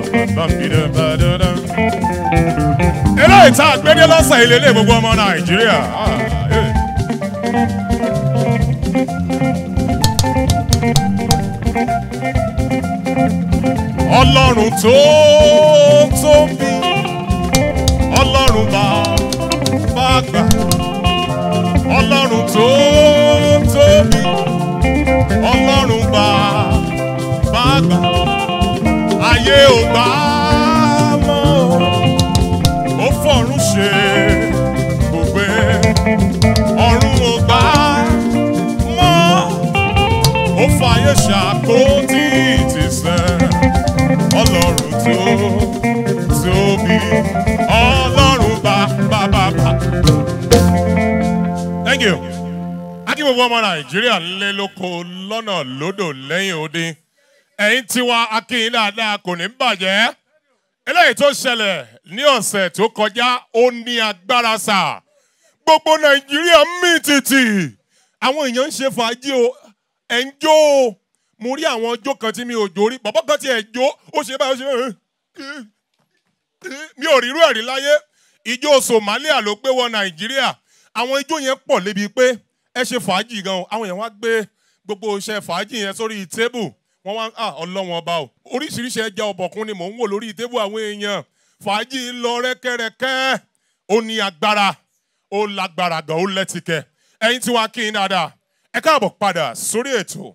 eléyìí tá a gbé dé lọ́sàn ilé ilé gbogbo ọmọ nàìjíríà. Ah, eh. ọlọ́run tó tóbi ọlọ́run bá bá gbà ọlọ́run tó tóbi ọlọ́run bá bá gbà ayé ò gbà mọ́ ó fọ̀run ṣe gbogbo ọ̀run ò gbà mọ́ ó fàyè ṣàkóso ìtìsẹ́ ọlọ́run tó tóbi ọlọ́run bá bá bá bá. thank you. akí gbogbo ọmọ nàìjíríà ńlẹ́ lóko lọ́nà lódò lẹ́yìn odi ẹ̀yin tiwa akínyìn dáadáa kò ní bàjẹ́ eléyìí tó ṣẹlẹ̀ ní ọ̀sẹ̀ tó kọjá ó ní agbára sà gbogbo nàìjíríà mì tìtì àwọn èèyàn ń ṣe fàájì o ẹ̀ ń jó o mo rí àwọn ọjọ́ kan tí mi ò jó rí bàbá kan tí ẹ̀ jó ó ṣe báyìí ó ṣe báyìí mi ò rírú ẹ̀rí láyé ìjó somalia ló gbé wọ nàìjíríà àwọn ijó yẹn pọ̀ lébi pé ẹ ṣe fàájì gan o àwọn èèyàn wá gbé gbogbo iṣẹ́ fàájì yẹn sórí tébù wọ́n wá ah ọlọ́wọ́n ọba o oríṣiríṣi ẹja ọ̀bọ̀kún ni mò ń wò lórí tébù àwọn èèyàn fàájì ń lọ rẹ́kẹ́rẹ́kẹ́ ó ní agbára ó lágbára gan ó lẹ́tìkẹ́ ẹ̀yin tí wàá kí n dáadáa ẹ káàbọ̀ padà sórí ètò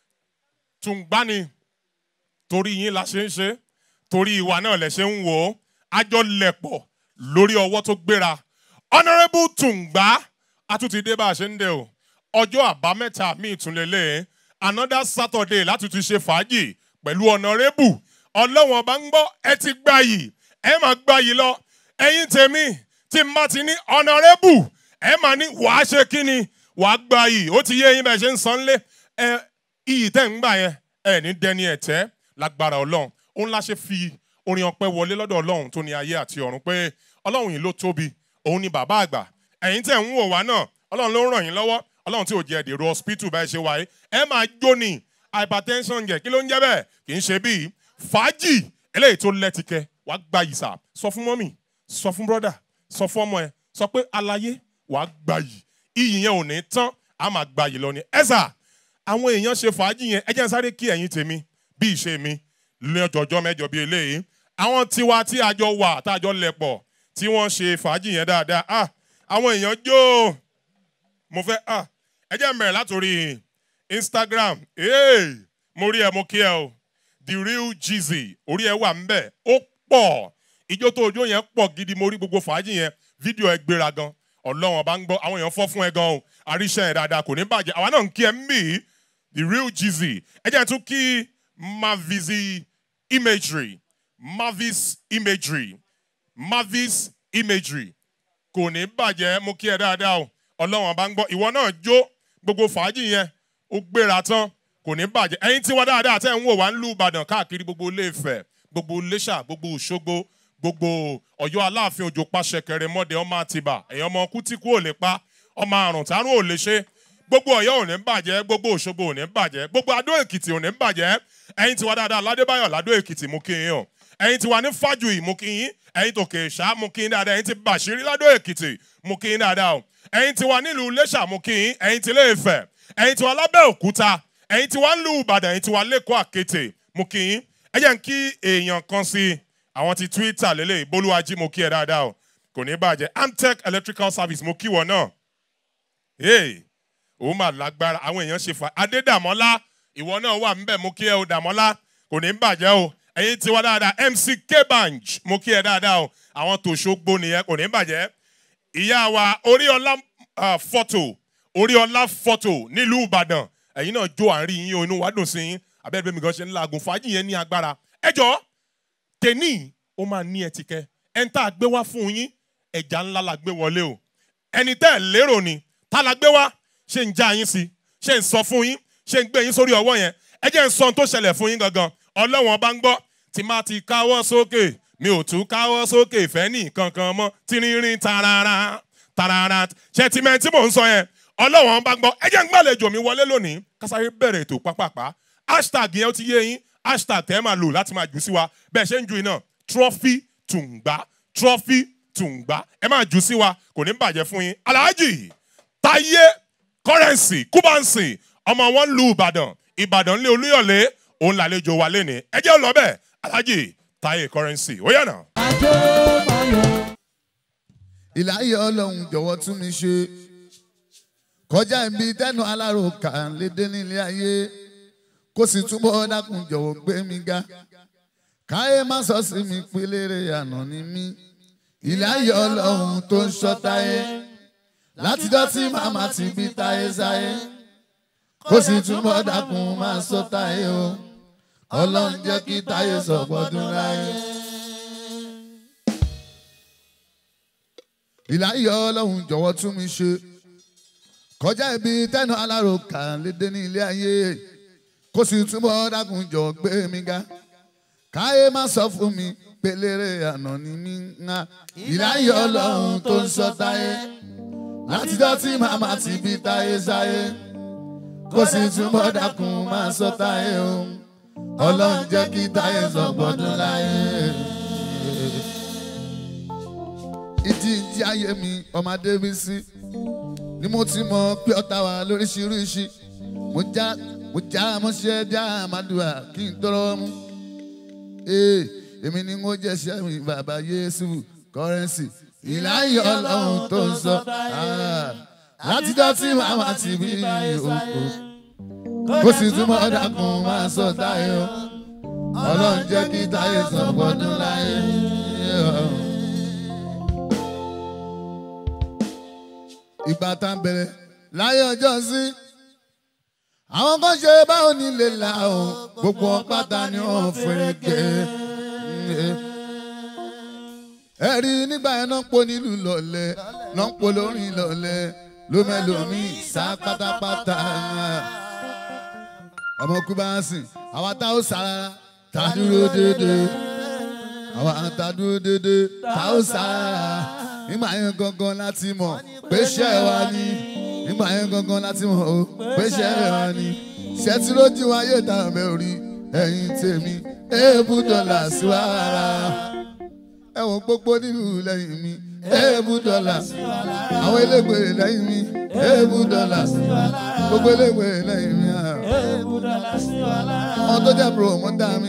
tùǹgbani torí yín la ṣe ń ṣe torí ìwà náà lẹ ṣe ń wò ó àjọ lẹ̀pọ̀ lórí ọwọ́ tó gbéra honourable tùǹgbà àtúntìdé bá a ṣe ń dẹ o ọjọ́ àbámẹ́ta míì tún lélẹ̀ another saturday láti tún ṣe fàájì pẹ̀lú honourable ọlọ́wọ̀n bá ń gbọ́ ẹ ti gbà yìí ẹ máa gbà yìí lọ ẹ̀yin tèmi tí n bá ti ní honourable ẹ máa ní wàá ṣe kí ni wàá gbà yìí ó ti yé yín bẹ́ẹ̀ ṣe ń san lé ẹ iyì tẹ́ ń gbà yẹn ẹ ní dẹni ẹ̀tẹ́ lágbára ọlọ́run òun la ṣe fi orin ọpẹ wọlé lọ́dọ̀ ọlọ́run tó ní ayé àti ọ̀run pé ọlọ́run yìí ló tóbi òun ni bàbá àgbà ẹ̀yin tẹ̀ ń wò wá náà ọlọ́run ló ń ràn yín lọ́wọ́ ọlọ́run tí ò jẹ́ dèrò hospital báyìí ṣe wáyé ẹ máa jó ni hypertension jẹ kí ló ń jẹ́ bẹ́ẹ̀ kì í ṣe bíi fàájì eléyìí tó lẹ́tìkẹ́ wàá gba yìí sà sọ fún mọ́mì sọ fún brọ́dà sọ fún ọmọ ẹ sọ pé alayé wàá gba yìí iyì yẹn ò ní tán a máa gba yìí lọ ni ẹ sà àwọn èèyàn ṣe fàájì yẹn ẹ jẹ́ n sáré kí ẹ̀yin tèmi bí ìṣe mi ní ọjọ́jọ́ mẹ́jọ bíi eléyìí àwọn tiwa tí a jọ wà tá a jọ lẹ̀ pọ̀ tí wọ́n ṣe fàájì yẹn dáadáa ah àwọn èèyàn jó mo fẹ́ ah ẹ jẹ́ n bẹ̀rẹ̀ látòrí instagram hey, mo rí ẹ mo kí ẹ o the real Jeezy orí ẹ wà ńbẹ̀ ó pọ̀ ijó tó ojó yẹn pọ̀ gidi mo rí gbogbo fàájì yẹn fídíò ẹ gbéra gan ọlọ́run ọba ń gbọ́ àwọn èèyàn fọ́ fún ẹ gan o àríṣẹ́ ẹ̀ dáadáa kò ní bàjẹ́ àwa náà ń kí ẹ ń bì í the real Jeezy ẹ jẹ́ n tún kí mavizi imagery mavis imagery mavis imagery kò ní bàjẹ́ mo kí ẹ dáadáa o ọlọ́run ọba ń gbọ́ ìwọ náà jó gbogbo fàájì yẹn ó gbéra tán kò ní bàjẹ́ ẹ̀yin tí wá dáadáa tẹ́ ń wò wá ń lù ìbàdàn káàkiri gbogbo ilé Ifẹ̀ gbogbo iléṣà gbogbo òṣogbo gbogbo ọ̀yọ́ aláàfin òjò pàṣẹ kẹrẹ mọ́dẹ ọmọ àtibá ẹ̀yàn ọmọ kútíkù ò lè pa ọmọ àrùn tárùn ò lè ṣe gbogbo ọ̀yọ́ ò ní bàjẹ́ gbogbo òṣogbo ò ní bàjẹ́ gbogbo adó èkìtì ò ní bàjẹ́ ẹ̀yin tí wá dáadáa ládébáyọ̀ ládó èkìtì mú kí yín o ẹ̀yin tí wá ní fájùì mú kí yín ẹ̀yin tòkè ṣá mú kí yín dáadáa ẹ̀yin tí bàṣírí ládó èkìtì mú kí yín dáadáa o ẹ̀yin tí wá nílùú iléṣà mú kí yín ẹ̀yin tí ilé Ifẹ̀ ẹ̀yin tí wá lábẹ́ òkúta ẹ̀yin tí wá ń lu ìbàdàn ẹ̀yin tí wá lẹ́kọ̀ọ́ àkété mú kí yín ẹ jẹ́ n kí èèyàn kan sí i àwọn ti twitter lélẹ̀ bolúwájí mo kí ẹ dáadáa o kò ní bàjẹ́ amtech electrical service mo kí wọ náà hey òun mà lágbára àwọn èèyàn ṣe fà adédàmọ́lá ìwọ náà wà ńbẹ̀ mo kí ẹ o dàmọ́lá kò ní bàjẹ́ o ẹ̀yin tiwa dáadáa mc kebanj mo kí ẹ dáadáa o àwọn tòṣogbo nìyẹn kò ní bàjẹ́ ìyá wa oríọlá fọ́tò oríọlá fọ́tò nílùú ìbàdàn ẹ̀yin náà jó àárín yín o inú wa dùn sí yín abẹ́rẹ́ bẹ́ẹ̀ mi gan ṣe ń laagun fàájì yẹn ní agbára ẹ jọ̀ọ́ tèní ó máa ní ẹtìkẹ ẹni tá a gbé wá fún yín ẹja ńlá la gbé wọlé o ẹni tẹ́ ẹ lérò ni tá la gbé wá ṣé ń já yín sí ṣé ń sọ fún yín ṣé ń gbé yín sórí ọwọ́ yẹn ẹ jẹ́ ń sọ ohun tó ṣẹlẹ̀ fún yín gangan ọlọ́wọ́n bá ń gbọ́ tí má ti káwọ́ sókè mi ò tún káwọ́ sókè fẹ́ ní kankan mọ́ tírírín tarara tarara ṣẹtimẹ́ntì mò ń sọ yẹn ọlọ́wọ́n bá ń gbọ́ ẹ jẹ́ ń gbàlejò mi wọlé lónìí kásáré bẹ̀rẹ̀ ètò pápápá hashtag yẹn ó ti yé yín hashtag tẹ́ ẹ máa lò láti máa jù sí wa bẹ́ẹ̀ ṣe ń ju iná trophy tùǹgbà trophy tùǹgbà ẹ máa jù sí wa kò ní bàjẹ́ fún yín alhaji táyé currency kúbánsì ọmọ wọn lu ìbàdàn ìbàdàn lé olúyọ̀lé òun làlejò wa lénìí ẹ jẹ́ lọ bẹ́ẹ̀ alhaji táyé currency ó yànnà. ìláyé ọlọ́run jọ̀wọ́ tún mi ṣe kọjá ibi tẹ́nu aláròkà lédè nílé ayé kó sì túbọ̀ dákun jọ̀wọ́ gbé mi ga káyé má sọ sí mi pélére àná ni mí ìláyé ọlọ́run tó ń ṣọ́ táyé látijọ́ tí màmá ti bí táyé sáyé kó sì túbọ̀ dákun máa sọ táyé o ọlọ́run jẹ́ kí táyé sọ̀gbọ́dún láyé. ìláyé ọlọ́run jọ̀wọ́ tún mi ṣe kọjá ibi tẹ́nu aláròkà lédè ní ilé ayé kó sì túbọ̀ dákun jọ gbé mi ga káyé má sọ fún mi pélére àná ni mí ńlá ìláyé ọlọ́run tó ń sọ táyé látijọ́ tí màmá ti bí táyé sáyé kó sì túbọ̀ dákun máa sọ táyé o ọlọ́run jẹ́ kí táyé sọ gbọ́dún láyé ìdí ìdí ayé mi ọmọdé bí sí ni mo ti mọ pé ọ̀tá wa lóríṣiríṣi mo já mo já mo ṣe já àmàdùà kí n tọrọ mú ee èmi ni mo jẹ ṣẹ́ mi bàbá yéésù kọ́rẹ́nsì ìláyé ọlọ́run tó ń sọ látijọ́ tí màmá ti bí òkú kó sì túmọ̀ dákun máa sọ táyé o ọlọ́run jẹ́ kí táyé sọ gbọ́dún láyé. ìgbà tá ń bẹ̀rẹ̀ láyé ọjọ́ sí. àwọn kan ṣe báwo ni lè là ó gbogbo pátá ni wọ́n fẹ́rẹ̀ gẹ́. ẹ rí nígbà yẹn náà ń po nílùú lọ́lẹ̀ náà ń po lórin lọ́lẹ̀ lómẹ́lómi sá pátápátá. ọmọ kúbánsì àwa tá ó sára tá a dúró déédéé àwa tá a dúró déédéé tá ó sára nígbà yẹn gangan láti mọ̀ pé ṣẹ́ wa ni nígbà yẹn gangan láti mọ̀ o pé ṣẹ́ wa ni ṣẹ́tí lójú ayé táwọn bẹ́ẹ̀ rí ẹ̀yìn tèmi èébú dọ́là sí wàrà ẹ̀wọ̀n gbogbo nínú lẹ́yìn mi èébú dọ́là àwọn elégbè lẹ́yìn mi èébú dọ́là gbogbo elégbè lẹ́yìn mi àwọn tó jẹ́ promoter mi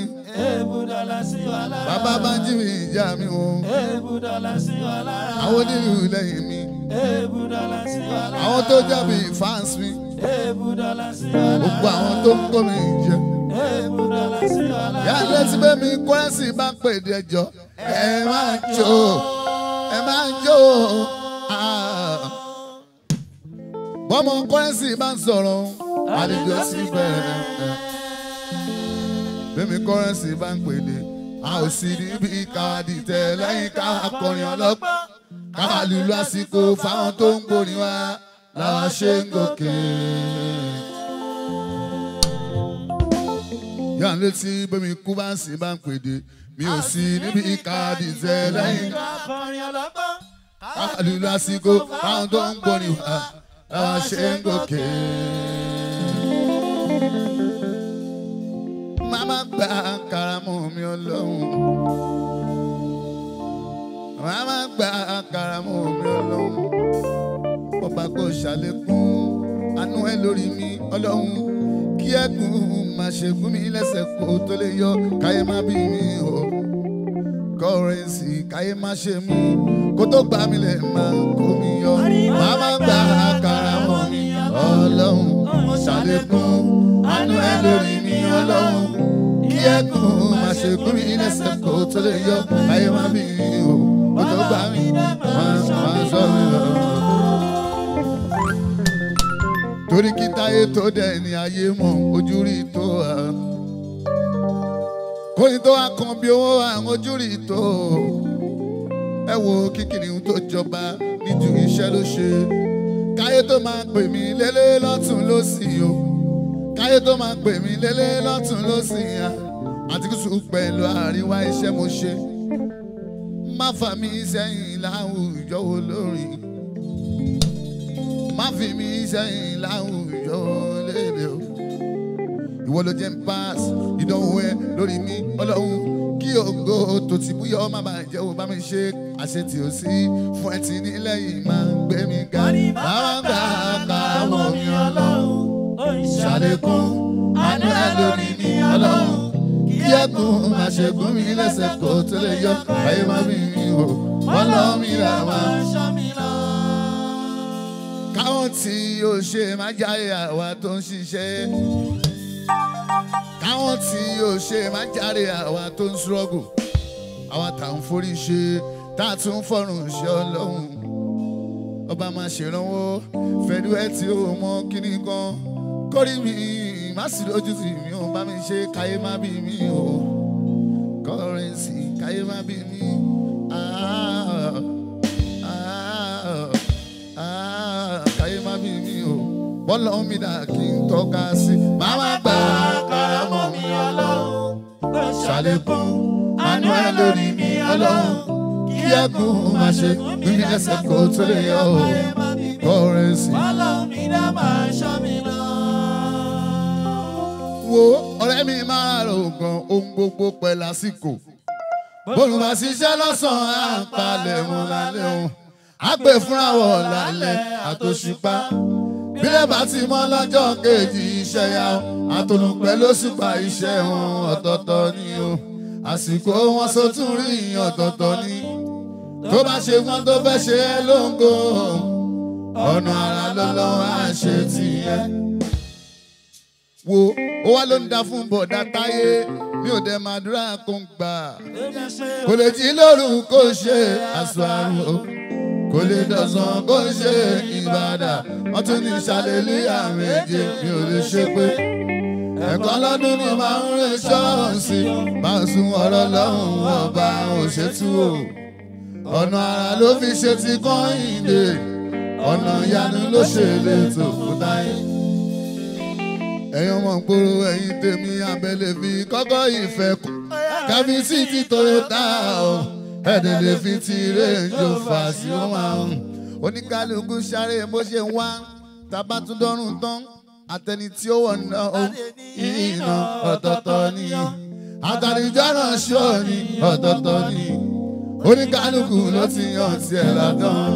bàbá bá ń jí mi ìjà mi o àwọn onílù lẹ́yìn mi àwọn tó jábì fans mi gbogbo àwọn tó ń kó mi jẹ. yàrá tí bẹ́ẹ̀ mi kọ́rẹ́sì bá pè dé ẹjọ́ ẹ máa jó ẹ máa jó bọ́mọ kọ́rẹ́sì bá ń sọ̀rọ̀ àlejò sí bẹ́ẹ̀ bẹ́ẹ̀ mi kọ́rẹ́sì bá ń pè dé a ò sì níbi káàdì tẹ lẹ́yìn ká akọrin ọlọ́pàá ká lùlù àsìkò fáwọn tó ń gbórin wá làwọn ṣe ń gòkè. yà ń létí bẹ́mi kú bá ń sìn bá ń pèdè mi ò sí níbi káàdì tẹ lẹ́yìn ká lùlù àsìkò fáwọn tó ń gbórin wá làwọn ṣe ń gòkè. Mama gba karamu mi ọlọ́run. Mama gba karamu mi ọlọ́run. Ọba kò ṣàlékún àánú ẹ lórí mi ọlọ́run. Kí ẹ̀gún máa ṣe gún mi lẹ́sẹ̀ kó tó lè yọ káyé má bí mi o. Kọ́rẹ́nsì káyé má ṣe mí kó tó gbà mí lẹ̀ máa kó mi yọ. Mama gba karamu mi ọlọ́run. Ṣàlékún àánú ẹ lórí mi ọlọ́run kí ẹkùn má ṣe gún mi lẹ́sẹ̀ kó tó lè yọ ayé má bí o kó tó gbà mí máa sọ mi lọ. torí kí táyé tó dẹ̀ ní ayé mọ̀ ojú rí tó a. kóyin tó wá kan bí owó àwọn ojú rí tó. ẹ wo kíkìrì tó jọba níjú iṣẹ́ ló ṣe. káyé tó máa pè mí lélẹ́ lọ́tún lọ́sì o káyé tó máa pè mí lélẹ́ lọ́tún lọ́sìn ya àti kùsù pẹ̀lú àríwá iṣẹ́ mo ṣe má fà mí sẹ́yìn láwùjọ olórin má fi mí sẹ́yìn láwùjọ lédè o ìwọ ló jẹ́ ń pass ìdánwò ẹ lórí mi ọlọ́run kí ògo tó ti búyọ́ má bàa jẹ́ o bá mi ṣe àṣetì ò sí fún ẹ ti nílẹ̀ yìí máa ń gbé mi ga báwa gbà kàràmọ́ mi ọlọ́run ṣàlékún àánú ẹ lórí mi ọlọ́run kí ẹkùn máa ṣe gún mi lẹ́sẹ̀ kó tó lè yọ ayé má bí mi o ọlọ́run mi là máa káwọn tí yóò ṣe má jáde àwa tó ń ṣiṣẹ́ káwọn tí yóò ṣe má jáde àwa tó ń ṣọ́gù àwa tá ń forí ṣe tá a tún fọrùn ṣe ọlọ́run ọba máa ṣèrànwọ́ fẹ́ẹ́dú ẹ tí ó mọ kíní kan kórì mi má sì lójú tì mí ò bá mi ṣe káyé má bí mi o kọ́rẹ́nsì káyé má bí mi. Ah, ah, ah, káyé má bí mi o bọ́lá omi dà kí n tọ́ka sí. Màmá gbà kárámọ̀ mi ọlọ́run ṣàlékún àánú ẹ lórí mi ọlọ́run kí ẹkùn má ṣe gbé mi lẹ́sẹ̀ kó tó lè yọ o kọ́rẹ́nsì. wo ọ̀rẹ́ mi máa rò gan ohun gbogbo pẹ̀ lásìkò. bóun bá ṣiṣẹ́ lọ́sàn-án à ń palẹ̀ mọ́ lálẹ́ òun. á pè fúnra wọ̀ lálẹ́ àtòṣùpá. bílẹ̀ bá ti mọ́ lọ́jọ́ kejì iṣẹ́ ya o. àtòlù pẹ̀lú òṣùpá iṣẹ́ wọn ọ̀tọ̀ọ̀tọ̀ ni o. àsìkò wọn sótún rí ọ̀tọ̀ọ̀tọ̀ ni. tó bá ṣe wọn tó fẹ́ ṣe é lóńgò. ọ̀nà àrà lọ́lọ́wọ́ á ṣe tìyẹn wo ó wá ló ń da fún bọ̀dá táyé mi ò dẹ̀ máa dúrà kó ń gbà. kò lè jí lóru kó ṣe aṣọ àrùn o kò lè dọ̀sán kó ṣe ìbàdà wọ́n tún ní ṣàlélúyà méje mi ò lè ṣe pé. ẹ̀kọ́ lọ́dún ni màá ń rìn ṣọ́ọ̀ṣì máa ń sun ọ̀rọ̀ lọ́hùn ọba òṣètú o. ọ̀nà àrà ló fi ṣe ti kọ́ ìdè ọ̀nà ìyanu ló ṣe lè tò fún táyé ẹ̀yin ọmọ ìgboro ẹ̀yin tèmi abẹ́lé fi kọ́kọ́ ìfẹ́ kù kábí sí ti toyota o ẹ̀dẹ̀ lè fi ti rẹ́ǹjọ fà sí ó máa ń. oníkálukú sáré bó ṣe ń wá tábà tún dọ́rùn tán àtẹni tí ó wọ̀ ná o ìyìnà ọ̀tọ̀ọ̀tọ̀ ni àtàlíjọ́ náà ṣọ́ ni ọ̀tọ̀ọ̀tọ̀ ni oníkálukú ló ti yàn tiẹ̀ ládán.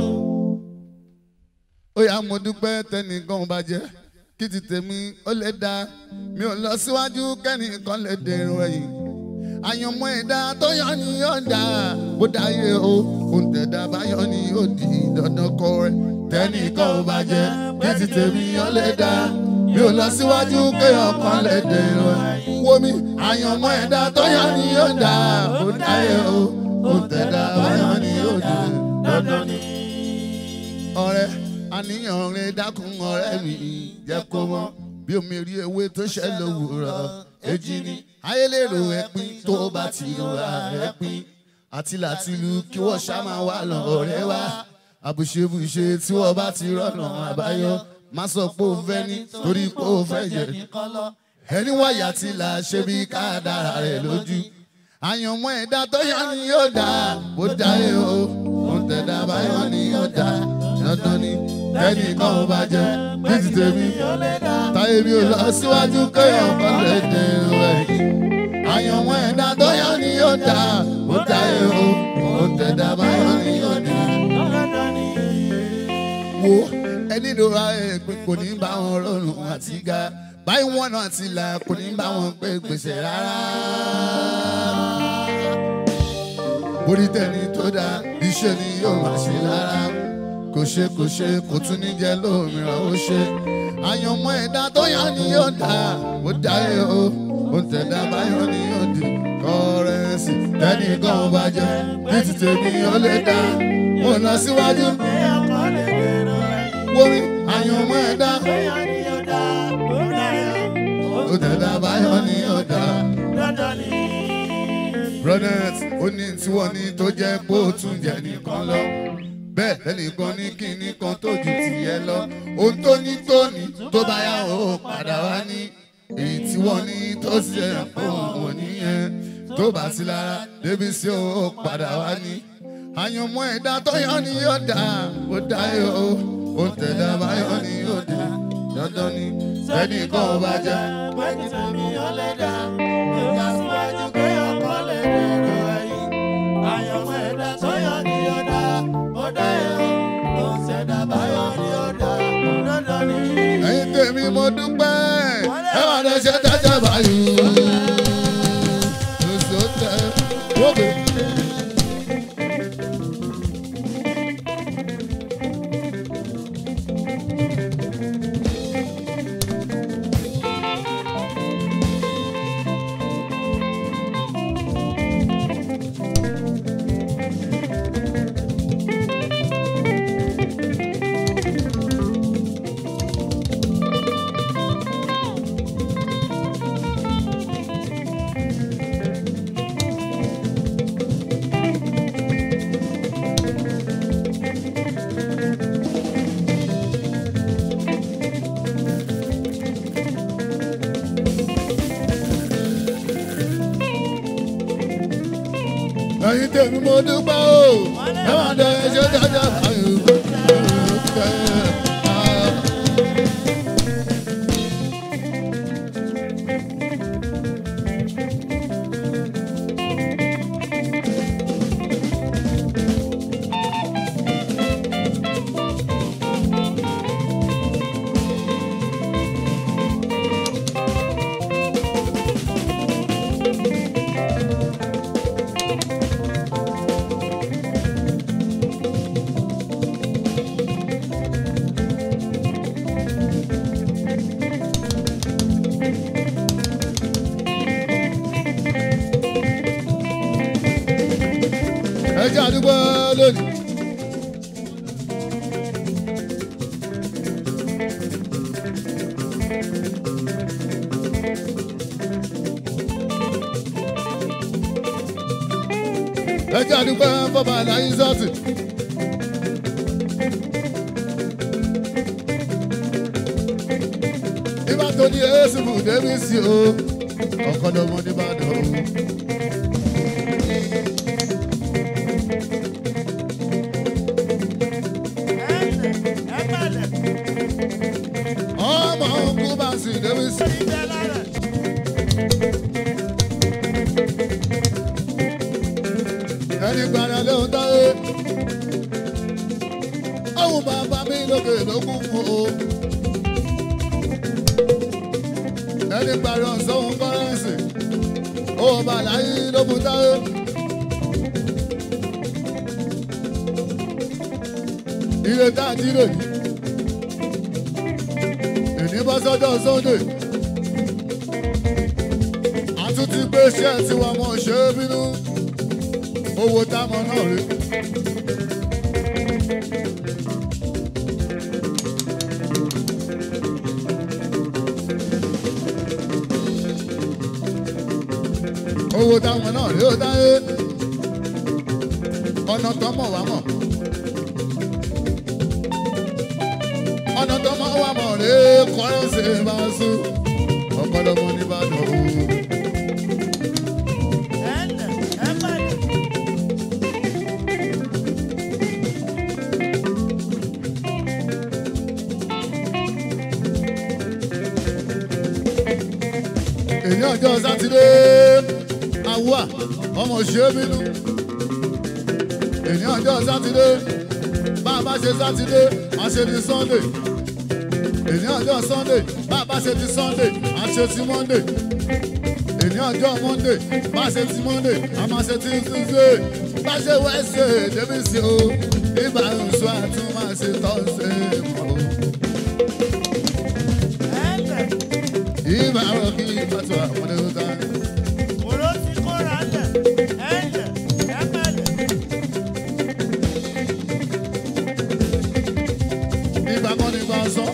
ó yá mo dúpẹ́ tẹnìkan bàjẹ́ kí ti tèmi ó lè dá mi ò lọ síwájú kẹ́nìkan lè dèrò ẹ̀yìn àyànmọ́ ẹ̀dá tó yọ ni yóò dá bó dáyé o òun tẹ̀dá bá yọ ni yóò di dandan kọ rẹ̀ tẹ́nìkan ò bàjẹ́ kí ti tèmi ó lè dá mi ò lọ síwájú kéèyàn kan lè dèrò ẹ̀yìn wo mi àyànmọ́ ẹ̀dá tó yọ ni yóò dá bó dáyé o òun tẹ̀dá bá yọ ni yóò di dandan ni. ọ̀rẹ́ àníyàn rẹ dákun ọ̀rẹ́ mi jẹ́ kó mọ̀ bí omi rí ewé tó ṣẹ́ lówùrọ̀ èjì ni ayélèrò ẹ̀pin tó bá ti rọra ẹ̀pin àti làtìlú kí wọ́n ṣá máa wà lọ ọ̀rẹ́ wa àbùṣebùṣe tí wọ́n bá ti rọ̀nà àbáyọ má sọ pé ó fẹ́ ní torí pé ó fẹ́ yẹ ẹni wáyà tí là ṣe bí kádàrá rẹ̀ lójú àyànmọ́ ẹ̀dá tó yọ ni yóò dá bó dáyé o òun tẹ̀dá báyọ̀ ni yóò dá dandan ni ẹnì kan ò bá jẹ ní ti tèmi táyé mi ò lọ síwájú kéèyàn kan lè dé rẹ̀ àyànmọ́ ẹ̀dá tó yọ ni yóò dá bó dáyé o òun tẹ̀dá báyọ̀ ni yóò dá. wo ẹni lóra èpè kò ní bá wọn rọrùn àti ga báyìí wọn náà ti là kò ní bá wọn pé gbèsè rárá orí tẹni tó dáa iṣẹ́ ni yóò máa ṣe lára kò ṣe kò ṣe kò tún ní jẹ́ lómìíràn ó ṣe àyànmọ́ ẹ̀dá tó yá ni yóò dá ó dáyé o ó ń tẹ̀dá báyọ̀ ni yóò di kọ́rẹ́nsì tẹ́nìkan ò bá jẹ́ ní ti tèmi ó lè dá mo lọ síwájú wómi àyànmọ́ ẹ̀dá ó tẹ̀dá báyọ̀ ni yóò dá brothers ó ní tí wọ́n ní tó jẹ́ pé ó tún jẹ́ nìkan lọ bẹ́ẹ̀ lẹ́nìkan ní kíní kan tó ju tìyẹ lọ ohun tó ní tó ní tó bá yá o padà wá ní èyí tí wọ́n ní tó ṣe fún òun nìyẹn tó bá sí lára débi sí o padà wá ní. àyànmọ́ ẹ̀dá tó yọ ni yóò dá ó dá yọ ó ó tẹ̀dá báyọ̀ ni yóò dé dandan ni tẹ́nìkan ò bá jẹ́. Pẹ́kì tèmi ó lè dá. Ìgbà síwájú pé ọkọ lè dèrò ẹ̀yìn. Àyànmọ́ ẹ̀dá tó yọ ní ọ̀dà. Ó dá ẹ̀ o. Ló ń ṣẹ̀dá báyọ̀ ní ọ̀dà. Dandan ni. ẹ̀yin tèmi mo dúpẹ́ ẹ wà lọ ṣe dájà báyìí. oṣù tẹ wọ́pẹ́. ẹ̀yin tèmi mo dúpẹ́ o ẹ wà lọ ṣe dájà báyìí. oṣù tẹ ah. ẹ jẹ́ àdúgbò lónìí. ẹ jẹ́ àdúgbò bọ́bá láyé sọ́ọ̀tì. nígbà tó ní èsì fún débi sí o ọ̀kọ́dọ̀mọ nìbàdàn o. Ẹ̀lẹ̀ ẹ̀pẹ̀lẹ̀ ọmọ ogun bá sì débi sí. ìjẹ́ lára. ẹni gbàdá ló ń dáwé. ọ̀hún bàbá mi lókè lókun fún o. ẹni gbàdá sọ́hún kọ́rẹ́ǹsì. ó bà láyé ló mú dáwé. ilé tá a jí lòdì. èní bọ́ sọ́jọ́ sunday. a tún ti gbé iṣẹ́ tiwa mọ̀ ṣe é bínú owó táwọn náà rí. owó táwọn náà rí ó dáyé ọ̀nà tó mọ̀ wá mọ̀. ọ̀nà tó mọ̀ wá mọ̀ rí kọ́rẹ́nsì bá sùn ọ̀pọ̀lọpọ̀ nìbàdàn o. Ẹ̀lẹ̀ ẹ̀pẹ̀lẹ̀ èyí ọjọ́ sátidé awúà ọmọ ṣe é bínú èyí ọjọ́ sátidé bá a bá ṣe sátidé a ṣe ti sunday èyí ọjọ́ sunday bá a bá ṣe ti sunday a ṣe ti monday èyí ọjọ́ monday bá a ṣe ti monday a máa ṣe ti tuesday bá a ṣe wednesday débi sí o ibà oṣù àti máa ṣe thursday mọ́ o. ẹ̀lẹ̀ ibà rọ̀ kí pàtó àwọn ẹ̀rọ ta. òró ti kóra lẹ̀. Ẹ̀lẹ̀ ẹ̀pẹ̀lẹ̀ ìgbà kan ní gbà sọ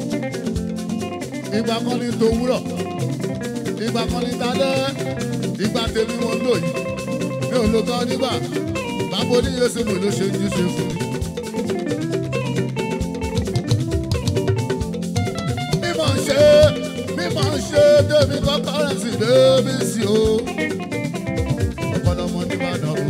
ìgbà kan ní tòwúrọ̀ ìgbà kan ní dalẹ́ ìgbà tèmi mo ń lò yìí mi ò lo kan nígbà bàbá oníyèsí mi ló ṣe ń jíṣe fún mi. mímọ̀ ṣe mímọ̀ ṣe débi kọ́kọ́rẹ́sì débi sí o ọ̀pọ̀lọpọ̀ nìbàdàn o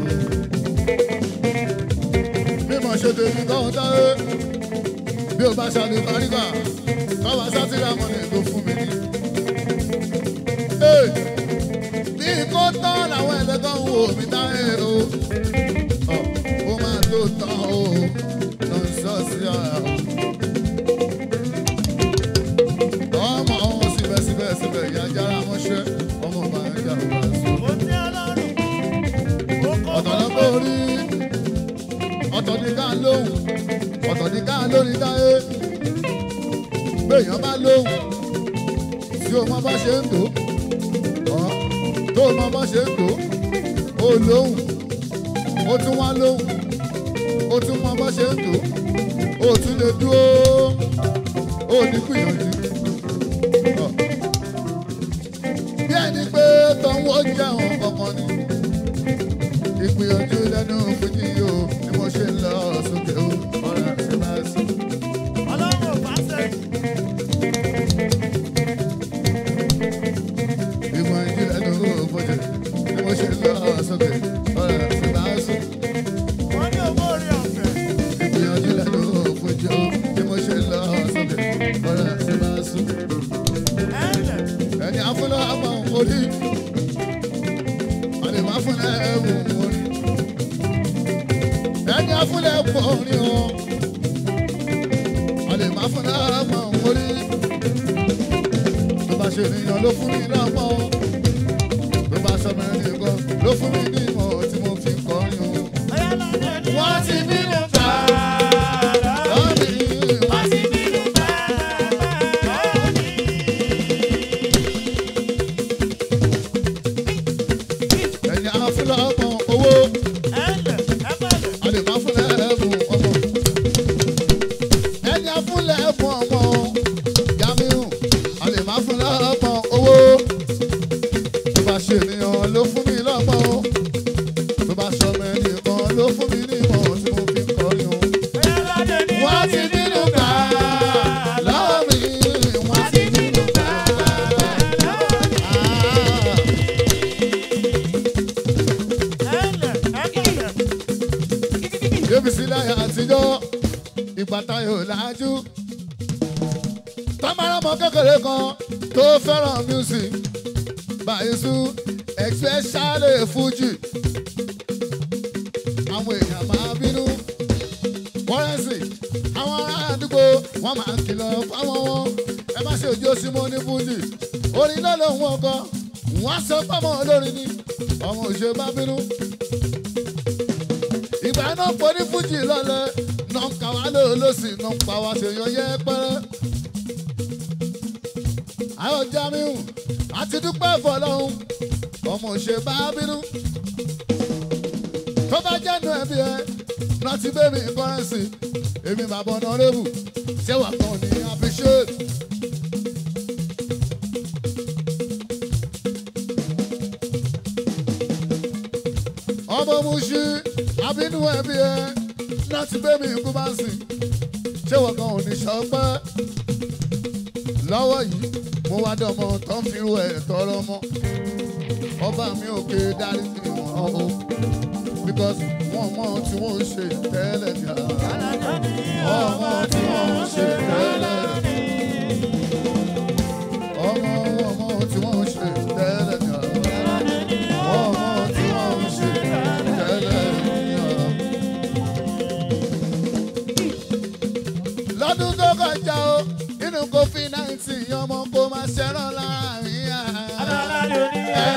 mímọ̀ ṣe débi kọ́kọ́rẹ́sì bí o bá ṣàlù paríkà bàbá sátìrà mọ́ni ló fún mi ní. Ee, bí kò tán làwọn ẹlẹ́gàn wò mí táyé o. Ọ̀, ó máa tó tán o lọ sọ sí ọ̀rọ̀. ọmọ ọ̀hún síbẹ̀síbẹ̀ síbẹ̀ ìyá jára mọ́ṣẹ́ ọmọ bá ń jà wá sí. Mo ti Ọlọ́run. Ó kọ́ ọ̀tọ̀ ló kó rí ọ̀tọ̀ ní ká lóhùn ọ̀tọ̀ ní ká lórí dáyé béèyàn bá lóhùn tí o mọ bá ṣe ń tó ọ̀ tó o mọ bá ṣe ń tó o lóhùn o tún wá lóhùn o tún mọ bá ṣe ń tó o tún lè dúró o ní gbìyànjú. ọ̀. bí ẹni pé tọ́wọ́ jẹun kankan ni ìgbìyànjú lẹ́nu fújì o ni mo ṣe ń lọ sókè o ọ̀rẹ́ àti máa sùn. Ọlọ́run ò bá sẹ́yìn. ìgbìyànjú lẹ́nu fújì ni mo ṣe ń lọ sókè ọ̀rẹ́ àti máa sùn. Wọ́n ní owó orí ọ̀fẹ́. ìgbìyànjú lẹ́nu fújì o ni mo ṣe ń lọ sókè ọ̀rẹ́ àti máa sùn. Ẹ̀lẹ̀. ẹni afúnlọ́ àmọ́ orí àlè máa fúnlẹ̀ ẹ̀wù orí. ẹni afúnlẹ̀ pọ̀ orí o àlè máa fúnlẹ̀ àmọ́ orí. tó bá ṣe ènìyàn ló fún mi lọ́mọ tó bá sọ mẹ́rin nìkan ló fún mi ní ìmọ̀ tí mo fi kọrin o. Ọ̀yá lọ́dẹ ni wọ́n ti bínú gbà lọ́mí. wọ́n ti bínú bàbá mi. ẹni afúnlẹ̀ ọmọ owó. Ẹ̀lẹ̀. Ẹ̀bẹ̀lẹ̀. àlè máa fúnlẹ̀ ẹ̀bùn ọmọ. ẹni afúnlẹ̀ ẹ̀bùn ọmọ Jamiu àlè máa fúnlẹ̀ ọmọ owó. tó bá ṣe ènìyàn ló fún mi lọ́mọ. tó bá sọmọ ẹnìkan ló fún mi ní ìmọ̀ tí mo fi kọrin o. Ọ̀yá lọ́dẹ ni wọ́n ti bínú gbà lọ́wọ́ mi. wọ́n ti bínú gbà lọ́wọ́ mi. Ẹ̀lẹ̀. Ẹ̀bẹ̀lẹ̀. débi sílẹ̀ àtijọ́ ìgbà táyọ̀ lájú. tọ́mọ́rọ́mọ kékeré kan tó fẹ́ràn music bàyẹ̀sù especially fuji. àwọn èèyàn máa bínú kọ́rẹ́nsì àwọn ará àdúgbò wọ́n máa ń kìlọ̀ fáwọn wọn ẹ má ṣe òjò sí mọ́ ní fuji. orin náà lòun ọkọ wọ́n á sọ pọ́nmọ́ olórin ni ọmọ òṣèré bá bínú ìgbà náà pọ̀ ní fújì lọ́lẹ̀ náà ń kà wá lóòlósì náà ń pa wá ṣèyàn yẹ pẹ́rẹ́. àwọn Jamiu àti dúpẹ́ fọlọ́hún ọmọ òṣè bá bínú. tó bá jẹ́nu ẹbí ẹ náà ti bẹ́ẹ̀ mi kọ́rẹ́nsì èmi bàbá ọ̀nà rẹ́bù ṣé wà kàn ní appreciate. ọmọ muṣi abínú ẹbí ẹ láti bẹ́ mi kú bá ń sìn ṣé wọ́n kan ò ní sọpẹ́ lọ́wọ́ yìí mo wá dọ̀mọ́ tó ń fi ẹ̀ tọrọ mọ́ ọba mi ò ké dárí sí wọn o because wọ́n mọ̀ tí wọ́n ń ṣe tẹ́lẹ̀ jà ọmọ tí wọ́n ń ṣe tẹ́lẹ̀ ọmọ ọmọ tí wọ́n ń ṣe tẹ́lẹ̀ jà ọmọ tí wọ́n ń ṣe tẹ́lẹ̀ jà. lọ́dún tó kọjá o nínú covid nineteen ọmọ kò máa ṣẹ́ràn láàrin àá.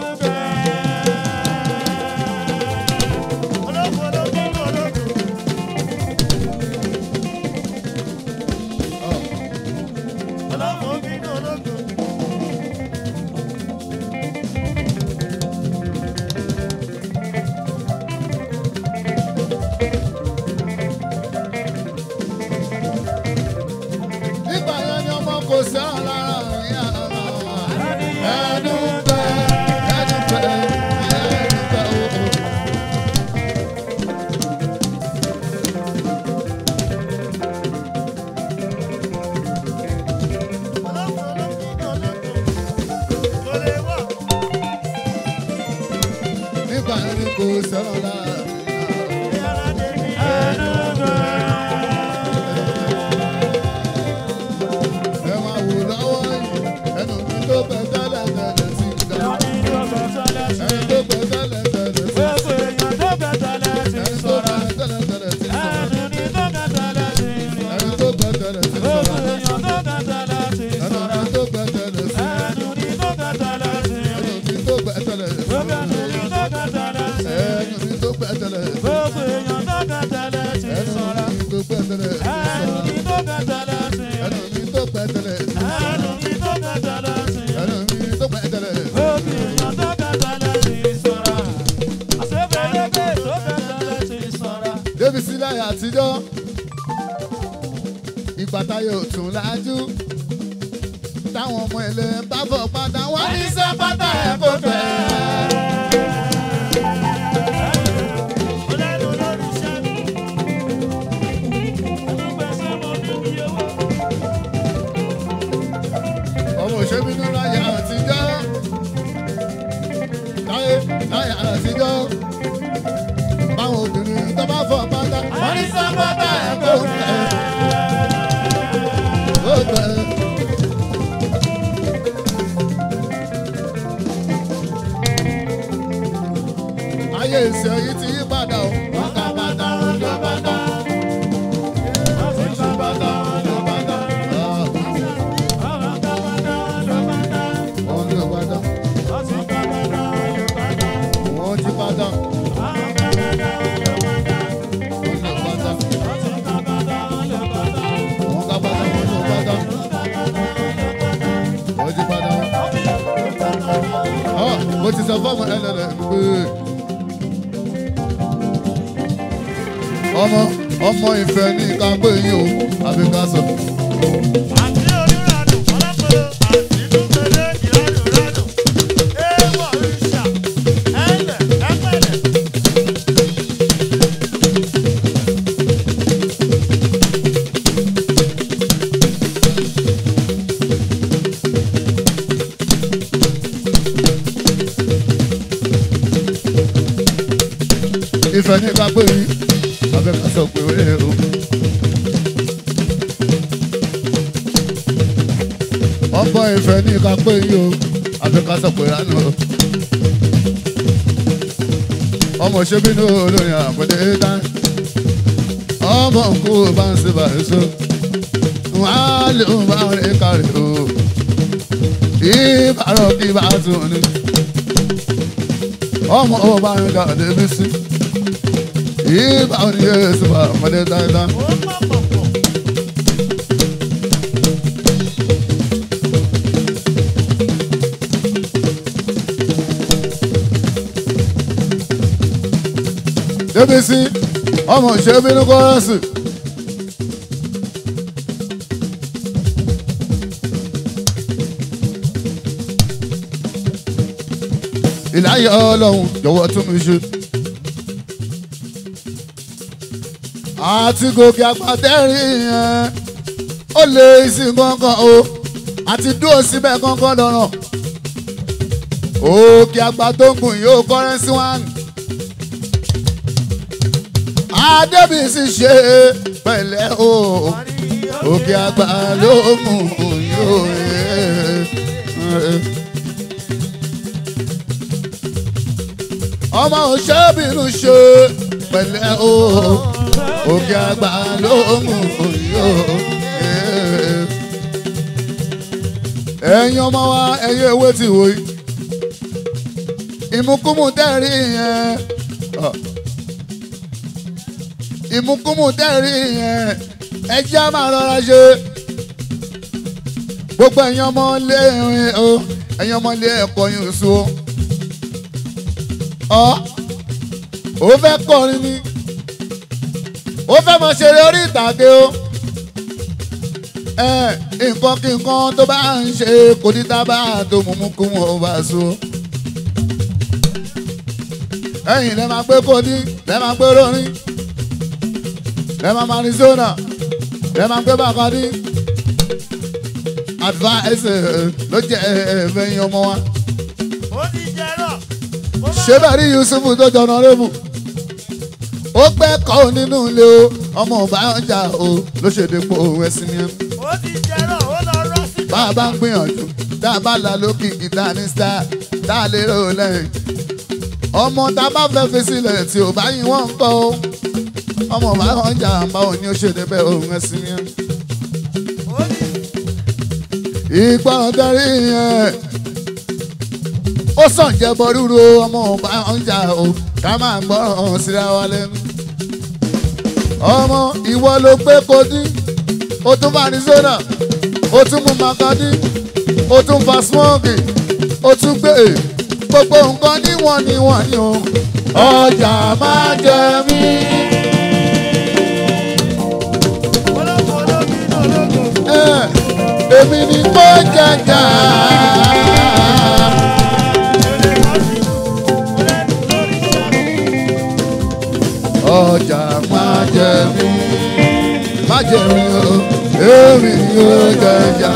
nígbà yẹn ni ọmọ kò ṣẹ́ràn láàrin àá. ẹnu pẹ́ ẹnu pẹ́ ẹnu pẹ́ o. nígbà yẹn ni kò ṣẹ́ràn láàrin àá. tẹ́lẹ̀ Gbogbo èèyàn tó kàn tẹ́lẹ̀ ti ẹnu sọ̀rọ̀. mi tó pẹ́ tẹ́lẹ̀ ti Ẹnu sọ̀rọ̀ mi tó kàn tẹ́lẹ̀ ti ẹnu mi tó pẹ́ tẹ́lẹ̀ ti Ẹnu mi tó kàn tẹ́lẹ̀ ti ẹnu mi tó pẹ́ tẹ́lẹ̀ Gbogbo èèyàn tó kàn tẹ́lẹ̀ ti sọ̀rọ̀. Àṣebẹ̀lẹ́gbẹ̀ tó kàn tẹ́lẹ̀ ti sọ̀rọ̀. débi sílẹ̀ àtijọ́ ìgbà táyé ò tún lájú táwọn ọmọ ẹlẹ́ bá bọ̀ padà wá ní sábàtà ẹ̀ kó fẹ́. Ọlẹ́nu lórí iṣẹ́ mi. Ẹlúgbẹ̀sẹ̀ mo ní bí owó. ọmọ òṣèbínú láyé àtijọ́ láyé láyé àtijọ́ báwọn obìnrin tó bá fọ̀ padà wá ní sábàtà ẹ̀ kó fẹ́. kó fẹ́. ayé ìṣe yìí ti yí padà o. wọ́n ká bàtà wọn lọ bàtà. wọ́n ti ká bàtà wọn lọ bàtà. Àwọn kan máa dá wọn lọ bá dá. wọ́n lọ bàtà. Wọ́n ti ká máa dá wọn lọ bá dá. wọ́n ti bàtà. Àwọn kan máa dá wọn lọ bá dá. wọ́n lọ bàtà. Wọ́n ti ká máa dá wọn lọ bá dá. wọ́n ká bàtà wọn lọ bàtà. wọ́n ti bàtà. ọ̀ mo ti sọ fọ́ọ̀mù ẹlẹ́dẹ̀ pé ọmọ ọmọ ìfẹ́ ní ká pé yín o àbí ká sọ. Àti onírànù, ọlọ́pẹ̀lẹ̀, àti dúpẹ̀lẹ̀, ìrànù rànù. Èèwọ̀ òrìṣà, ẹ̀lẹ̀, ẹ̀pẹ̀lẹ̀. ìfẹ́ ní ká pé yín àbí ká sọ pé wẹ́ẹ́ o. ọmọ ìfẹ́ ní ká pé yín o àbí ká sọ pé ránù o. ọmọ ṣẹ́bínú olórin àpẹẹrẹ ẹ̀dá ọmọ nkú bá ń ṣe bàrẹ́sọ wọ́n á lè bá rẹ̀ kárí o. ìbárọ̀ kí bá tún ní ọmọ ọba ń ga débi sí ìbá òní yéésù bá ọmọdé dáadáa. Ó pọ̀ pọ̀ pọ̀. débi sí ọmọ ṣe bínú kọ́rọ́sì. ìláyà ọlọ́run jọ̀wọ́ tún mi ṣe. àti gòkè àgbàdẹ́rì yẹn ó lè sin kankan o àti dúró síbẹ̀ kankan lọ́rọ̀. òkè àgbà tó ń gùn yóò kọ́rẹ́nsì wán. adébísí ṣe pẹ̀lẹ́ o òkè àgbà ló mú yóò ọmọ òṣèbìnrin ṣe pẹ̀lẹ́ o òkè àgbà ló mú yóò ẹ̀yin ọmọ wa ẹ̀yin ewé ti wò yìí ìmúkúmù tẹ́rì yẹn ọ̀ ìmúkúmù tẹ́rì yẹn ẹjẹ́ á máa rọra ṣe gbogbo ẹ̀yin ọmọ ilé ìrìn o ẹ̀yin ọmọ ilé ẹ̀kọ́ yìí so ọ ò fẹ́ kọrin ni ó fẹ́ mọ ṣeré orí ìtàgé o ẹ nǹkan kí nǹkan tó bá ń ṣe kò ní tábà tó mú kú wọn ò bá so ẹ̀yin lẹ máa gbé kodi lẹ máa gbé rorin lẹ máa Arizona lẹ máa gbé Bacardi advice ló jẹ ẹ̀ẹ́dẹ́gbẹ̀yìn ọmọ wa Ó ti jẹ́rọ̀. Ó bá ṣé bẹ́ẹ̀ rí Yusufu tó jọ náà lébù ó pẹ́ kọ́ nínú ilé o ọmọ ọba ọjà o ló ṣe dépò ẹ̀sìn ni ẹ̀mí. ó ti jẹ́rọ̀, ó lọ rọ́ sí. bá a bá ń gbìyànjú tá a bá la lókìkí tá a ní star tá a lè rò lẹ́yìn ọmọ tá a bá fẹ́ fi sílẹ̀ tí ò bá yín wọ́n ń kọ́ o ọmọ ọba ọjà àmbá òní ó ṣe débẹ̀ òun ẹ̀sìn ni ẹ̀mí. Ó ní ìgbọràn darí yẹn ó sàn jẹbọ rúru ọmọ ọba ọjà o ká máa gbọ́ràn síra wa lẹ́nu. ọmọ ìwọ ló gbé kodí o tún fa arizona o tún mú makadi o tún fa smoke o tún gbé e gbogbo nǹkan níwọ̀n níwọ̀n ni o ọjà máa jẹ mí. Eh, èmi ni mo jẹjà. ọjà máa jẹ mí má jẹ mí o èmi ni ó jẹjà.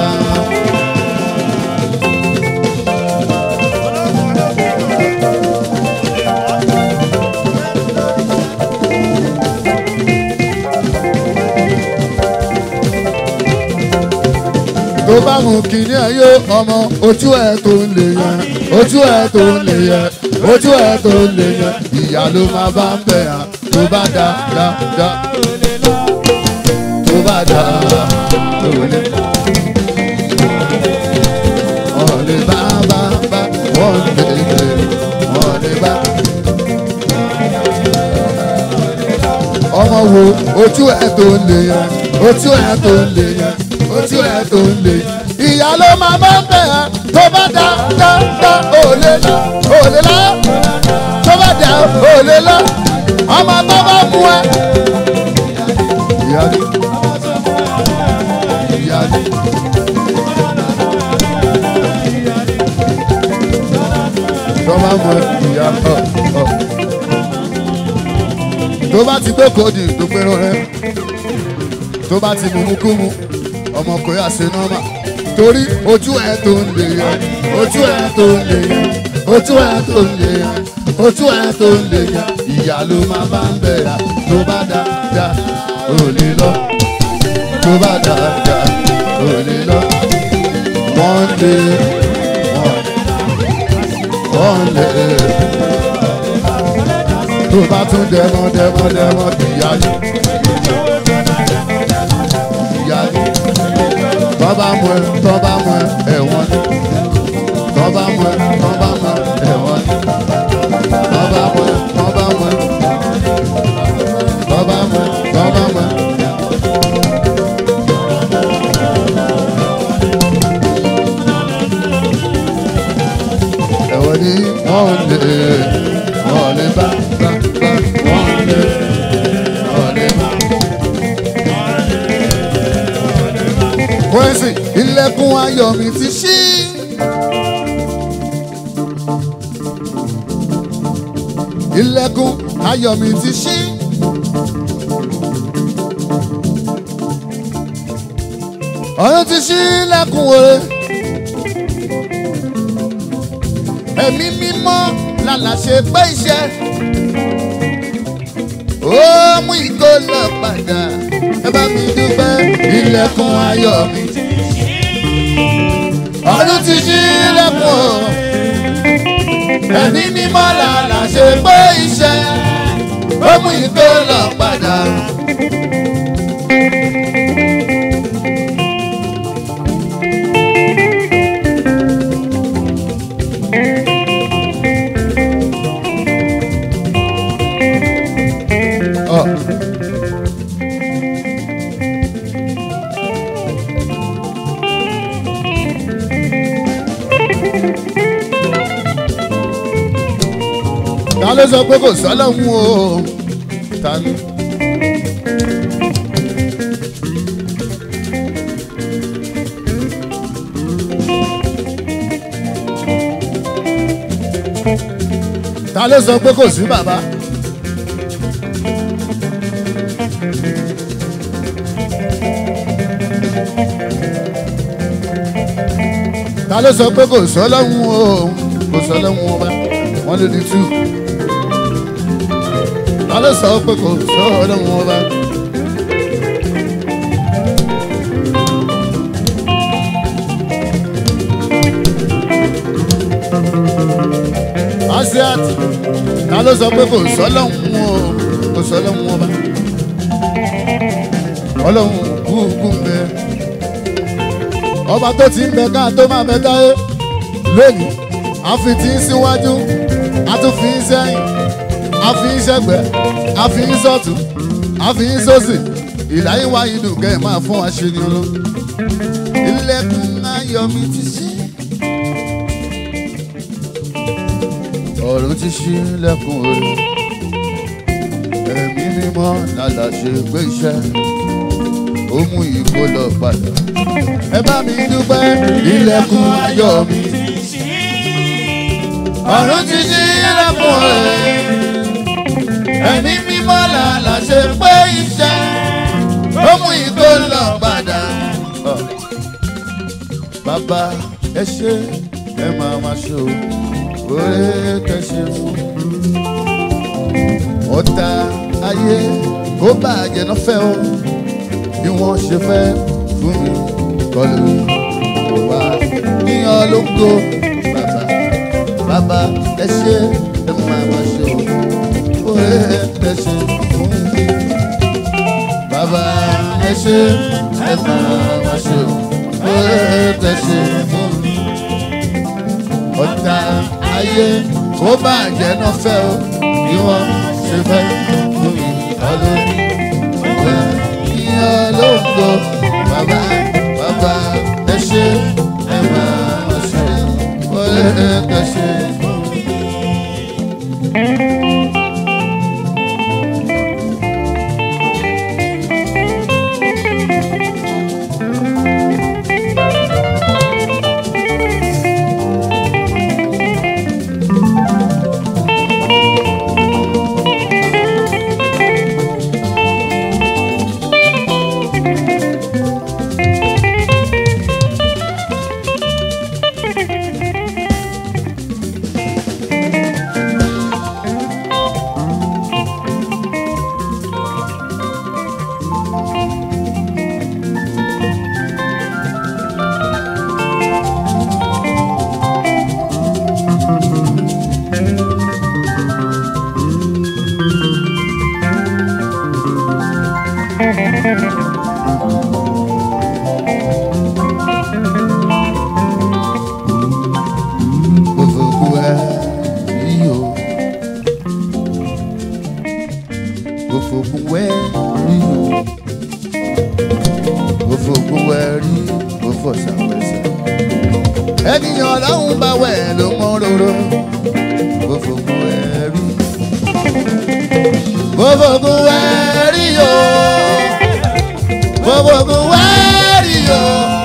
tó bá mú kíní ayé ọmọ ojú ẹ tó ń lè yẹn ojú ẹ tó ń lè yẹn ojú ẹ tó ń lè yẹn ìyá ló máa bá ń bẹ̀ yàn tó bá dá dá dá tó bá dá tó lè. wọ́n lè bá bá bá wọ́n lè lè wọ́n lè bá. ọmọ wo ojú ẹ tó ń lè yẹn ojú ẹ tó ń lè yẹn ojú ẹ tó ń lè yẹn ìyá ló máa bá ń bẹ̀ yàn tó bá dá dá dá òlè lọ òlè lọ tó bá dá òlè lọ ọmọ tó bá mú ẹ. ìyá ni ìyá ni. tó bá mú ẹ ìyá ọ ọ. tó bá ti gbé kóòdì tó pé rẹ tó bá ti mú kú mu ọmọ kò yà sí nọ́mà torí ojú ẹ tó ń lè yẹ ojú ẹ tó ń lè yẹ ojú ẹ tó ń lè yẹ ojú ẹ tó ń lè yẹ ìyá ló máa bá ń bẹ̀rẹ̀ tó bá dá dá ò lè lọ tó bá dá dá ò lè lọ wọ́n lè wọ́n lè tó bá tún dẹ́mọ́ dẹ́mọ́ dẹ́mọ́ ìyá ni ìyá ni tọ́ba mú ẹ tọ́ba mú ẹ ẹ̀wọ̀n ni tọ́ba mú ẹ tọ́ba mú ẹ ẹ̀wọ̀n ni tọ́ba mú ẹ tọ́ba mú ẹ tọ́ba mú ẹ tọ́ba mú ẹ. ẹ̀wọ̀n ni wọ́n lè wọ́n lè bá bá bá wọ́n lè wọ́n lè bá. Kwesi, ilẹ̀kùn ayọ̀ mi ti ṣí. Ilẹ̀kùn ayọ̀ mi ti ṣí. Ọ̀run ti ṣí lẹ́kùn òre. Ẹ̀mí mímọ́ lálàṣẹ pé iṣẹ́. Ó mú ìkó lọ padà. Ẹ bá mi dúpẹ́ ilẹ̀kùn ayọ̀ mi ọdún ti ṣí lẹ́kùn o. ẹ̀mí mímọ́ làlà ṣe pé iṣẹ́ ó mú ìgbé lọ padà. Oh. ta ló sọ pé kò sọ́lọ́hún o ta ni. ta ló sọ pé kò sí bàbá. ta ló sọ pé kò sọ́lọ́hún o kò sọ́lọ́hún ọba wọ́n lè di tú. ta ló sọ pé kò sọ́lọ́hún ọba. asiat ta ló sọ pé kò sọ́lọ́hún o kò sọ́lọ́hún ọba. ọlọ́hun kúkú ń bẹ ọba tó ti ń bẹ ká tó máa bẹ táyé lónìí a fi tí ń síwájú a a tún fi ń sẹ́yìn a fi ń sẹ́gbẹ́ a fi ń sọ́tún a fi ń sósì ìláyé wa yìí dùn kẹ́ ẹ̀ máa fún wa ṣe ni ọlọ́ ilẹ̀kùn ayọ̀ mi ti ṣí ọ̀run ti ṣí lẹ́kùn òru ẹ̀mí mímọ́ lálà ṣe pé iṣẹ́ ó mú ìkó lọ padà ẹ bá mi dúpẹ́ ilẹ̀kùn ayọ̀ mi ọ̀run ti ṣí lẹ́kùn òru ẹ̀mí mímọ́ lálà ṣe pé iṣẹ́ ó mú ìkó lọ padà. bàbá ẹ ṣe ẹ máa ma ṣe o oore tẹ ṣe fún ọ̀tá ayé kó bàjẹ́ náà fẹ́ o bí wọ́n ṣe fẹ́ fún mi kọlu wá níyàn ló ń go bàbá bàbá ẹ ṣe ẹ máa ma ṣe o oore tẹ ṣe fún mi bàbá ẹ ṣe ẹ máa ma ṣe o oore tẹ ṣe fún mi ọ̀tá ayé kó bàjẹ́ náà fẹ́ o bí wọ́n ṣe fẹ́ fún mi ọdún ìwé ìyá lóko bàbá bàbá ẹ ṣe ẹ máa ṣe wọlé ẹ ṣe fún mi. gbogbo ẹ rí o gbogbo ẹ rí o gbogbo ẹ rí gbogbo ṣàwẹsẹ ènìyàn ọlọ́run bá wẹ̀ ló mọ́ róró gbogbo ẹ rí gbogbo ẹ rí o gbogbo ẹ rí o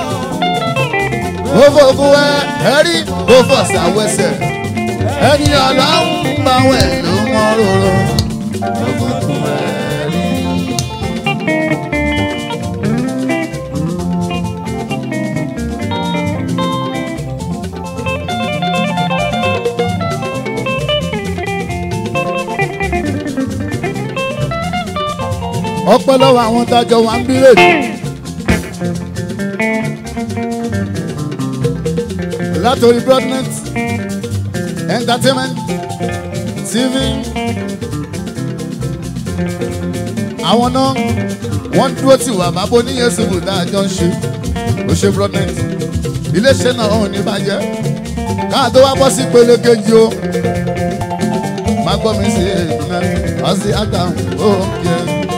gbogbo ẹ rí gbogbo ṣàwẹsẹ ènìyàn ọlọ́run bá wẹ̀ ló mọ́ róró gbogbo ẹ rí. ọpẹ́ lọ́wọ́ àwọn tájọ wà ń bírèdì. látòrí broadnet entertainment tv àwọn náà wọ́n dúró tì wá bàbá oníyẹn ṣubú tá a jọ ń ṣe ó ṣe broadnet iléeṣẹ́ náà ò ní bàjẹ́ káà tó wá bọ́ sí ìpele kejì o má gbọ́ mi sí èèyàn ọ̀sìn àtàwọn òkè.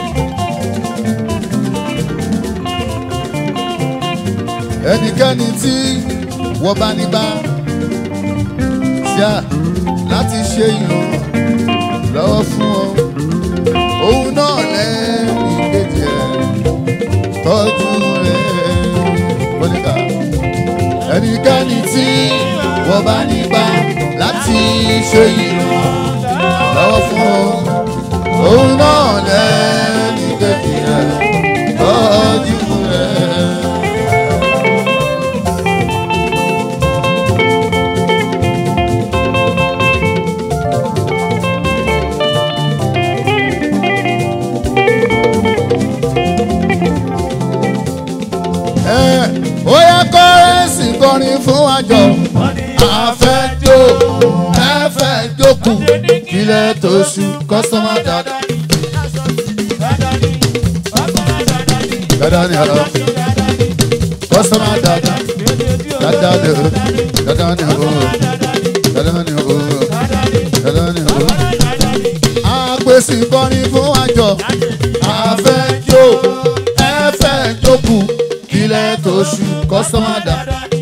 ẹnikẹ́ni tí wọ́n bá ní bá ṣá láti ṣe ìràn lọ́wọ́ fún ọ òun náà lẹ́yìn kejì ẹ̀ tọ́jú rẹ̀ bọ́líkà ẹnikẹ́ni tí wọ́n bá ní bá láti ṣe ìràn lọ́wọ́ fún ọ òun náà lẹ́yìn kejì ẹ̀ tọ́jú rẹ̀. ó yẹ kọ́rẹ́sì kọrin fún àjọ àfẹ́jọ́ ẹ̀fẹ́ jókòó ilẹ̀ tó ṣú kọ́sọ́mà dáadáa. dáadáa ni àlọ́ kọ́sọ́mà dáadáa dáadáa ni o dáadáa ni o dáadáa ni o dáadáa gbèsè kọrin fún àjọ àfẹjọ ẹfẹjọkù ilẹ̀ tó ṣù kọ́sọ́mà dà.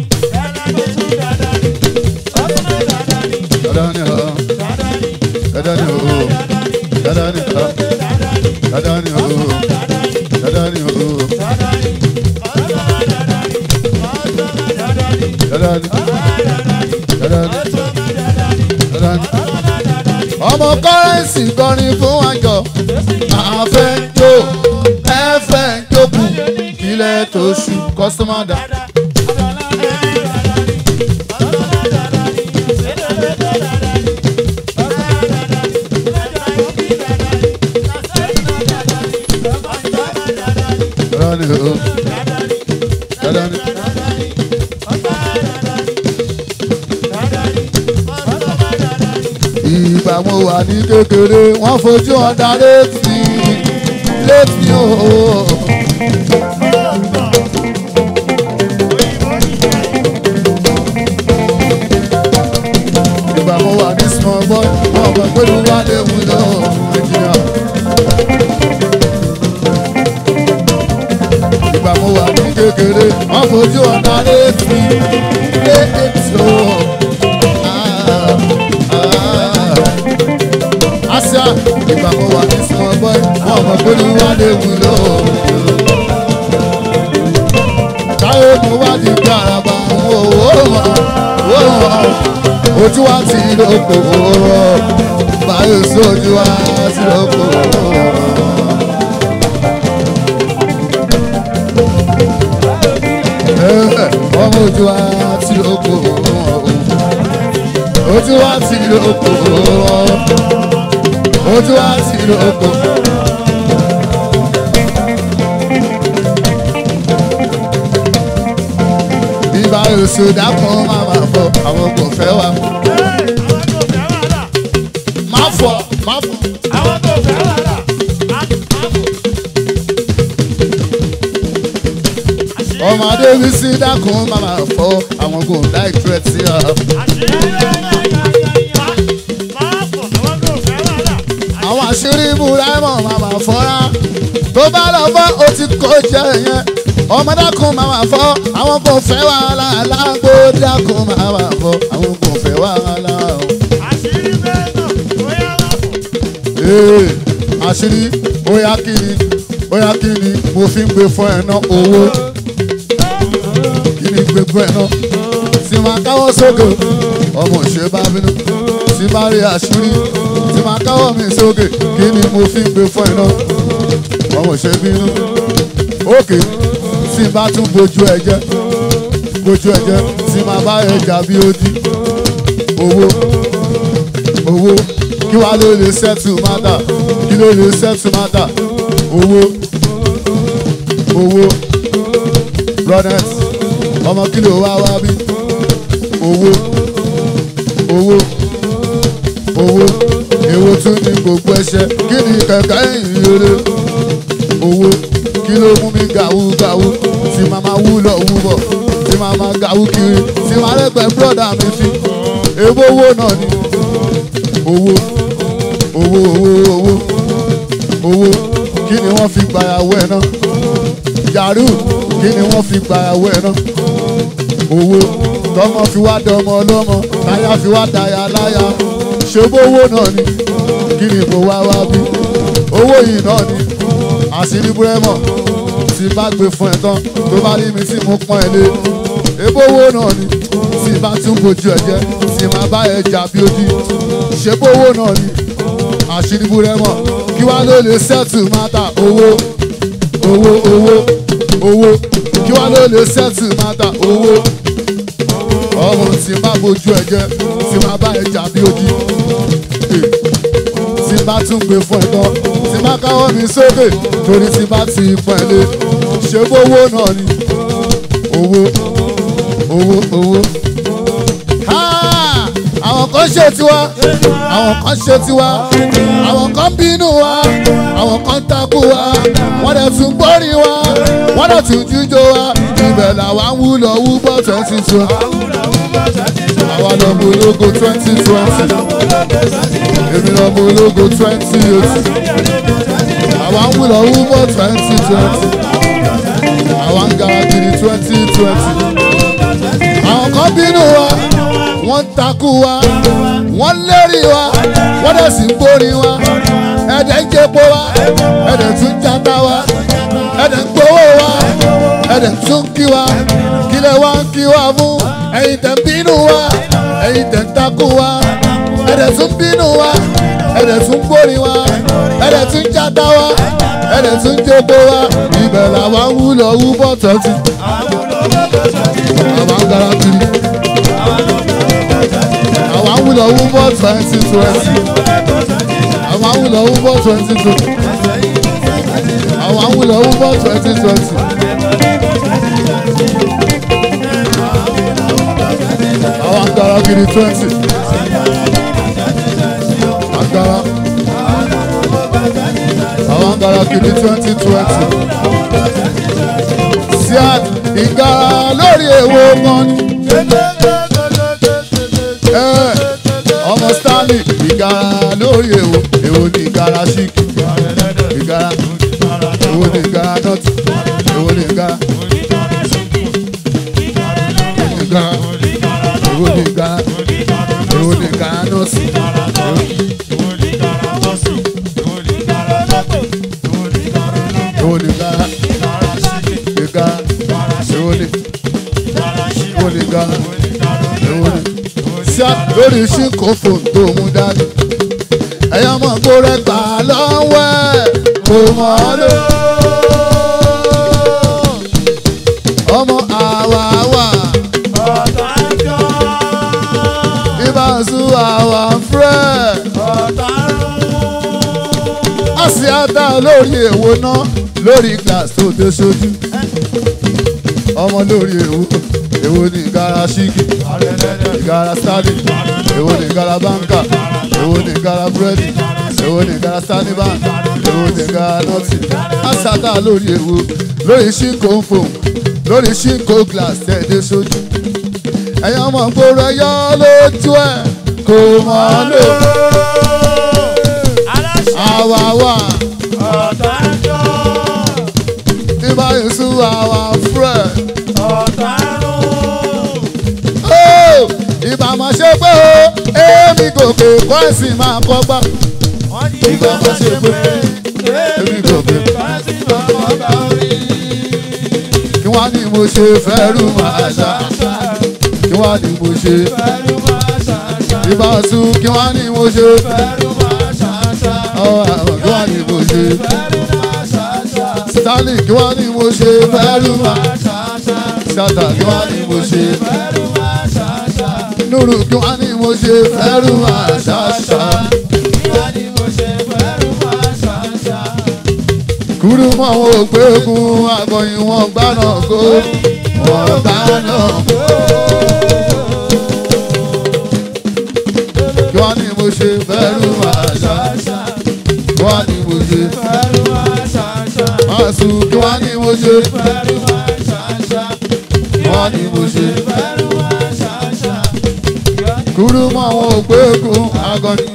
Dada ni o, dada ni o, dada ni o, dada ni o, dada ni o, dada ni, dada ni, dada ni. Ọmọ kọ́rẹ́ǹsì kọrin fún àjọ àfẹjọ ẹfẹjọkù ilẹ̀ tó ṣù kọ́sọ́mà dà. Dada ni o, dada ni. ìgbà mo wà ní kékeré wọ́n fojú ọ̀dà létí létí ooo. ìgbà mo wà ní small boy wọ́n mọ̀ pé mo wá léwu lọ nàìjíríà. ìgbà mo wà ní kékeré wọ́n fojú ọ̀dà létí létí ooo. Asia ìgbà mo wà ní small boy wọ́n mọ̀ pé mo wá léwu lọ. Táyé mo wá di garaba owó wọn owó wọn ojú wa ti lóko wọn báyìí sójú wa ti lóko wọn. Ọmọ ojú wa ti lóko wọn ojú wa ti lóko wọn ojú wa ti lóko. Bíbá oṣù dákun máa ma fọ àwọn kò fẹ́ wa. Má fọ, má fọ. Ọmọdé mi sí dákun máa ma fọ àwọn kò láì tẹ̀ sí ọ. Àwọn àṣírí Bùráìmọ̀ máa ma fọ́ra. Tó bá lọ fọ́, o ti kó jẹ yẹn. Ọmọ dákun máa ma fọ́, àwọn kò fẹ́ wàhálà. Alágbó dákun máa ma fọ́, àwọn kò fẹ́ wàhálà. Ee, àṣírí bóyá kí ni bóyá kí ni mo fi ń gbé fún ẹ ná owó. Kí ni gbé fún ẹ ná? Sì máa káwọ́ sókè, ọmọ òṣèré bá bínú. Sì bá rí àṣírí, sì máa káwọ́ mi sókè. Kí ni mo fi ń gbé fún ẹ ná? Ọmọ òṣèré bínú. Òkè sì bá tún bójú ẹ jẹ́. Bójú ẹ jẹ́, sì máa bá ẹ jà bí ó di. Owó owó kí wàá ló lè settle matter kí ló lè settle matter owó owó ronet ọmọ kí ló wá wá bí owó owó owó èwo tún ní gbogbo ẹ̀ṣẹ̀ kí ni kẹ̀kẹ́ ìyèrè owó kí ló mú mi gàwú gàwú tí màmá wú lọ wú bọ̀ tí màmá gàwú kiri tí màá rẹ́gbẹ̀ẹ́ brọ́dà mi fi èwo owó náà ni owó owó owó owó owó kí ni wọ́n fi gbàyàwó ẹ̀ náà yàrá kí ni wọ́n fi gbàyàwó ẹ̀ náà owó tọmọ fi wá dọmọ ọlọ́mọ táyà fi wá dàyà láyà ṣebówó náà ni kí ni kò wá wá bí owó yìí náà ni àṣírí búrẹ́mọ̀ tí bá gbé fún ẹ tán tó bá rí mi tí mo pọ́n ẹ lé ebówó náà ni tí bá tún bójú ẹ jẹ́ tí máa bá ẹ jà bí odi ṣebówó náà ni àṣírí búrẹ́mọ̀ kí wá ló lè sẹ́tù mátà owó owó owó owó kí wá ló lè sẹ́tù mátà owó ọmọ tí bá bójú ẹ jẹ́ tí máa bá ẹ jà bí odi tí bá tún gbé fún ẹ tán tí bá káwọ́ mi sókè torí tí bá ti pọ̀ ẹ́ lé ṣebówó náà ni owó owó owó. Ha! àwọn kan ṣe tiwa àwọn kan ṣe tiwa àwọn kan bínú wa àwọn kan takú wa wọ́n dẹ̀ tún gbórí wa wọ́n dẹ̀ ti ń jíjó wa ibẹ̀ làwa ń wúlọ̀ wú bọ́ twenty twenty àwa lọ́mọ ológo twenty twenty èmi lọ́mọ ológo twenty eighty àwa ń wúlọ̀ wú bọ́ twenty twenty àwa ń gara kiri twenty twenty àwọn kan bínú wa wọ́n ń takú wa wọ́n lérí wa wọ́n dẹ̀ sì ń gbórí wa ẹ̀dẹ̀ ń jẹ́pọ̀ wa ẹ̀dẹ̀ tún jata wa ẹ̀dẹ̀ ń gbowó wa ẹ̀dẹ̀ tún kí wa kílẹ̀ wa ń kí wa fún ẹ̀yin tẹ̀ ń bínú wa ẹ̀yin tẹ̀ ń takú wa ẹ̀dẹ̀ tún bínú wa ẹ̀dẹ̀ tún gbórí wa ẹ̀dẹ̀ tún jata wa ẹ̀dẹ̀ tún jẹ́pọ̀ wa ibẹ̀ làwa ń wúlọ̀ wú bọ́ tọ́tù àwa ń gara kiri àwa ń wúlọ̀ wú bọ́ twenty twenty àwa ń wúlọ̀ wú bọ́ twenty twenty àwa ń wúlọ̀ wú bọ́ twenty twenty. àwa ń gara kiri twenty. Agara. Àwa ń gara kiri twenty twenty. Siad ìgara lórí èwo kan ni. Ẹ, ọmọ stanley ìgara lórí èwo èwo ni ìgara chic ìgara èwo ni ìgara nut èwo ni ìgara ìgara èwo ni ìgara èwo ni ìgara nut èwo ni ìgara ìgara èwo ni èwo ni ìgara èwo ni ṣá lórí ṣínkò fòun tó mú dání. ẹ̀yọ́ mọ̀ kó rẹ̀ gbà lọ́wọ́ ẹ̀ kò mọ̀ ọ́ lò. ọmọ àwàwà ibà sùn àwà fúrẹ́. àṣìáta lórí èwo náà lórí glass tó dé sójú. ọmọ lórí èwo èwo ní ìgara ṣíkì ìgara stanley èwo ní ìgara báńkà èwo ní ìgara búrẹ́dì èwo ní ìgara stanley bank èwo ní ìgara nọ́ọ̀tì àṣàtà lórí èwo lórí ṣínkò ń fò lórí ṣínkò glass tẹ̀dé sójú ẹ̀yàn ọmọ gbòòrò ẹ̀yọ́ lójú ẹ̀ kò mọ̀ ọ́ lò àwàwà ibà yẹsù àwà fúrẹ́. Ó, ìbá máa ṣe pé o èmi gòkè kọ́ ẹ̀sìn máa kọ́ gbá. ìbá máa ṣe pé èmi gòkè kí wọ́n ní mo ṣe fẹ́rù máa ṣá kí wọ́n ní mo ṣe ìbá sùn kí wọ́n ní mo ṣe ọ̀ àwọn kí wọ́n ní mo ṣe stanley kí wọ́n ní mo ṣe fẹ́rù máa ṣàtà kí wọ́n ní mo ṣe nuru kí wọ́n ní mo ṣe fẹ́rù máa ṣàṣà. kúrú mọ́ àwọn ògbégun àgọ̀yìn wọn gbáná kó wọn gbáná kó. kí wọ́n ní mo ṣe fẹ́rù máa ṣàṣà. kí wọ́n ní mo ṣe máa sùn kí wọ́n ní mo ṣe kí wọ́n ní mo ṣe. kúrú mọ́ àwọn ògbégun àgọ̀yìn.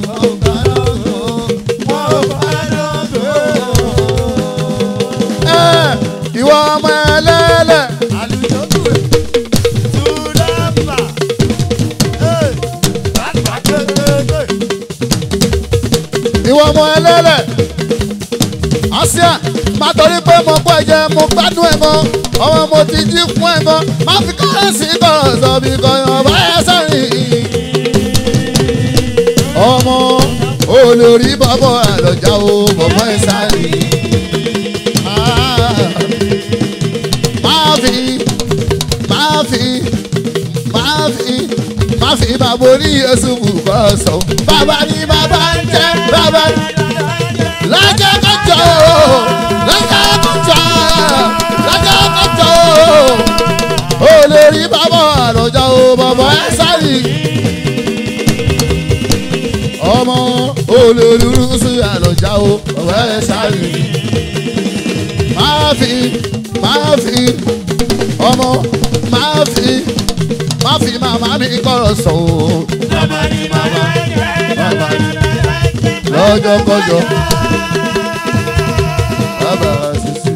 Ẹ, ìwọ ọmọ ẹlẹ́lẹ̀ ìwọ ọmọ ẹlẹ́lẹ̀ àṣìá má torí pé mo pọ̀ jẹ mo gbádùn ẹ̀ gan ọmọ mo ti jí fún ẹ̀ gan má fi kọ́rẹ́sì kọ̀rọ̀ sọ bí kọ̀yàn bá ẹ sẹ́rìn ọmọ olórí bọ́bọ̀ àlọ́jà o bọ̀bọ̀ ẹ sẹ́rìn máa fi máa fi máa fi máa fi bàbá orí Jésù bùkọ́ sọ bàbá ni bàbá ń jẹ́ bàbá ni lọ́jọ́ kọjọ́ lọ́jọ́ kọjọ́ lọ́jọ́ kọjọ́ o lè rí bàbá àlọ́jà o bàbá ẹ sáré ọmọ olólùrú sí àlọ́jà o bàbá ẹ sáré máa fi máa máa fi ọmọ máa fi máa fi màmá mi kọ̀rọ̀ sọ o lọ́jọ́ kọjọ́ bàbá sísè.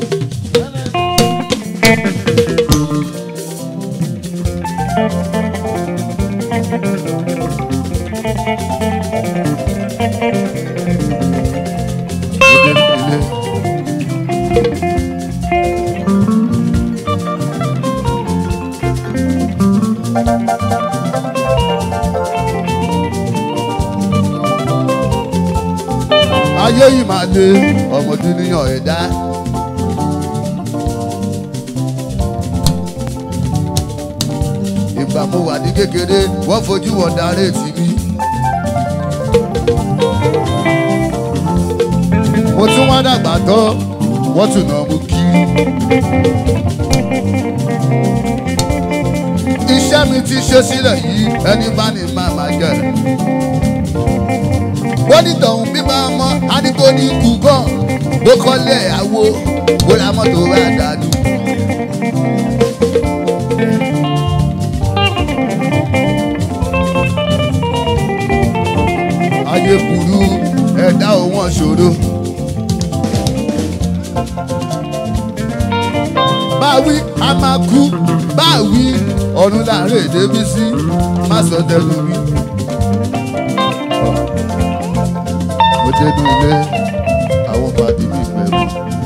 ayé yìí máa lé ọmọdé níyàn ẹ̀dá. ìgbà mo wà ní kékeré wọ́n fojú wọn darí tì mí. mo tún wá dàgbà tán wọ́n tún nà mú kiri. iṣẹ́ mi ti ṣe sílẹ̀ yìí ẹni bá ní máa máa jẹ bọ́dítọ̀hún bí máa mọ adigun ní ikú gan bó kọ́lé àwo bó ra mọ́tò rà dànù. ayé burú ẹ̀dá òun ṣòro. báwí a máa kú báwí ọ̀run láàrin èdè bí sí má sọ tẹnu mi. mo dénú ilé àwọn pàdé mi pẹ̀lú.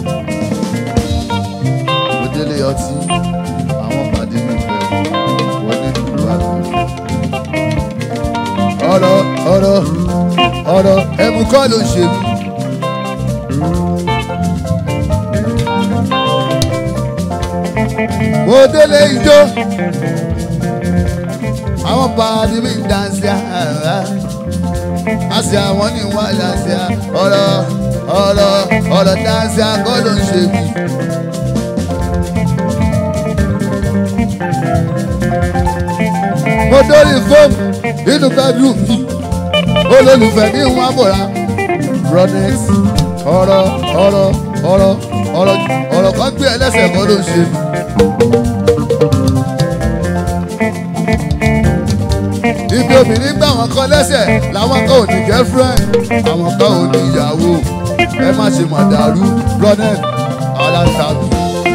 mo délé ọtí àwọn pàdé mi pẹ̀lú wọ́n ní ìlú àgbẹ̀. ọ̀rọ̀ ọ̀rọ̀ ọ̀rọ̀ ẹ̀mú kọ́ ló ń ṣe mí. mo délé ijó àwọn pàdé mi ń dánsì àárá àṣà àwọn ní wà láṣà ọ̀rọ̀ ọ̀rọ̀ ọ̀rọ̀ dánsì àgọ́ ló ń ṣe mí. mo dórí fóònù nínú bedroom mi olólùfẹ́ ní wọn bọ̀ra bronex ọ̀rọ̀ ọ̀rọ̀ ọ̀rọ̀ ọ̀rọ̀ ọ̀rọ̀ kan gbé ẹlẹ́sẹ̀ kan ló ń ṣe mí. ibi obìnrin gbà wọn kọ lẹ́sẹ̀ làwọn kan ò ní girlfriend àwọn kan ò ní ìyàwó ẹ má ṣe mọ̀ dàrú bronex aláṣàbí.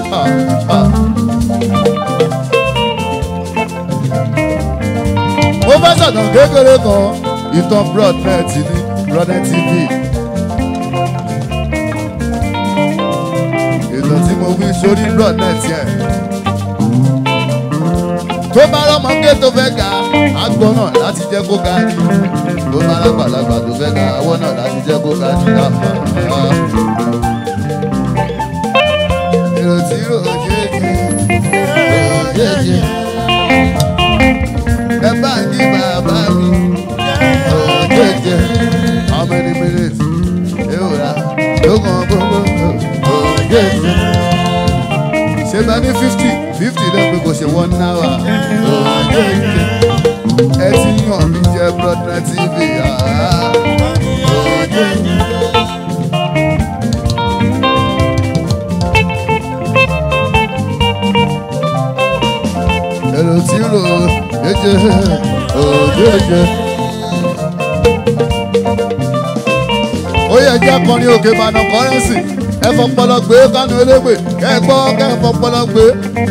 mo fẹ́ sọ̀tàn kékeré kan ìtàn broadnet ní broadnet tv. ìtàn tí mo wí sórí broadnet yẹn. tó bá rọ́mọké tó fẹ́ ga agbọ́n náà láti jẹ́ kó ga ní. tó bá lágbàlagbà tó fẹ́ ga awọ́ náà láti jẹ́ kó ga ní. èrò tí yóò jẹ́jẹ́ yóò jẹ́jẹ́ ẹ bá ń kí bàbá mi jẹjẹ how many minutes yóò ra lókàn gbogbo jẹjẹ ṣe bá ní fifty fifty lẹ́gbẹ̀ẹ́ kò ṣe one hour jẹjẹ ẹ ti yàn mí jẹ brother tv jẹjẹ. èrò tí rò jẹjẹ jẹjẹ. ó yẹ jẹ́ akọrin òkè ìbàdàn kọ́rẹ́nsì ẹ fọpọlọ gbé kánú elégbè kẹ́ ẹ gbọ́ kẹ́ ẹ fọpọlọ gbé.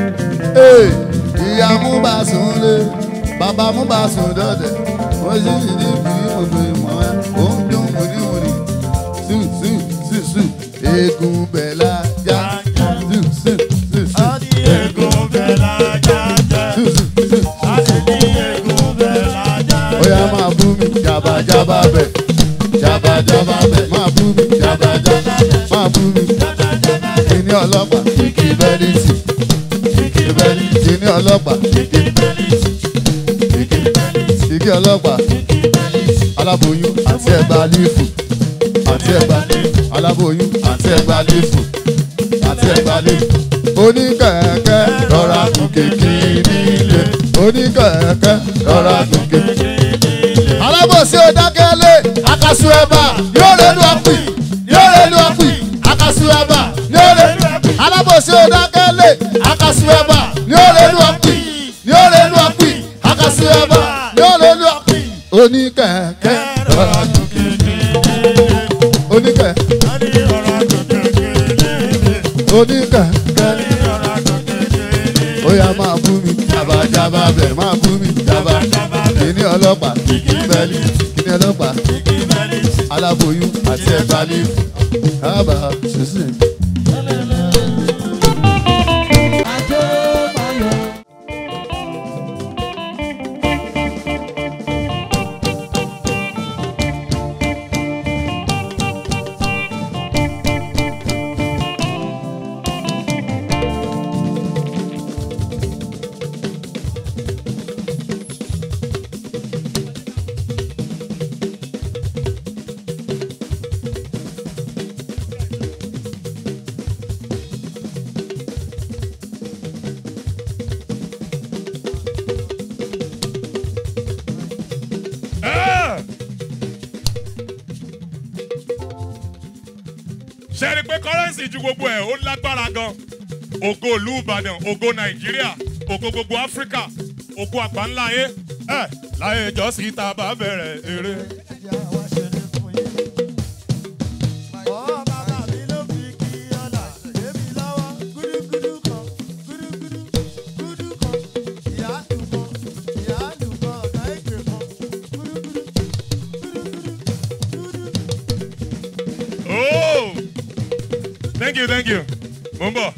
ìyá mú bá sùn lé bàbá mú bá sùn dọ́dẹ̀ wọ́n sì ní bí òdo ìmọ̀ ẹ̀ ó ń dún wìrìwìrì sù sù sù sù eégún bẹ̀là já sù sù sù sù ó yá máa bú mi jàbàjàbà bẹ̀ jabajaba bẹ máa bú mi jabajaba máa bú mi kíní ọlọ́pàá kíkí bẹ́líìtì kíkí bẹ́líìtì kíní ọlọ́pàá kíkí kíkí kíkí ọlọ́pàá aláboyún àti ẹgbàá lífù àti ẹgbàá aláboyún àti ẹgbàá lífù àti ẹgbàá lífù oníkẹ̀kẹ́ rọra gùn kékeré nílé oníkẹ̀kẹ́ rọra gùn kékeré alábòsí odákẹ́lé akasu ẹ̀bà yóò lẹ́nu ọ̀pì yóò lẹ́nu ọ̀pì akasu ẹ̀bà yóò lẹ́nu ọ̀pì alábòsí odákẹ́lé oníkẹ̀kẹ́ Rọra gòkè kékeré. oníkẹ̀ Ani rọra gòkè kékeré. oníkẹ̀kẹ́ Ani rọra gòkè kékeré. ó yá máa bú mi jàbàjàbà bẹ̀ máa bú mi jàbà kíní ọlọ́pàá kíní bẹ́lí kíní ọlọ́pàá Igi bẹ́lí sí. aláboyún àti ẹ̀bá ní kábà sísìn. Ajé máa yọ. ṣe rí i pé kọ́rẹ́ǹsì ju gbogbo ẹ̀ ó lágbára gan ògo ìlú ìbàdàn ògo nàìjíríà ògo gbogbo áfíríkà ògo àgbáńlá ayé ẹ láyé ìjọsìn tá a bá bẹ̀rẹ̀ eré. Oh! Thank you, thank you. Mo ń bọ̀.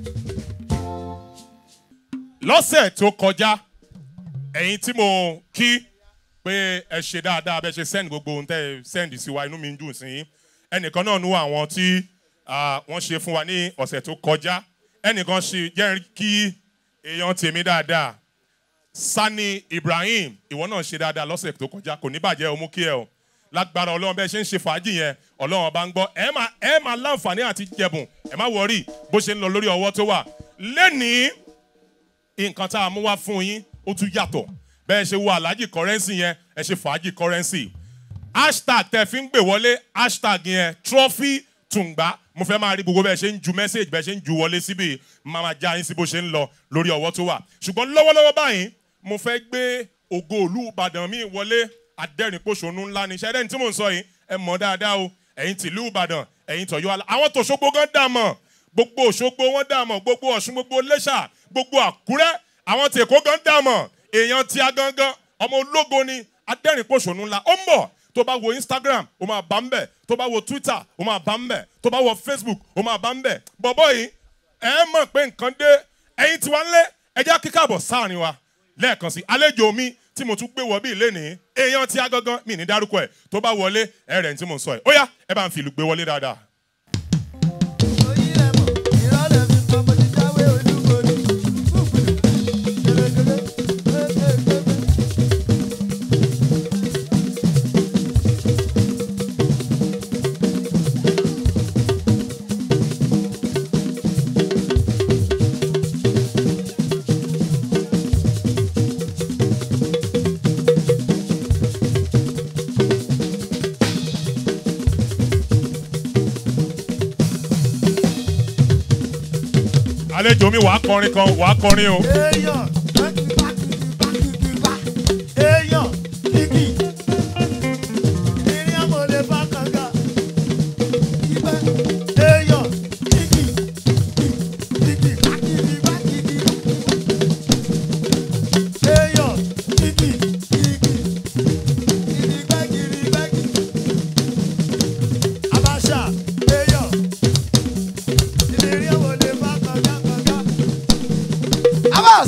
Lọ́sẹ̀ tó kọjá, ẹ̀yin tí mo kí pé ẹ ṣe dáadáa bẹ́ẹ̀ ṣe send gbogbo ohun tẹ́ ẹ send sí wa inú mi ń dùn sí yín. Ẹnìkan náà nú àwọn tí ah, wọ́n ṣe fún wa ní ọ̀sẹ̀ tó kọjá. Ẹnìkan ṣe jẹ́ kí èèyàn tèmi dáadáa. Sani Ibrahim, ìwọ náà ṣe dáadáa lọ́sẹ̀ tó kọjá, kò ní bàjẹ́ o mú kí ẹ o lágbára ọlọ́run bẹ́ẹ̀ ṣe ń ṣe fàájì yẹn ọlọ́run ọba ń gbọ́ ẹ máa ẹ máa láǹfààní àti jẹ̀bùn ẹ má wọrí bó ṣe ń lọ lórí ọwọ́ tó wà lẹ́nìí nǹkan tá a mú wá fún yín ó tún yàtọ̀ bẹ́ẹ̀ ṣe wo aláàjì kọ́rẹ́nsì yẹn ẹ ṣe fàájì kọ́rẹ́nsì hashtag tẹ fi ń gbè wọlé hashtag yẹn trophy tùǹgbà mo fẹ́ máa rí gbogbo bẹ́ẹ̀ ṣe ń ju message bẹ́ẹ̀ ṣe ń ju wọlé síbi máa máa já yín sí bó ṣe ń lọ lórí ọwọ́ tó wà ṣùgbọ́n lọ́wọ́lọ́wọ́ báyìí mo fẹ́ gbé ògo òlú ìbàdàn mi wọlé adẹ́rìnpòṣónú ńlá ni ṣẹ́dẹ́ni tí mò ń sọ yìí ẹ mọ̀ dáadáa o ẹ̀yin tìlú ìbàdàn ẹ̀yin tọ̀yọ́ alá àwọn tòṣogbo gan dà mọ̀ gbogbo òṣogbo wọn dà mọ̀ gbogbo ọ̀ṣun gbogbo lẹ́ṣà gbogbo àkúrẹ́ àwọn tèkó gan dà mọ̀ èèyàn tí a gangan ọmọ ológo ni adẹ́rìnpòṣónú ńlá ó ń bọ̀ tó bá wo instagram ó máa bá ń bẹ̀ tó bá wo twitter ó máa bá ń bẹ̀ tó bá wo facebook ó máa bá ń bẹ̀ bọ̀bọ̀ yìí ẹ mọ̀ pé nǹkan dé ẹ̀yin tí wọ́n ń lé ẹjẹ́ kíkàbọ̀ sáàrin wa lẹ́ẹ̀kan sí àlejò mi tí mo tún gbé wọ bíi lénìí èèyàn tí a gangan mi ní dárúkọ ẹ̀ tó bá wọlé ẹ rẹ̀ tí mo sọ ẹ̀ ó yá ẹ bá ń fi ìlú gbé wọlé dáadáa. àlejò mi wàá kọrin kan wàá kọrin o. Èèyàn èèyàn kìkì ìrìn àmọ̀ lè bá kànga ibẹ̀ èèyàn kìkì kìkì kàkìkì bá kìkì èèyàn kìkì kìkì kìrìgbẹ́ kìrìgbẹ́ kìkì abáṣà èèyàn ìrìn àmọ̀ lè bá kànga kànga. Abbas!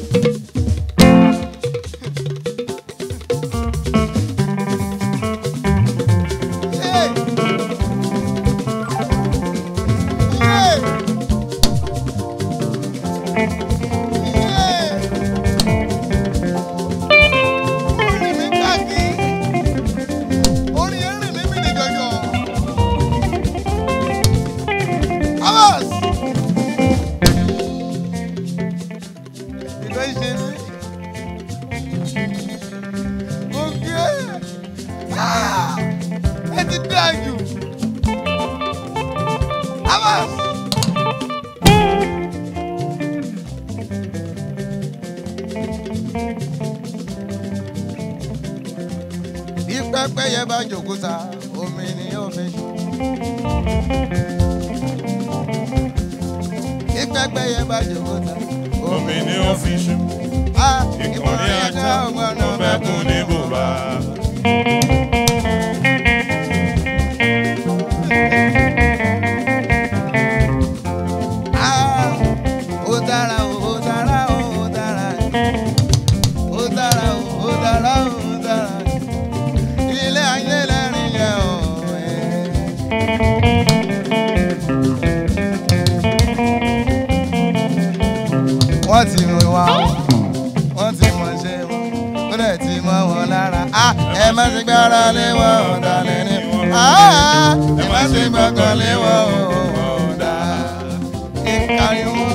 Hey! Hey! Hey! Orin mi káàkiri. Orin yẹn rìn mí mi ní jọjọ. Abbas! Ìgbà ìṣe mi. Mo gbé. Ah! Ẹ ti dáa jù. Abbas! pẹ́pẹ́yẹ bá jòkúta omi ni yóò fi ṣù. kí pẹ́pẹ́yẹ bá jòkúta omi ni ó fi ṣu á ìkànnì ajá ó fẹ́ kún ní bùbá. Ah, ó dára o, ó dára o, ó dára. Ó dára o, ó dára o, ó dára. Ilé ayé lẹ́rìn yẹ o. Wọ́n ti mú wa o, wọ́n ti mọ̀ ṣe wọn, ó dẹ̀ ti mọ́ wọn lára. Ah, ẹ má ṣe gbára lé wọn ọ̀dàlẹ̀ ni. Ah, ẹ má ṣe gbọ́kàn lé wọn ọ̀dà. Ìkàrí wọn.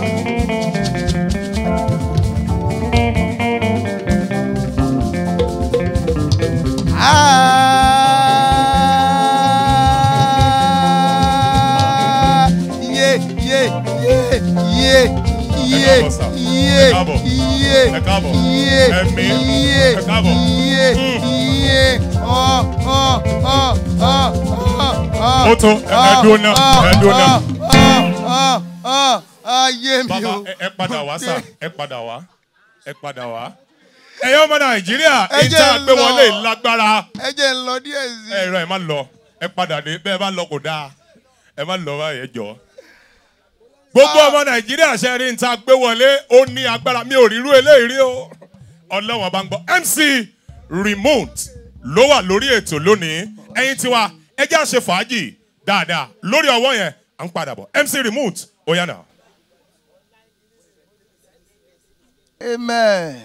Ah, yeah, yeah, yeah, yeah, yeah, káàbọ̀ sà. yeah, Ẹ káàbọ̀. yeah, Ẹ káàbọ̀. yeah, Ẹ̀mí. yeah, Ẹ káàbọ̀. yeah, yeah. Oh, oh, oh, oh, oh, oh. Ó tó, ẹ- ẹ dúró náà, ẹ dúró náà. Oh, oh, oh, ayé mi bàbá o. ẹ- ẹ padà wá sà ẹ padà wá ẹ padà wá. ẹ̀yin ọmọ nàìjíríà Ẹ jẹ́ ìta ń gbé lọ. wọlé lágbára. ẹ jẹ́ ń lọ díẹ̀ sí i. ẹ̀rọ ẹ̀ má lọ ẹ padà dé bẹ́ẹ̀ bá lọ kò dáa ẹ má lọ báyìí ẹ jọ. gbogbo ọmọ nàìjíríà ṣe rí níta gbé wọlé ó ní agbára mi ò rírú eléyìí rí o ọlọ́wọ́n bá ń gbọ́ mc remote ló wà lórí ètò lónìí ẹ̀yin tiwa ẹ jẹ́ àṣẹ fàájì dáadáa lórí ọwọ́ yẹn à ń padà bọ̀ mc remote ó yànnà. amen.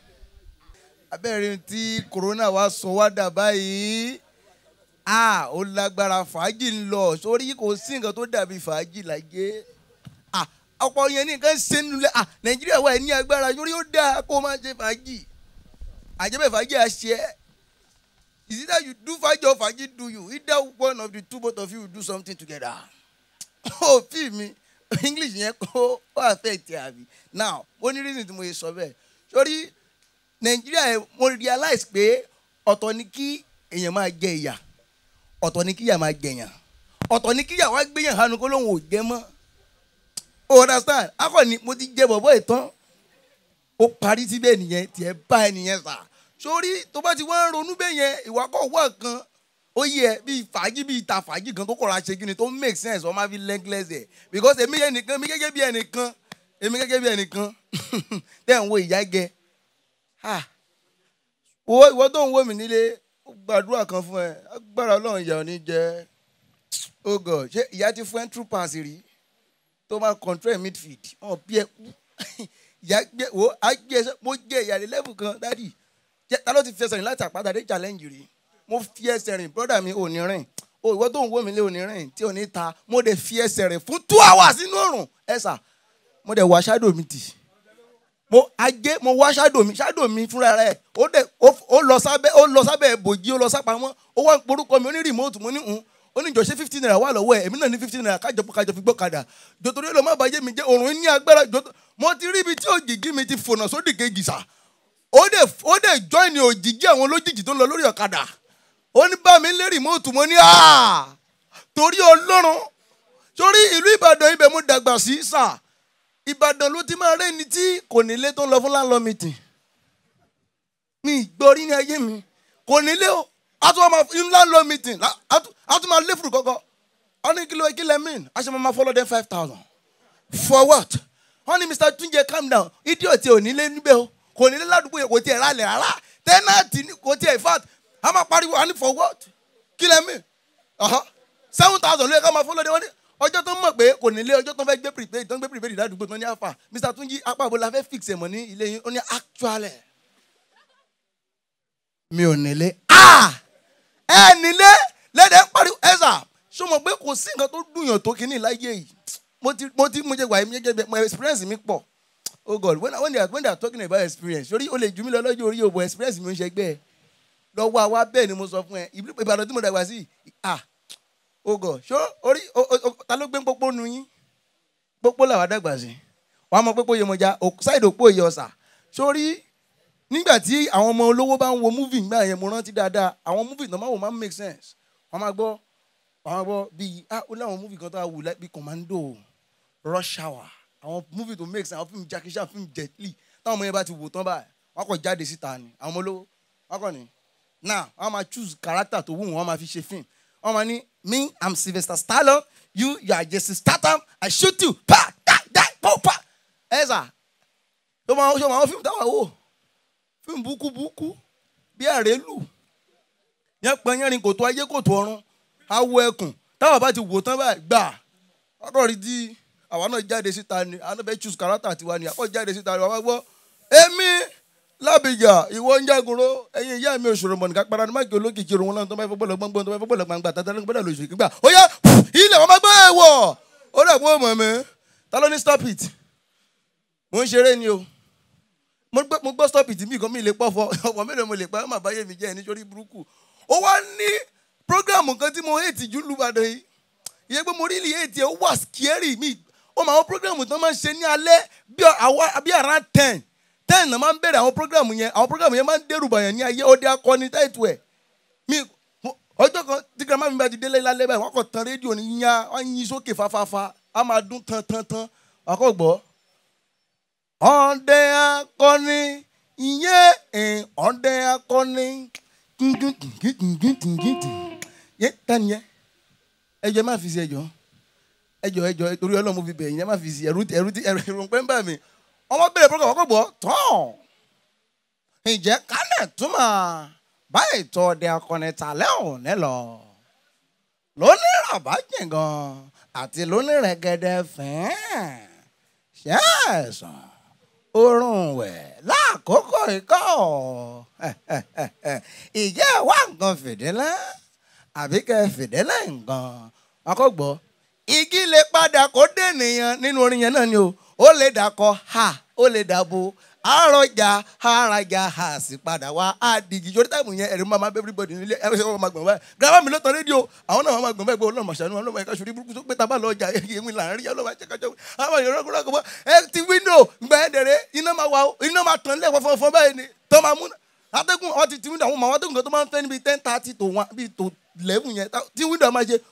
abẹ́rẹ́ tí corona wa sọ wá dà báyìí ah ó lágbára fàájì ń lọ sórí kò sí nǹkan tó dàbí fàájì láyé ah ọ̀pọ̀ yẹn ní nǹkan ṣe nulẹ̀ ah nàìjíríà wà ní agbára sórí ó dáa kó o máa ṣe fàájì àjẹbẹ́ fàájì àṣẹ is either you do fàájì or fàájì do you either one of the two both of you will do something together ó fi mi english yẹn kó ó affect ẹ àbí now ó ní reason tí mo yẹ sọ bẹ́ẹ̀ sórí nàìjíríà yẹn mo realize pé ọ̀tọ̀ ni kí èèyàn máa jẹ ìyà ọ̀tọ̀ ni kí ìyà máa jẹyàn ọ̀tọ̀ ni kí ìyà wá gbéyàn hanu kó lóun ò jẹ mọ́ o understand akọni mo ti jẹ bọ̀bọ̀ ìtàn ó parí síbẹ̀ nìyẹn tiẹ̀ bá ẹ nìyẹn sà sórí tó bá ti wá ń ronú bẹ́ẹ̀ yẹn ìwà kọ̀ wá kan ó yẹ bíi fàájì bíi ìta fàájì kan tó kọ̀ra ṣe kí ni tó make sense wọ́n máa fi lẹ́gílẹ́s ẹ̀ because èmi yẹn nìkan èmi gẹ́gẹ́ bí ẹnìkan èmi gẹ́gẹ́ bí ẹnìkan tẹ̀ ń wo ìyá gẹ ah wo ìwọ tó ń wò mí nílé ó gbàdúrà kan fún ẹ agbára ọlọ́run ìyá ò ní jẹ oh god ṣé ìyá ti fún ẹ true pass rí tó máa control midfield ọ̀ bí ẹ kú ìyá gbé wo á gbé ẹsẹ mo jẹ ìyàlẹ level kan dádì jẹ ta ló ti fi ẹsẹ̀ rìn láti àpáta dé challenge rí mo fi ẹsẹ̀ rìn brother mi ò ní rìn o ìwọ tó ń wò mí lé ò ní rìn tí ò ní ta mo dẹ̀ fi ẹsẹ̀ rìn fún two hours nínú òrùn ẹ̀sà mo dẹ̀ wá shadow mi tì mo ajé mo wá shadow mi shadow mi fúnra rẹ̀ ó dẹ̀ ó- ó lọ sábẹ́ ó lọ sábẹ́ bòjí ó lọ sápamọ́ ó wá ń porúkọ mi ó ní remote mo ní hùn ó ní ìjọsẹ fifteen naira wà lọ́wọ́ ẹ̀ èmi náà ní fifteen naira kájọ kájọ fi gbọ́ kadà jòtòrí ló má bàjẹ́ mi jẹ́ òrùn ní agbára jòtò mo ti rí ibi tí òjìji mi ti fònà sódì kejì sà ó dẹ̀ ó dẹ̀ join òjìji àwọn olójijì tó ń lọ lórí ọ̀kadà ó ní bá mi lé remote mo ní à torí ọlọ́run torí ìlú ìbàdàn ibẹ̀ mo dàgbà sí sà ìbàdàn ló ti máa rẹ́ni tí kò nílé tó ń lọ fún landlord meeting mi ìgbọ́rí ní ayé mi kò nílé o a tún máa in landlord meeting la- a tún- a tún máa lé fùrù kọ́kọ́ wọ́n ní kí ló kí lẹ́ mean a ṣe máa máa follow them five thousand for what wọ́n ní mr tunje calm down idiot ò nílé níbẹ̀ o kò nílé ládùúgbò yẹn kò tiẹ̀ rálẹ̀ rárá tẹ́nàtì ni- kò tiẹ̀ in fact a máa pariwo a ní for what kí lẹ́ mean Aha. seven thousand ló yẹ ká máa follow them wọ́n ní ọjọ́ tó ń mọ̀ pé kò nílé ọjọ́ tó ń fẹ́ gbé prepaid tó ń gbé prepaid ládùúgbò tó ní alpha mr tunji apá àbò la fẹ́ fix ẹ̀ mọ́ ní ilé yín ó ní actually mi ò nílé. Ah! ẹ nílé lẹ́dẹ̀ pariwo ẹ̀sà ṣó mọ̀ pé kò sí nǹkan tó dùnyàn tó kíní láyé yìí mo ti mo ti mo jẹ wàyí mi jẹ bẹ mo experience mi pọ̀ oh god when, when, they are, when they are talking about experience sori o lè ju mi lọ lọ́jọ́ orí òbò experience mi ò ń ṣe gbẹ́ ẹ lọ́wọ́ àwa bẹ́ẹ̀ ni mo sọ fún ẹ ìbí- ìbàdàn tí mo dàgbà sí ah oh god ṣó orí o- o- o- ta ló gbé pópó nu yín pópó làwa dàgbà sí wàá mọ pópó yẹmọjà ṣáìdì òpó yẹ ọ̀sà sórí nígbà tí àwọn ọmọ olówó bá ń wo múvì nígbà yẹn mo rántí dáadáa àwọn múvì tó máa wò máa ń make sense wọ́n máa gbọ́ wọ́n máa gbọ́ bíi ah ó láwọn múvì kan tó wà wù láì bíi commando rush hour àwọn múvì tó make sense àwọn fíìmù Jackie Chan fíìmù Jet Li táwọn ọmọ yẹn bá ti wò tán báyìí wọ́n kàn jáde síta ni àwọn ọmọ olówó wọ́n kàn ní now wọ́n máa choose character tó wù wọ́n wọ́n máa fi ṣe film wọ́n máa ní me i'm Sylvester Stallone you you are Jason Statham I shoot you pa die die po pa ẹ sà ṣé wọn ṣé wọn àwọn fíìmù táwọn wò fíìmù búkúbúkú bí àrélù yẹn pẹ́ yẹn rin kòtò ayé kòtò ọ̀run awo ẹkùn táwọn bá ti wò tán báyìí gbà ọ̀dọ̀ rí di àwa náà jáde síta ni àwọn náà fẹ́ choose character tiwa ni àpọ̀ jáde síta ni wọ́n gbọ́ èmi lábìjà ìwọ ń jágoro ẹ̀yin ìyá mi òṣòro mọ̀ nìkan padà ní máàkì olókìkí òun náà tó bá fẹ́ bọ́ọ̀lù gbọ́ngbọ́n tó bá fẹ́ bọ́ọ̀lù gbàngbà tàtà ló ń gbọ́dọ̀ lóṣù kígbà ó yá ilẹ̀ wọn máa gbọ́ ẹ̀ wọ̀ ó dẹ̀ kó mọ̀ mi ta ló ní stop it mo ń ṣeré ni o mo gbọ́ mo gbọ́ stop it mi kan mi lè pọ̀ fọ ọ̀pọ̀ mélòó mo lè pa ọmọ àbáyé mi jẹ́ ẹ̀ nítorí burúkú ó wá ní program kan tí mo hate jù lùbàdàn yìí ìyẹn pé mo rí ilé hate ẹ̀ ó wà scary mi ó mọ àwọn program tó máa ń ṣe ní alẹ́ bí àwa- bí around ten ten náà máa ń bẹ̀rẹ̀ àwọn program yẹn àwọn program yẹn máa ń dẹ́rù bàyàn ní ayé ọdẹ akọni táìtù ẹ̀ mi mo- ọjọ́ kan tí grandma mi bá ti délé lálẹ́ báyìí wọ́n kàn tan rédíò ní yíyan wọ́n yin sókè fáfáfá á máa dún tan tan tan wọ́n kàn gbọ́ ọdẹ akọni ìyẹn ẹ̀ ọdẹ akọni yẹ tani yẹ ẹjọ má fi si ẹjọ ẹjọ ẹjọ torí Ọlọ́run mo fi bẹ̀ yín ẹ má fi si ẹrú ẹrú ẹrú ẹrú pẹ́ ń bà mí ọmọ bẹ̀rẹ̀ program ọkọ̀ gbọ́ tán ǹjẹ́ kálẹ̀ túmọ̀ báyìí tọ́ ọdẹ akọni tàlẹ́ òní lọ lónìí ràbájì gan àti lónìí rẹ̀gẹ̀dẹ̀ fẹ́ẹ́ ṣẹ́ẹ̀sán oorun wẹ̀ láàkókò ikọ́ ìjẹ́ wá nǹkan fìdílẹ́ àbí kẹ́ fìdílẹ́ nǹkan akọ́gbọ́ igi lè padà kó dènìyàn nínú orin yẹn náà ni o ó lè dàkọ ha ó lè dàbò àròjà àràjà ha sì padà wá àdìgì yorí táìmù yẹn ẹ̀rí máa máa bẹ́ everybody nílé ẹ̀rí sẹ́wọ́n máa gbọ̀n báyìí gírámà mi ló tan rédíò àwọn náà máa gbọ̀n báyìí pé ọlọ́run màṣánú ọlọ́run ẹ̀ka ṣòrí burúkú tó pé tábà lọ ọjà èmi là ń rí ọlọ́run àjẹkájọ́ àwọn èèyàn rọ́gbọ́n rọ́gbọ́n ẹ ti wíńdò gbẹ ẹ̀dẹ̀rẹ̀ iná máa wà ó iná máa tàn lẹ́ẹ̀kọ́ fọ́nfọ́n báyìí ni tó máa mú atẹ́gùn ọ ti ti wíńdò àwọn ọmọ àwọn atẹ́gùn kan tó máa ń fẹ́ níbi ten thirty to one bíi to eleven yẹn tá- tí wíńdò máa ṣe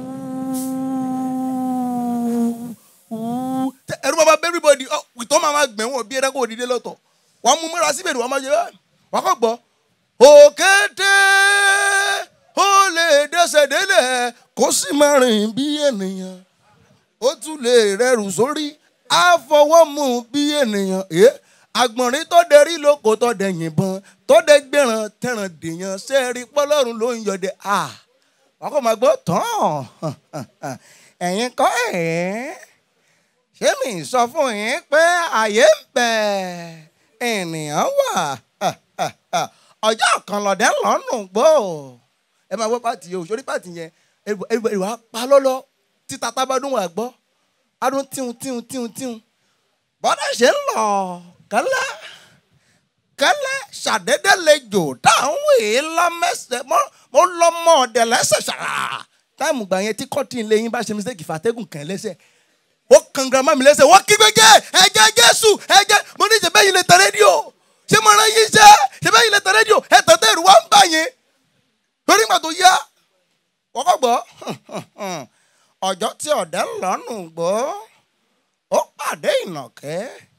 Tẹ- ẹ̀rù máa bá everybody ọ ìtọ́ máa máa gbẹ̀wọ̀n bí ẹ̀dá kò dìde lọ́tọ̀ wọ́n mú múra síbẹ̀ ni wọ́n máa ṣe báyìí wọ́n kọ́ gbọ́ òkété ó lè dẹ́sẹ̀ délẹ̀ kó sì máa rìn bí ènìyàn ó tún lè rẹrù sórí á fọwọ́ mú bí ènìyàn ẹ́ àgbọ̀nrín tó dẹrí lóko tó dẹ yìnbọn tó dẹ gbẹ̀ràn tẹ̀ràn dèèyàn sẹ́ẹ̀rí pọ́lọ́run ló ń yọdẹ à wọ́n kọ́ máa gbọ́ tán ẹ̀yin kọ́ ẹ̀ ṣé mi sọ fún yín pé àyè ń bẹ ènìyàn wà ọjọ́ kan lọ́dẹ lọ́nù gbó ẹ máa gbọ́ pàtì yẹn o sórí pàtì yẹn everybody wà á pa lọ́lọ́ títa tábàdún wà gbọ́ adún tíun tíun tíun tíun bọ́dà ṣe ń lọ kẹ́lẹ́ kẹ́lẹ́ ṣàdédé lejò táwọn èè lọ́mẹsẹ̀ mo lọ mọ́ ọ̀dẹ̀ lẹ́sẹ̀ ṣàrà táìmù gbà yẹn tí kọ́tìn lẹ́yìn bá ṣe mistake fàtẹ́gùn kàn lẹ́sẹ̀ ó kan girama mi lẹ́sẹ̀ wọ́n kí gbẹ́gẹ́ ẹ̀jẹ̀ jésù ẹ̀jẹ̀ mo ní ìṣẹ̀bẹ́ yìí lè tẹ̀ rédíò ṣé mo rán yín iṣẹ́ ìṣẹ̀bẹ́ yìí lè tẹ̀ rédíò ẹ̀ tẹ̀tẹ̀ ìrù wá ń bà yín lórí ìgbà tó yá wọ́n kọ́ gbọ́ ọjọ́ tí ọ̀dẹ́ ń lọ́nù gbọ́ ó pàdé ìnàkẹ́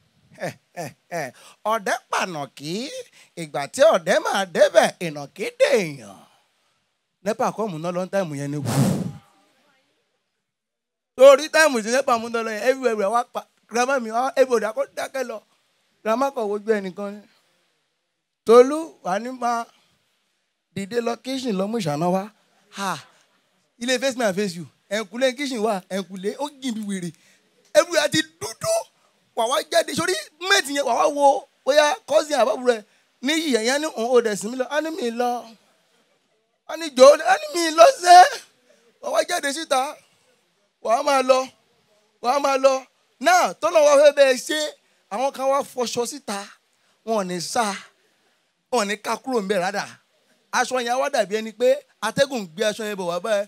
ọ̀dẹ́ pànàkì ìgbà tí ọ̀dẹ́ máa débẹ̀ ìnàkí dèèyàn nípa àkọ́mù náà lọ́n táìmù yẹn ni wù torí táìmù sí nípa mú dọ́lọ́ yẹn everywhere wá pa grandma mi wá everybody akọ́ dákẹ́ lọ grandma kọ̀ wojú ẹnìkan ni tolú wà ní máa dìde lọ kíṣìn lọ mú ìṣáná wá ha ilé face me and face you ẹ̀ǹkùlé kíṣìn wà ẹ̀ǹkùlé ó jìn bí wèrè everywhere ti dúdú wà wá jáde sórí mẹ́tì yẹn wà wá wo bóyá cousin àbábọ̀ rẹ̀ ní yìí ẹ̀yán ní òun ò dẹ̀ sí mi lọ á ní mi lọ á ní jò á ní mi lọ sẹ́ wà wá jáde síta wà á máa lọ wà á máa lọ náà tọ́lọ́ wa fẹ́ bẹ́ẹ̀ ṣe àwọn kan wá fọṣọ síta wọn ò ní sá wọn ò ní ká kúrò ń bẹ̀ rádà aṣọ yẹn á wá dàbí ẹni pé atẹ́gùn gbé aṣọ yẹn bọ̀ wá báyìí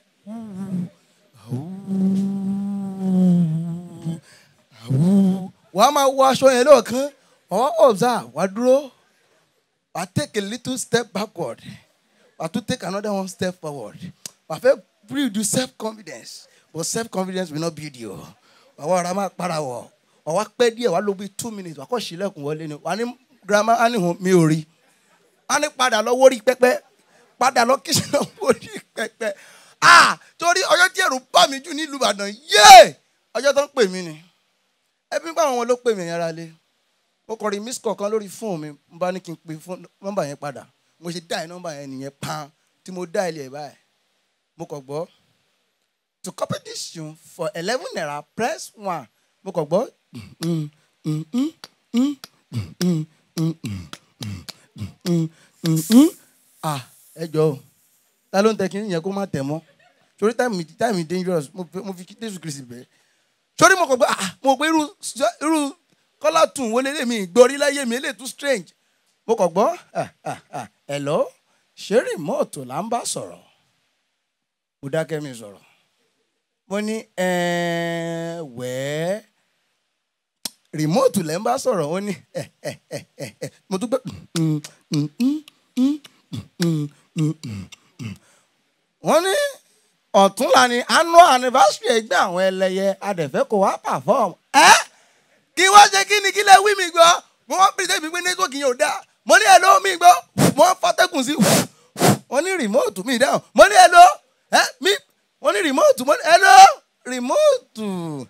wà á máa wọ aṣọ yẹn lọ́ọ̀kan ọ̀ ọ̀bùsà wà á dúró I take a little step backward. I to take another one step forward. I fẹ́ build you self confidence but self confidence will not build you. Àwọn ará máa para wọ̀. Wà wá pẹ́ díẹ̀ wá ló bí two minutes wà kọ́ sílẹ̀kùn wọlé ni. Wà ní girama á ní hùn mi ò rí. Á ní padà lọ wórí pẹ́pẹ́. Padà lọ kí sinú wórí pẹ́pẹ́. Ah! Torí ọjọ́ tí ẹ̀rù bá mi jù nílùú Ìbàdàn yéé! Ọjọ́ tó ń pè mí ni. Ẹbí bá àwọn ló pè mí yàrá lé mo kọ rí miss call kan lórí fóònù mi mo bá ní kí n pe fóònù nọ́mbà yẹn padà mo ṣe dáì nọ́mbà yẹn nìyẹn pan tí mo dá ilé ẹ̀ báyìí mo kàn gbọ́ to copy this tune for eleven naira press one mo kàn gbọ́ mm, mm, mm, mm, mm, mm, mm, mm, mm, mm, mm. ah ẹ jọ o ta ló ń tẹ kí yẹn kó má tẹ̀ mọ́ torí táìmì táìmì dangerous mo fi- mo fi jésù kristi bẹ́ẹ̀ sórí mo kàn gbọ́ ah mo gbé irú irú kọ́lá tún wọlé lèmi ìgbọ́rí láyé mi eléyìí tún strange mo kàn gbọ́ ah, ah, ah, hello ṣé rìmọ́ọ̀tù là ń bá sọ̀rọ̀ mo dákẹ́ mi sọ̀rọ̀ mo ní "Ẹ́ẹ̀, wẹ́ẹ́ rìmọ́ọ̀tù lẹ́ ń bá sọ̀rọ̀ ó ní "Ẹ̀, ẹ̀, ẹ̀, ẹ̀, ẹ̀." mo tún gbé "Mm, mm, mm, mm, mm, mm, mm, mm, mm." wọ́n ní ọ̀túnla ni annual anniversary ẹgbẹ́ àwọn ẹlẹ́yẹ adẹ̀fẹ́ kò wá perform. ẹ́ kí wọ́n ṣe kí ni kí lẹ wí mi gbọ́ mo wọ́n pèsè mi pé network yẹn ò dáa mo ní hello mi gbọ́ mo ń fọ́tẹ́kùn sí wọ́n ní remote mi dáhùn mo ní hello ẹ́ mi wọ́n ní remote mo ní hello remote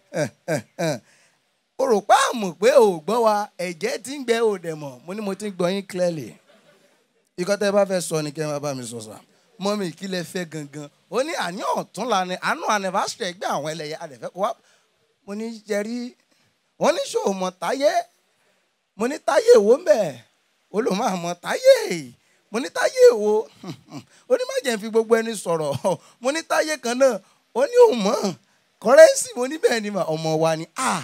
o rò pé àmọ̀ pé o ò gbọ́ wa ẹ̀jẹ̀ ti ń gbẹ o dẹ̀ mọ̀ mo ní mo ti ń gbọ́ yín clearly ikọ́ tẹ́ bá fẹ́ sọ ni kẹ́ ẹ máa bá mi sọ sà mọ́mí kí lẹ fẹ́ gangan ó ní àní ọ̀túnla ni àánú anniversary ẹgbẹ́ àwọn ẹlẹ́yẹ adẹ̀fẹ́ kó wá mo ní jẹ́rí wọ́n ní ṣòwò mọ̀ táyé mo ní táyé èwo ń bẹ̀ ó lò máa mọ̀ táyé mo ní táyé èwo ó ní má jẹ́ n fi gbogbo ẹni sọ̀rọ̀ mo ní táyé kan náà ó ní òun mọ̀ kọ́rẹ́nsì mo ní bẹ́ẹ̀ ni mà ọmọ wa ni ah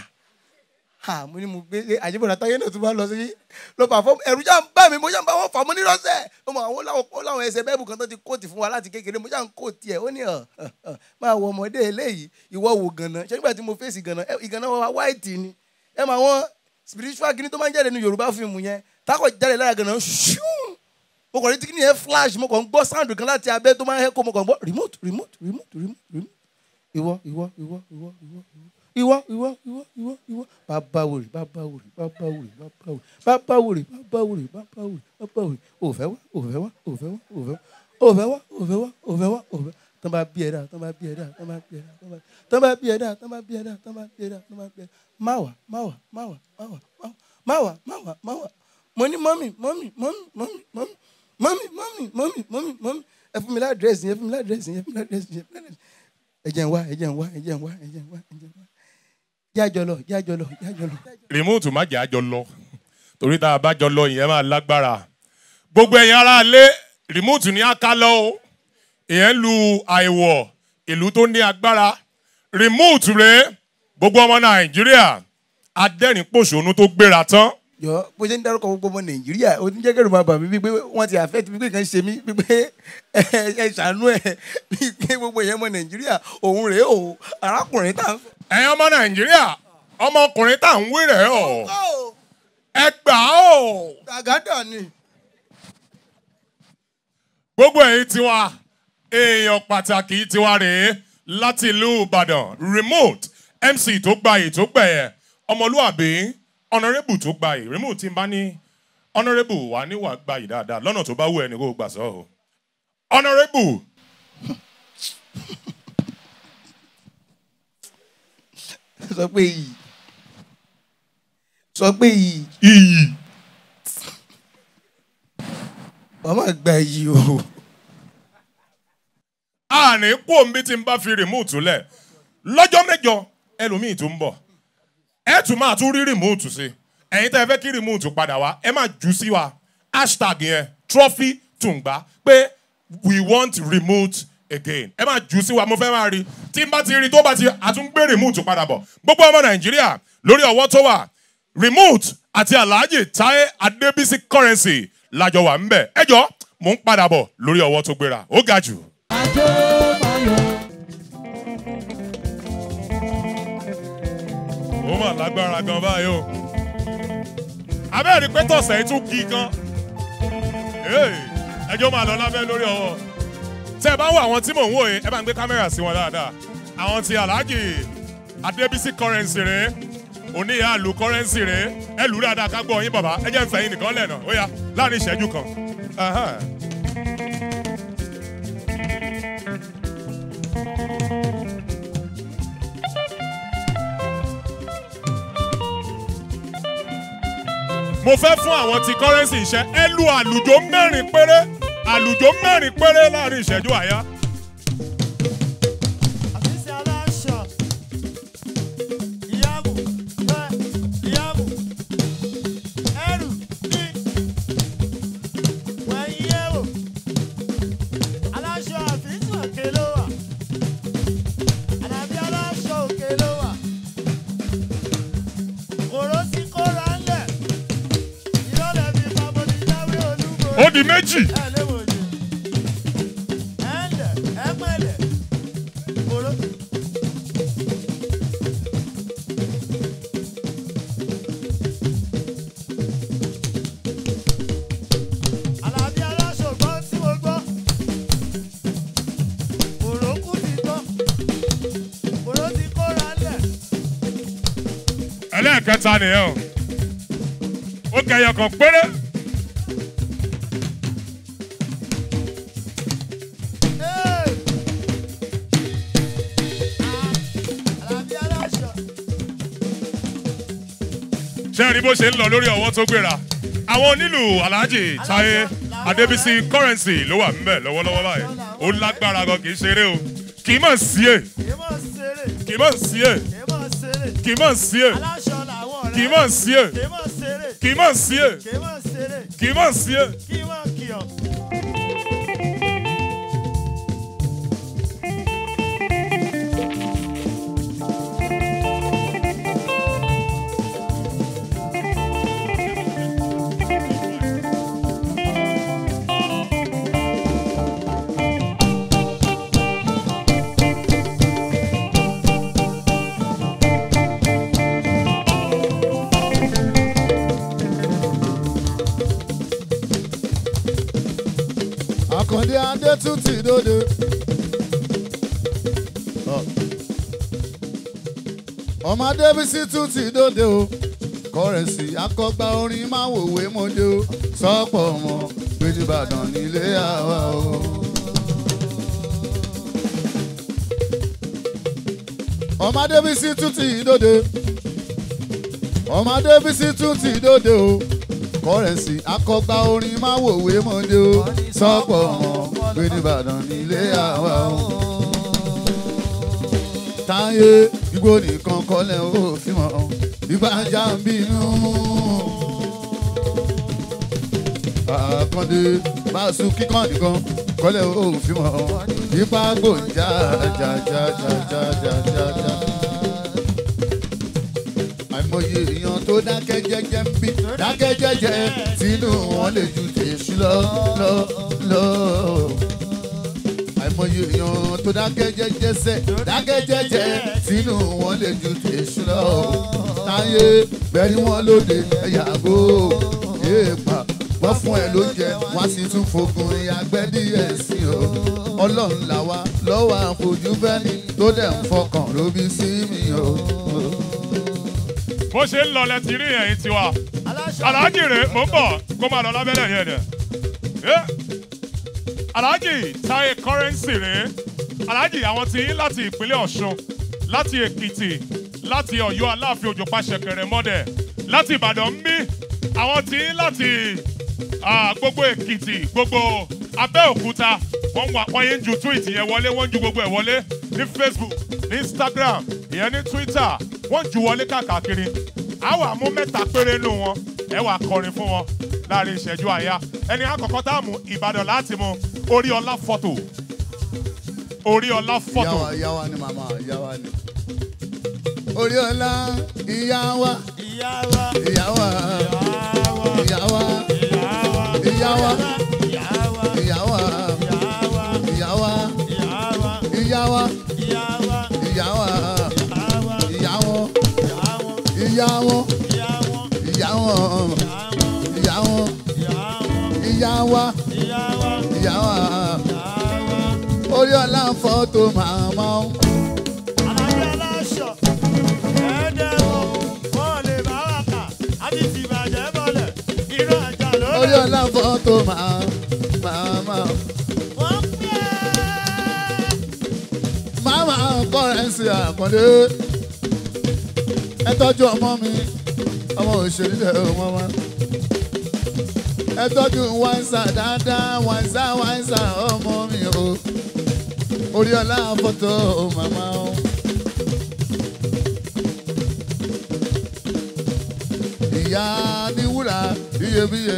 ha mo ní mo gbé àjẹbọ̀dà táyé náà tún bá lọ sí ló fà fún ẹ̀rù já ń bá mi mo já ń bá wọn fà mo ní rọ́ṣẹ̀ ó mọ àwọn láwọn ó láwọn ẹsẹ̀ bẹ́ẹ̀bù kan tó ti kóòtì fún wa láti kékeré mo já ń kóòtì ẹ̀ ó ní ọ̀ máa wọ ọmọdé eléyìí ìwọ wò gànà ṣé nígbà tí mo fèsì gànà ẹ, ìgànà wa white ni ẹ máa wọn spiritual kìíní tó máa ń jáde ní yorùbá fíìmù yẹn tákọ̀ jáde lára gànà ṣùún mo kàn ní tí kìíní yẹn flash mo kàn ń gbọ́ sound kan láti abẹ́ tó máa ń hẹ́kọ́ mo kàn ń gbọ́ remote remote remote remote remote ìwọ ìwọ ìwọ ìwọ ìwọ ìwọ ìwọ ìwọ ìwọ ìwọ bàbá wòrì bàbá wòrì bàbá wòrì bàbá wòrì bàbá wòrì bàbá wòrì bàbá wòrì bàbá wòrì òfẹ́ wá òfẹ́ wá òfẹ́ wá òfẹ́ wá òfẹ́ wá òfẹ́ wá òfẹ́ wá òfẹ́ tán bá bí ẹ dá tán bá bí ẹ dá tán bá bí ẹ dá tán bá bí ẹ dá tán bá bí ẹ dá tán bá bí ẹ dá tán bá bí ẹ dá má wà má wà má wà má wà má wà má wà má wà mo ní mọ́mì mọ́mì mọ́mì mọ́mì mọ́mì mọ́mì mọ́mì mọ́mì mọ́mì mọ́mì ẹ fún mi ládírẹ́sì yẹn ẹ fún mi ládírẹ́sì yẹn ẹ fún mi ládírẹ́sì yẹn ẹ fún mi ládírẹ́sì ẹ jẹ́ n wá ẹ jẹ́ n wá ẹ jẹ́ n wá ẹ jẹ́ n wá ẹ jẹ́ n wá jájọ lọ jájọ lọ jájọ lọ. rìmóòtù má jẹ́ àjọ lọ torí tá a bá jọ lọ ìyẹn máa lágbára gbogbo ẹ̀yin ará ilé rìmóòtù ní aká lọ o ìyẹn lu àìwọ̀ ìlú tó ní agbára rìmóòtù rèé gbogbo ọmọ nàìjíríà adẹ́rìn pòṣónú tó gbéra tán jọ bó ṣe ń dárúkọ gbogbo ọmọ nàìjíríà ó ti ń jẹ́ kẹ́rù máa bà mí wípé wọ́n ti àfẹ́ ti wípé kan ṣe mí wípé ẹ ẹ ṣàánú ẹ wípé gbogbo ìyẹn ọmọ nàìjíríà òun rèé o arákùnrin tá à ń fẹ́. ẹ̀yin ọmọ nàìjíríà ọmọkùnrin tá à ń wí rẹ̀ ọ́ ẹ gbà ó gàgádà ni. gbogbo ẹ̀yin tiwa èèyàn pàtàkì tiwa rèé láti ìlú ìbàdàn remote mc tó gbayì tó gbẹ̀yẹ̀ ọmọlúàbí honourable tó gbayì remote tí n bá ní honourable wà níwà gbayì dáadáa lọ́nà tó bá wù ẹni kó gbà sọ́ o honourable sọ pé iyì sọ pé iyì iyì wọ́n máa gba iyì o. àní kó mi tí n bá fi remote lẹ̀ lọ́jọ́ mẹ́jọ ẹlòmíì tó ń bọ̀ ẹ tún máa tún rí remote sí ẹ̀yin tẹ́ ẹ fẹ́ kí remote padà wá ẹ máa jù sí wa hashtag yẹn trophy tùǹgbà pé we want remote again ẹ máa jù sí wa mo fẹ́ máa rí tí n bá ti rí tó bá ti àtúngbé remote padà bọ̀ gbogbo ọmọ nàìjíríà lórí ọwọ́ tó wà remote àti alhaji taye adebisi currency lájọ wà ń bẹ̀ ẹ jọ mò ń padà bọ̀ lórí ọwọ́ tó gbéra ó ga jù. ó mà lágbára gan báyìí o abẹ́rẹ́ pé tọ̀sẹ̀ yìí tún kí gan Hey, ẹjọ́ máa lọ lábẹ́ lórí ọwọ́ tẹ́ ẹ bá wo àwọn tí mò ń wò yìí ẹ bá ń gbé kámẹ́rà sí wọn dáadáa àwọn ti alhaji adébísí currency rè é oníyà àlù currency rè é ẹ lù ú dáadáa ká gbọ́ yín bàbá ẹ jẹ́ ń fẹ̀yìn nìkan lẹ́nà ó yá láàrin ìṣẹ́jú kan. Ahan. mo fẹ́ fún àwọn ti currency iṣẹ́ ẹ lu àlùjọ mẹ́rin péré àlùjọ mẹ́rin péré láàrin ìṣẹ́jú àyá. Àfíìsì aláṣọ. Ìyáàbò. Bẹ́ẹ̀. Ìyáàbò. Ẹrù ní. Wẹ̀yìn ẹ̀wò. Aláṣọ àfíìsì òkè ló wà. Àdàbí aláṣọ òkè ló wà. Kòró sí kóra ńlẹ̀. Ìrọ̀lẹ́ mi bàbá mi jáwé olúbo. ó di méjì Ẹ léwo ni. Ẹ ǹlẹ̀, ẹ pẹ̀lẹ́. Kòró. Àlàbí aláṣọ gbọ́ tí mo gbọ́. Kòró kú ti tán. Kòró ti kóra ńlẹ̀. ẹlẹ́ẹ̀kẹta nìyẹn o ó kẹyọ kan péré Hey! Ah, Àlàbí aláṣọ. ṣé ẹ rí bó ṣe ń lọ lórí ọwọ́ tó gbéra àwọn onílù alhaji taye adébísí currency ló wà ńbẹ̀ lọ́wọ́lọ́wọ́ báyìí ó lágbára gan kì í ṣeré o kì í mọ̀ sí è Kìí mọ̀ ṣeré. kì í mọ̀ sí è Kìí mọ̀ ṣeré. kì í mọ̀ sí è Aláṣọ làwọn ọ̀rẹ́. kì í mọ̀ sí è Kìí mọ̀ ṣeré. kì í mọ̀ sí è Kìí mọ̀ ṣeré. kì í mọ̀ sí è. Kìí mọ̀ kìọ̀. àkàndé adé tún ti dòde. ọmọ adébísí tún ti dòde o kọrẹsì akọgbà orin máa wòwe mọdé o sọpọ ọmọ gbèjìbàdàn nílé àwa o. ọmọ adébísí tún ti dòde ọmọ adébísí tún ti dòde o kọrẹsì akọgbà orin máa wòwe mọdé o sọpọ ọmọ gbèjìbàdàn nílé àwa o táyé igbó nìkan kọ́lẹ̀ ó fi mọ̀ ìbájá ń bínú. àkàndé báṣu kíkan nìkan kọ́lẹ̀ ó fi mọ̀ ipa gbòǹjà jàjàjàjàjàjà. àìmọye èèyàn tó dákẹ́ jẹ́jẹ́ ń bí dákẹ́ jẹ́jẹ́ tínú wọn lè ju tèṣù lọ lọ lọ àìmọye èèyàn tó dákẹ́ jẹ́jẹ́ sẹ́ dákẹ́ jẹ́jẹ́ sínú wọn lè ju tèṣù lọ. táyé bẹ́ẹ̀ni wọn lóde ẹ̀yàgò èèpà wọ́n fún ẹ lóúnjẹ wọ́n sì tún fogun ìyàgbẹ́ díẹ̀ sí o. ọlọ́run làwa lọ́wọ́ àfojú bẹ́ni tó dẹ̀ ń fọkàn lóbi sí mi o. bó ṣe ń lọ lẹ ti rí ẹ̀yìn tiwa Aláṣọ. alhaji rè mò ń bọ̀ kó máa lọ lábẹ́lẹ̀ yẹn dẹ̀. Eh, alhaji taye currency rè alhaji àwọn tí yín láti ìpínlẹ̀ ọ̀ṣun láti èkìtì láti ọ̀yọ́ aláàfin òjò pàṣẹkẹrẹ mọ́dẹ̀ láti ìbàdàn ń bí àwọn tí yín láti ah, gbogbo èkìtì gbogbo abẹ́òkúta wọ́n wà wọ́n yín ju tweet yẹn wọlé wọ́n ju gbogbo ẹ̀ wọlé ní facebook ní instagram ìyẹn ní twitter wọ́n ju wọlé káàkiri àwọn àmú mẹ́ta péré nù wọn ẹ wà kọrin fún wọn láàrin ìṣẹ́jú àyà ẹni àkọ́kọ́ tá a mú ìbàdàn láti mú orí ọlá fọ́tò orí ọlá fọ́tò ìyá wa ìyá wa ni màmá ìyá wa ni. orí ọlá ìyá wa Ìyá wa. ìyá wa Ìyá wa. ìyá wa Ìyá wa. ìyá wa Ìyá wa. ìyá wa Ìyá wa. ìyá wa Ìyá ìyá wa. wa Ìyá wa. ìyá wọn Ìyá wa. ìyá wọn Ìyá wa. ìyá wọn Ìyá wa. ìyá wọn ìyá Ìyá wa. wọn wa ìyá wa ìyá wa ìyá wa. orí ọlá fọ́tò màmá o. alájọ aláṣọ ẹ̀ẹ́dẹ̀wọ̀ wọ́n lè bá wà kà á ti ti bàjẹ́ bọ̀lẹ̀ irú àjà ló orí lè. ọlá fọ́tò màmá o. wọ́n pẹ́ màmá kọ́rẹ́nsì àkàndé ẹ tọ́jú ọmọ mi ọmọ òṣèré lẹ ọmọ wa ẹ tọ́jú wáńsà dáadáa wáńsà wáńsà ọmọ mi o orí ọlá fọ́tò màmá o. ìyá ní wúrà iyebíye.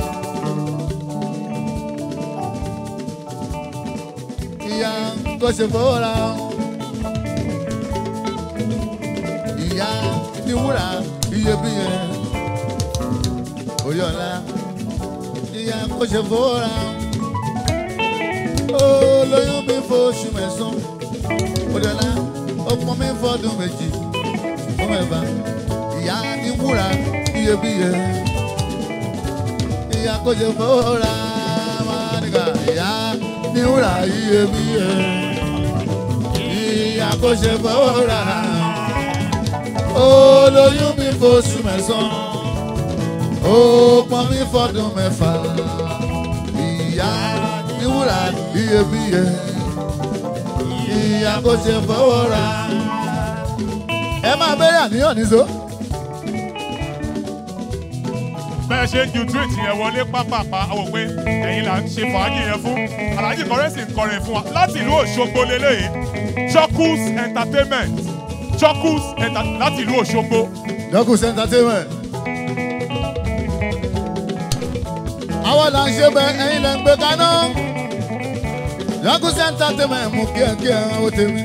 ìyá kò ṣe fọwọ́ra. ìyá ní wúrà iyebíye. orí ọlá ìyá kò ṣe fọwọ́ra. ó lóyún mi fóṣù mẹ́sàn-án. orí ọlá ó pọ́n mi fọ́dún méjì fún ẹ̀bà. ìyá ní wúrà iyebíye. ìyá kò ṣe fọwọ́ra. máa nígbà ìyá ní wúrà iyebíye. ìyá kò ṣe fọwọ́ra. ó lóyún mi fóṣù mẹ́sàn-án ó pọn mi fọdún mẹ́fà ìyá níwúrà iyebíye ìyá kò ṣe fọwọ́ ra. ẹ máa bẹ̀rẹ̀ àníyàn níṣó. bẹ́ẹ̀ ṣe ń ju tweet yẹn wọlé pápápá àwọn pé ẹ̀yin là ń ṣe fàájì yẹn fún alhaji kọrẹ́sì ń kọrin fún wa láti ìlú òṣogbo lélẹ́yìí chuckles entertainment chuckles enter láti ìlú òṣogbo Dọ́kùs entertainment. àwọn là ń ṣe bẹ ẹyin lẹ ń gbé kaná. Dọ́kùs entertainment mú kíákíá ó tèmi.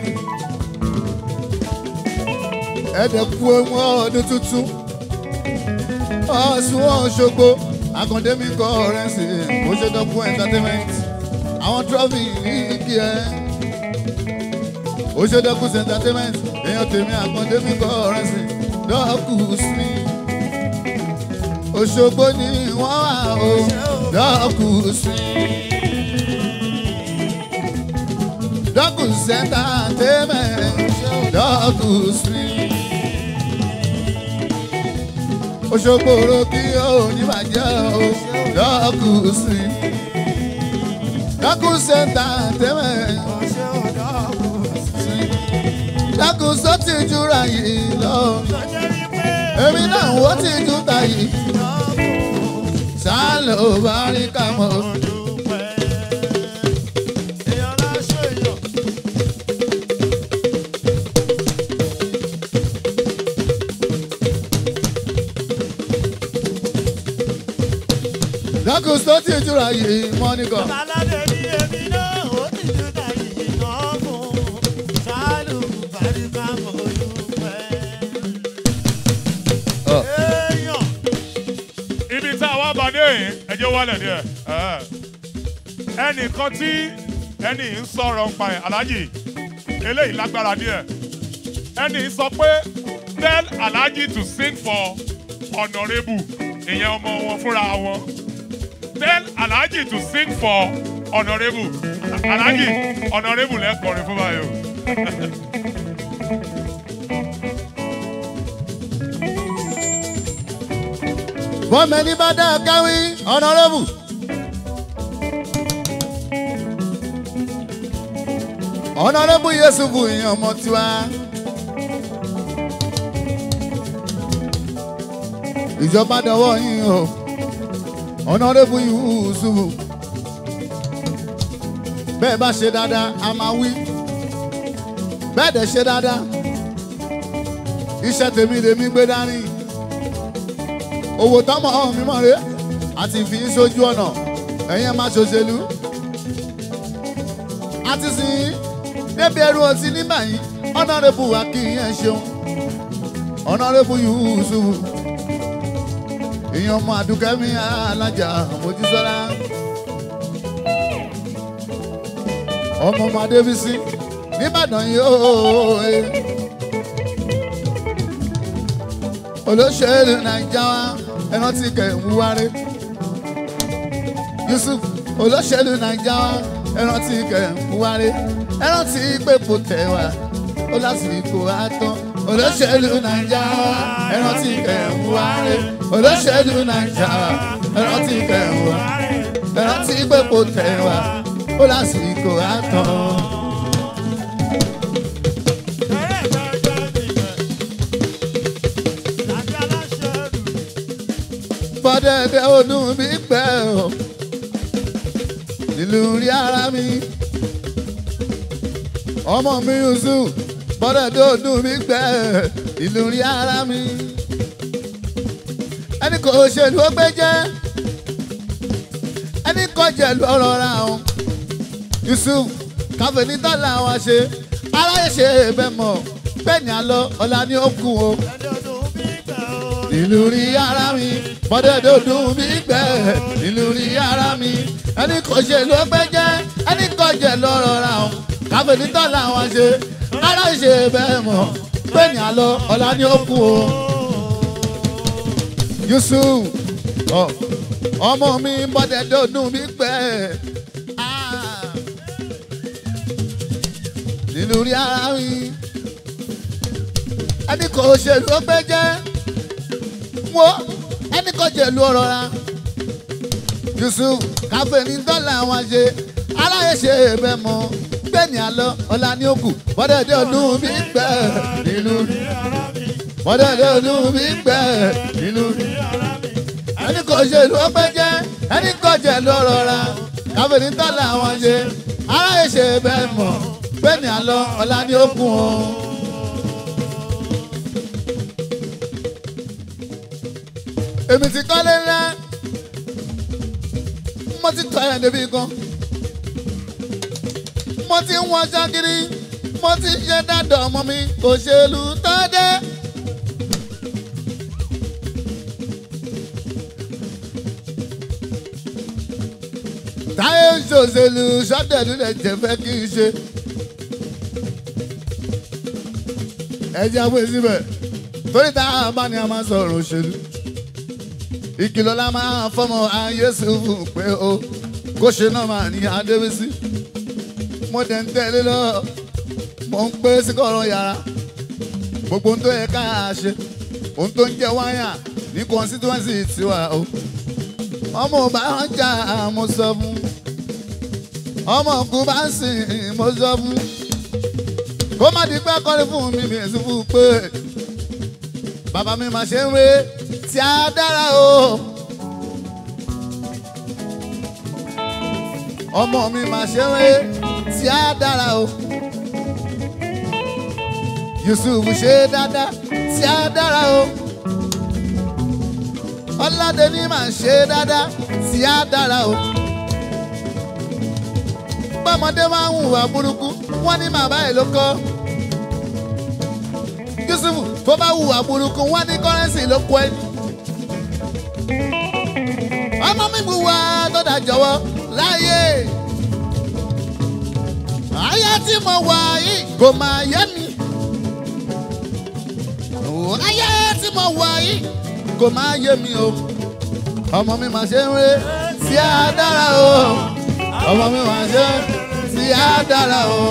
ẹ̀ẹ́dẹ̀ kú ohun ọdún tuntun. ọ̀sùn ọ̀ṣogbo àkàndé mi kọ́ ọ̀rẹ́ sí i kó ṣe Dọ́kùs entertainment. àwọn trọ́fì ní kí ẹ. ó ṣe Dọ́kùs entertainment èèyàn tèmi àkàndé mi kọ́ ọ̀rẹ́ sí i dọ́kùs mi. Òṣogbo ni wọ́n wà o dọ́kùs mi. dọ́kùs entertainment dọ́kùs mi. Òṣogbo ro kí o ní bàjẹ́ o dọ́kùs mi. dọ́kùs entertainment ọṣẹ́ òdàkùn sí. dọ́kùs ó ti jura yìí lọ. sọjẹ́ rí pé èmi náà wọ́n ti tún ta yìí ìdàkùn sálọ bá rí ká mọ́. dúpẹ́. èèyàn láṣọ èèyàn. dákun tó ti jura yìí mọ́nìkan. aládé ní èmi náà ó ti tún ta yìí náà fún sálù bàríkà mọ́ dúpẹ́. Ọ̀. èèyàn. ibi tá a wá bá dé yìí ẹjẹ wálẹ̀ díẹ̀ ẹ̀. ẹnìkan tí ẹnì ń sọ̀rọ̀ ń pa ẹ̀ aláàjì eléyìí lágbára díẹ̀ ẹnì sọ pé tell aláàjì to sing for honourable ìyẹn ọmọ wọn fúnra wọn tell aláàjì to sing for honourable aláàjì honourable lẹ́kọ̀ọ́rin fún báyìí o. bọ́mẹ̀lì bá dá káwí ọ̀nàrẹ́bù. ọ̀nàrẹ́bù Yẹ́sùfù ìyẹn ọmọ tiwa. ìjọba dọwọ́ yín o ọ̀nàrẹ́bù Yúsùfù. bẹ́ẹ̀ bá ṣe dáadáa a máa wí bẹ́ẹ̀ dẹ̀ ṣe dáadáa iṣẹ́ tèmi lèmi gbé dání owó tọmọ mímọ rẹ àti fi í sójú ọ̀nà ẹ̀yẹn máa ṣòṣèlú àti sìn débi ẹrú ọtí nígbà yìí ọ̀nàrẹ́bù wa kì í yẹn ṣeun ọ̀nàrẹ́bù Yúsùfù ìyẹn ọmọ àdúkẹ́mi alájà Mojísọ́lá ọmọ ọmọ Adébísí nìbàdàn yìí ó olóṣèlú nàìjà wa ẹran tí kẹ̀ ń wárí yusuf olóṣèlú naija wa ẹran tí kẹ̀ ń wáre ẹran tí pépò tẹ̀ wá ó lásìkò àtọ́ olóṣèlú naija wa ẹran tí kẹ̀ ń wáre olóṣèlú naija wa ẹran tí kẹ̀ ń wá ẹran tí pépò tẹ̀ wá ó lásìkò àtọ́. bọ́dẹ̀dẹ̀ ọdún mi pẹ́ o ìlú rí ara mi ọmọ mi yusuf bọ́dẹ̀dẹ̀ ọdún mi pẹ́ ìlú rí ara mi ẹni kò ṣèlú ó gbé jẹ́ ẹni kò jẹ̀lú ọ̀rọ̀ ra o yusuf káfẹ́ ní dọ́là wa ṣe aráyé ṣe bẹ́ẹ̀ mọ̀ bẹ́ẹ̀ ni àlọ́ ọ̀la ni ó kù o ìlú rí ara mi bọ́dẹ̀dẹ̀ ọdún mi gbẹ ìlú rí ara mi ẹni kò ṣe ló pẹ́ jẹ́ ẹni kò jẹ́ lọ́rọ̀ ra o káfẹ́ ní tọ́lá wọn ṣe ara ṣe bẹ́ẹ̀ mọ̀ pé ní àlọ́ ọ̀la ni ó kú o. Yusuf ọ ọmọ mi bọ́dẹ̀dẹ̀ ọdún mi gbẹ ìlú rí ara mi ẹni kò ṣe ló pẹ́ jẹ́ wo ẹni kò jẹ lu ọ̀rọ̀ ra Yusuf káfẹ́ ní dọ́là wọn ṣe aláyé ṣe bẹ́ẹ̀ mọ́ gbẹ̀ni àlọ́ ọ̀la ní òkú bọ́dẹ̀dẹ̀ ọdún mi gbẹ̀ nínú bọ́dẹ̀dẹ̀ ọdún mi gbẹ̀ nínú ẹni kò ṣe lu ọpẹ́ jẹ́ ẹni kò jẹ lu ọ̀rọ̀ ra káfẹ́ ní dọ́là wọn ṣe aláyé ṣe bẹ́ẹ̀ mọ́ gbẹ̀ni àlọ́ ọ̀la ní òkú wọn. èmi ti kọ́lé ńlá mo ti tọ́ ẹ̀ débi kan mo ti ń wọ́n ṣákiri mo ti ṣe dáadọ́ ọmọ mi òṣèlú tó dé. táyé ń ṣòṣèlú sọ́dẹ̀lú lè jẹ́ fẹ́ kí n ṣe. ẹ jẹ́ àwọn èsì bẹ̀ torí tá a bá ní a máa sọ̀rọ̀ òṣèlú ìkìlọ̀ la máa fọmọ ayéṣubú pé o kó ṣe náà máa ní adébísí mo dẹ̀ ń tẹ̀lé lọ mo ń pé sí kọ̀rọ̀ yàrá gbogbo ohun tó yẹ ká ṣe ohun tó ń jẹ wáyà ní constituency tiwa o ọmọ ọba wọn jà mo sọ fún ọmọ òkú bá ń sìn mo sọ fún kó má di pé kọ́lé fún mi mi èsì fún pé bàbá mi máa ṣe ń wé tí a dára o. ọmọ mi máa ṣe wé tí a dára o. Yusuf ṣe dáadáa tí a dára o. Ọládẹ́ni máa ṣe dáadáa tí a dára o. Bọ́mọdé máa ń hùwà burúkú, wọ́n ní màmá ẹ̀ ló kọ́. Yusuf tó bá hùwà burúkú, wọ́n ní kọ́rẹ́nsì ló kọ́ ẹni ọmọ mi bu wa tó dà jọ̀wọ́ láyé ayé tí mo wà yìí kò máa yé mi ayé tí mo wà yìí kò máa yé mi o ọmọ mi máa ṣe ń ré tí a dára o ọmọ mi máa ṣe tí a dára o.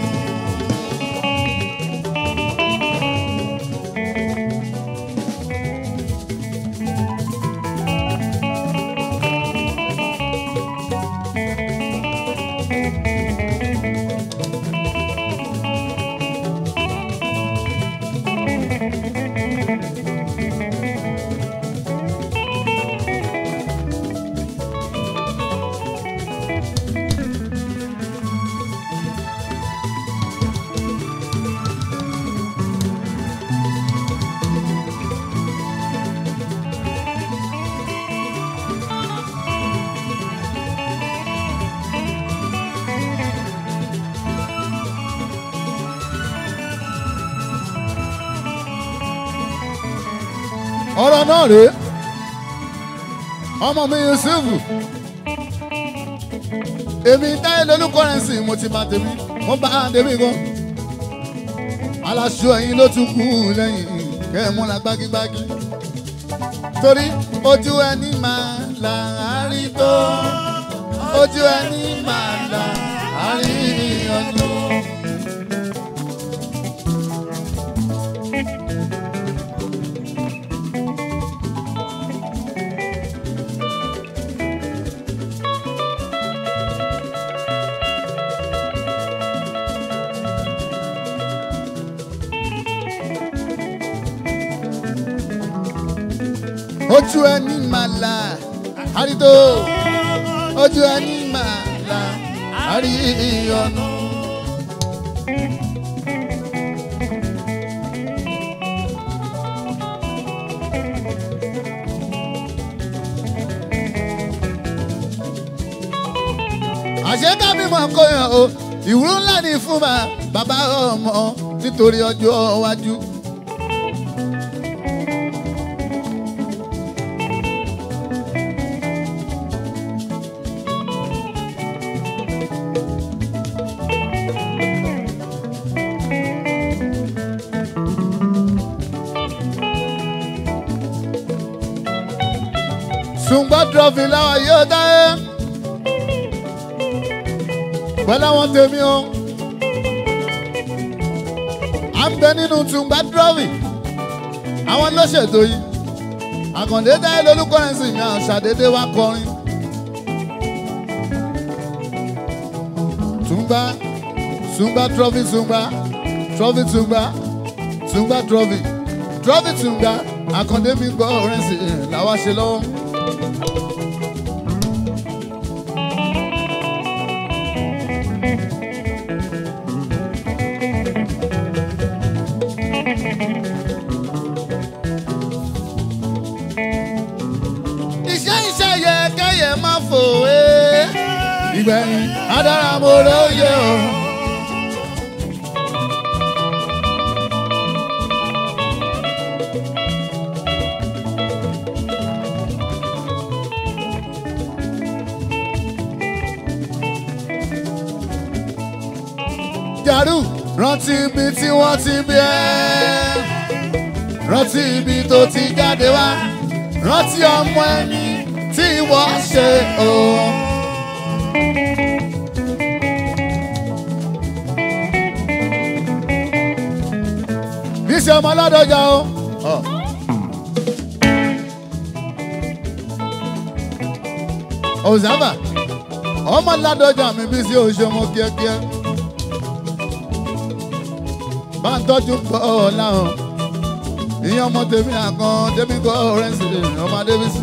ọ̀rọ̀ náà rèé ọmọ mi Yusuf èmi táyé lolú kọ́rẹ́nsì mo ti máa tèmi mo bá a tèmi gan aláṣọ ẹ̀yìn ló tún kú lẹ́yìn kẹ́ ẹ̀ múra gbágígbágí torí ojú ẹni máa láàárín tó ojú ẹni máa là àríyànjú. ojú ẹni máa là àrídó ojú ẹni máa là àríyànjú. àṣé kábímọ kóyàn o ìwúrú ńlá ni fún ma bàbá ọmọ nítorí ọjọ́ iwájú. ṣùgbọ́n trọ́fì láwa yóò dáyé pẹ̀lú àwọn tèmi o à ń bẹ nínú tùǹgbà trọ́fì àwọn ló ṣètò yìí àkàndé dáyé lolúkọrẹ́nsì mi àṣàdédé wá kọrin tùǹgbà tùǹgbà trọ́fì tùǹgbà trọ́fì tùǹgbà tùǹgbà trọ́fì trọ́fì tùǹgbà àkàndé mi gbọ́ ọ̀rẹ́nsì làwa ṣe lọ́wọ́. iṣẹ́ iṣẹ́ yẹ kẹ́yẹ máa fò é. ìgbẹ̀yìn adára mo lóye o. jàrú rántí ibi tí wọ́n ti bí ẹ́ rántí ibi tó ti jáde wá rántí ọmọ ẹni tí wọ́n ṣe o. bí ṣe ọmọ ládọjà o. ọ̀sánfà ọmọ ládọjà mi bí sí òṣèmọ kíákíá bá ń tọ́jú pọ̀ láwọn ìyẹn ọmọ tèmi àkàn tèmi kọ́ ọ̀rẹ́nsì ọmọ adébísí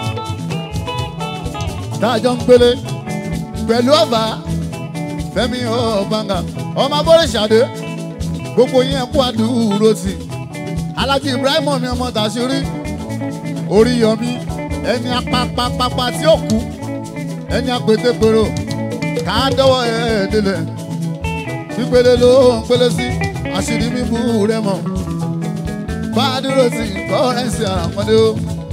táàjọ ń gbélé pẹ̀lú ọ̀fà fẹ́mi ọ̀bàǹgà ọmọ abọ́rẹ̀ṣàdé gbogbo yẹn kó àdúró tì alájí ibrahim mi ọmọ tàṣírí orí yọmí ẹni apapapapa tí ó kú ẹni apètèpèrò ká dọ́wọ́ ẹ̀ délẹ̀ pípele ló ń pélé sí àṣírí mímú rẹ mọ́ bá a dúró sí kọ́rẹ́nsì àpọ́nlé o.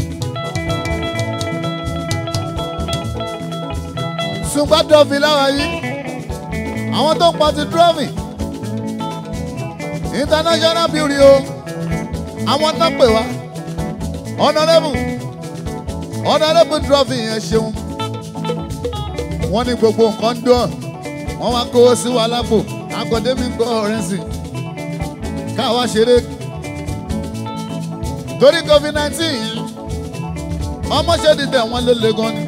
ṣùgbọ́n trọ́fì láwa yìí àwọn tó ń pọ̀ ti trọ́fì international beauty o àwọn tó pè wá honourable honourable trọ́fì yẹn ṣeun wọ́n ní gbogbo nǹkan dùn wọ́n wá kó sí wa lápò akọ̀démi kọ́rẹ́nsì káwa ṣeré torí covid nineteen yìí ọmọ ṣe dìtẹ̀ wọn ló le gan ni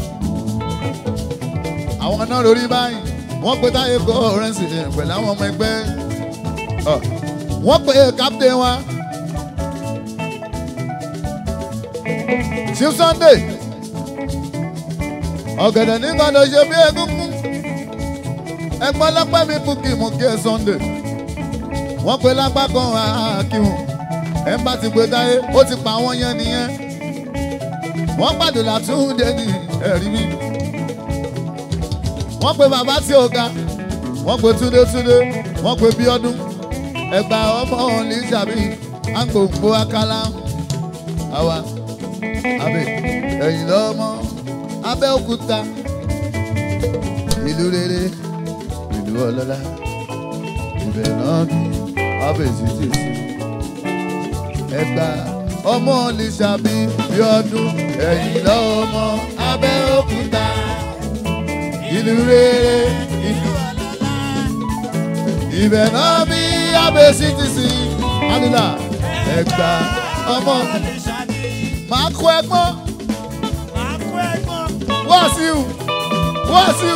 àwọn náà lórí báyìí wọ́n pe táyé kó ọ̀rẹ́nsì pẹ̀lú àwọn ọmọ ẹgbẹ́ Ọ, wọ́n pe captain wa chief sunday ọ̀gẹ̀dẹ̀ nígbà tó ṣe bí egúngún ẹgbọ́n lápá mi kú kí mo kí ẹ sunday wọ́n pe lápá kan àkíhùn ẹ̀ ń bá ti gbé táyé ó ti pa àwọn yẹn nìyẹn wọ́n pàdé látúndé ní ẹ̀rí mi wọ́n pe bàbá tí ó ga wọ́n pe túndé túndé wọ́n pe bíọ́dún ẹgbà ọmọ lìsàbí àgbòǹgbò akálá àwa àbẹ ẹ̀yìn lọ́mọ abẹ́òkúta ìlú rere ìlú ọlọ́lá ibẹ̀ náà bí abẹ́sí tèsí ẹgbà ọmọ lìsàbí bíọ́dún ẹ̀yìn lọ́mọ abẹ́òkúta ìlú rere ìlú ibẹ̀ náà bí abẹ́sí ti sìn alila ẹgbà ọmọ máa kó ẹgbọ́n wàásù wàásù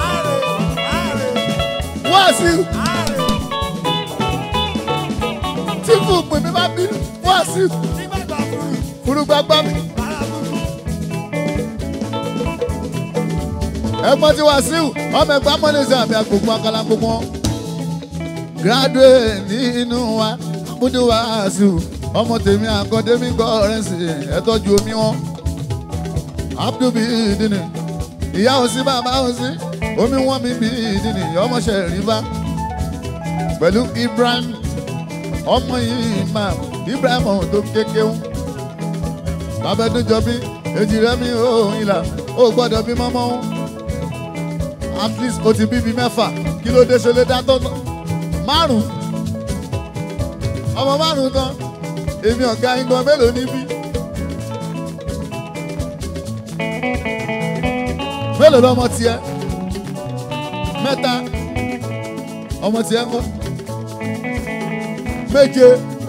wàásù tí fún pè mí bá bí wàásù furugbagba mi. ẹ̀gbọ́n tí wàásù ọmọ ẹgbàá mọ́lẹ́sẹ̀ àmì àgbògbò akala gbogbo wọn. graduate nínú wa múdú wàásù ọmọ tèmi àkọ́démí gọ́ọ̀rẹ́sì ẹ̀tọ́jú omi wọn. abdul bídìní ìyá òsì bàbá òsì omi wọn mi bídìní ọmọọṣẹ rìbá pẹ̀lú ibrahim ọmọ yìí máa ibrahim ọ̀hún tó kékeré bàbá ẹdún jọ bí èjì rẹ mi ò ìlà ó gbọ́dọ̀ bí mọ́mọ́ ń at least o ti bíbi mẹ́fà kí ló dé ṣe lé dá tó márùn ọmọ márùn tán èmi ọ̀gá igan mélòó níbí mélòó lọmọ tiẹ̀ mẹ́ta ọmọ tiẹ̀ ńkọ́ méje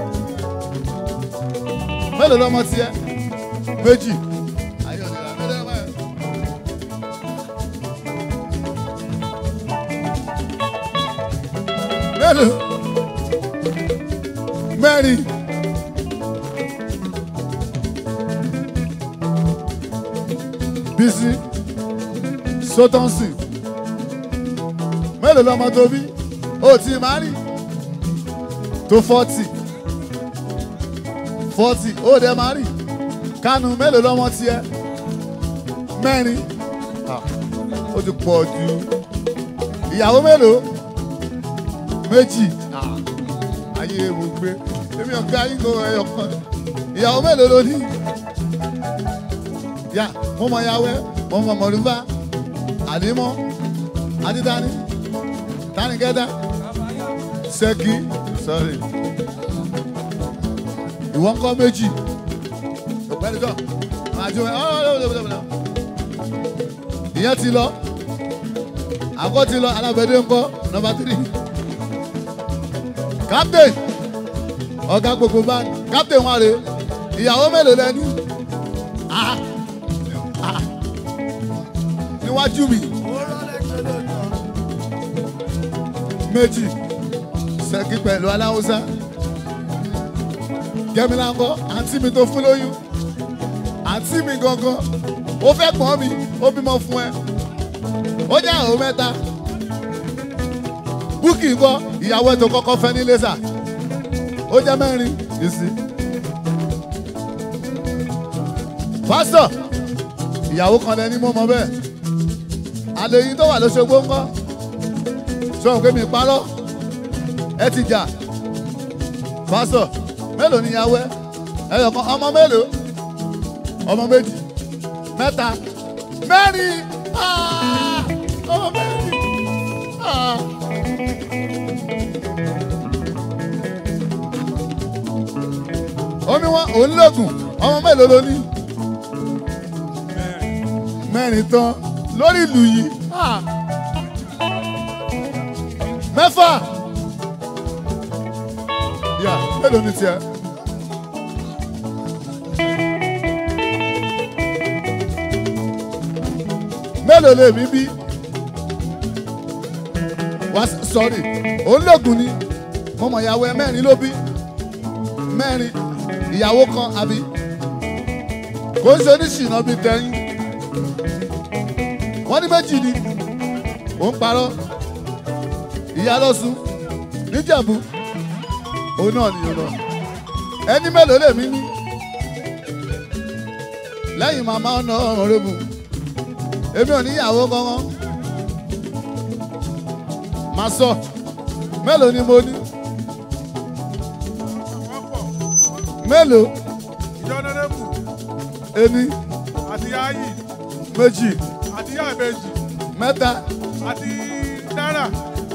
mélòó lọmọ tiẹ̀ méjì. Ayọ̀ ni ra mélòó lọmọ yẹn? mélòó mẹ́rin bísí sótọ́nsì mélòó lọmọ tó bí ó ti máa rí tó fọ́tì fọ́tì ó dẹ̀ máa rí kánú mélòó lọmọ tiẹ̀ mẹ́rin Ah, ó ti pọ̀ jù ìyàwó mélòó méjì Ah, ayé mo gbé èmi ọ̀gá yín kò ẹyọ kan ìyàwó mélòó ló ní ya mo mọ yàwẹ mo mọ mọlúbà àdìmọ adídání tani kẹta ṣẹkì sorry ìwọ ńkọ́ méjì ọ̀gbẹ́ni jọ máa jó ẹ ọlọlọlọlọlọ ìyẹn ti lọ àkọ ti lọ alábẹdẹ ńkọ́ nọ́mbà tírì captain ọ̀gá gbogbo bá captain wa rè ìyàwó mélòó lẹni Ah, ah. níwájú mi méjì ṣẹ́kí pẹ̀lú aláwùsá gẹ́mílá ńkọ́ àǹtí mi tó fún lóyún àǹtí mi gangan ó fẹ́ pọ́n mi ó bímọ fún ẹ ó jẹ́ àwọn mẹ́ta búkì ńkọ́ ìyàwó ẹ̀ tó kọ́kọ́ fẹ́ ní lẹ́sà ó jẹ́ mẹ́rin ìsì. pásítọ̀ ìyàwó kan lẹni mọ́ mọ́ bẹ́ẹ̀ àlèyìn tó wà lóṣogbo ńkọ́ sọ̀rọ̀ pé mi parọ́ ẹ ti jà pásítọ̀ mélòó ni ìyàwó ẹ ẹyọ kan ọmọ mélòó ọmọ méjì mẹ́ta mẹ́rin Ah! ọmọ mẹ́rin Ah! omi wọn òun lóògùn ọmọ mélòó ló ní mẹ́rin tán lórí ìlú yìí Ah! mẹ́fà yà mélòó ni tiẹ̀. mélòó lè mí bí wá sọrí òun lògùn ni mo mọ ìyàwó ẹ mẹ́rin ló bí mẹ́rin ìyàwó kan àbí kò ń ṣe oníṣìnà bíi tẹ̀yìn wọ́n ní méjì ni òun parọ́ ìyá lọ́sùn níjẹ̀bú òun náà nìyẹn lọ ẹni mélòó lè mí ní lẹ́yìn màmá ọ̀nà ọ̀rùn rẹ̀bù èmi ò níyàwó kankan máa sọ mélòó ni mo ní mélòó ìjọ́nẹ́rẹ́bù èmi àti yáyì méjì àti yáàbẹ̀jì mẹ́ta àti dára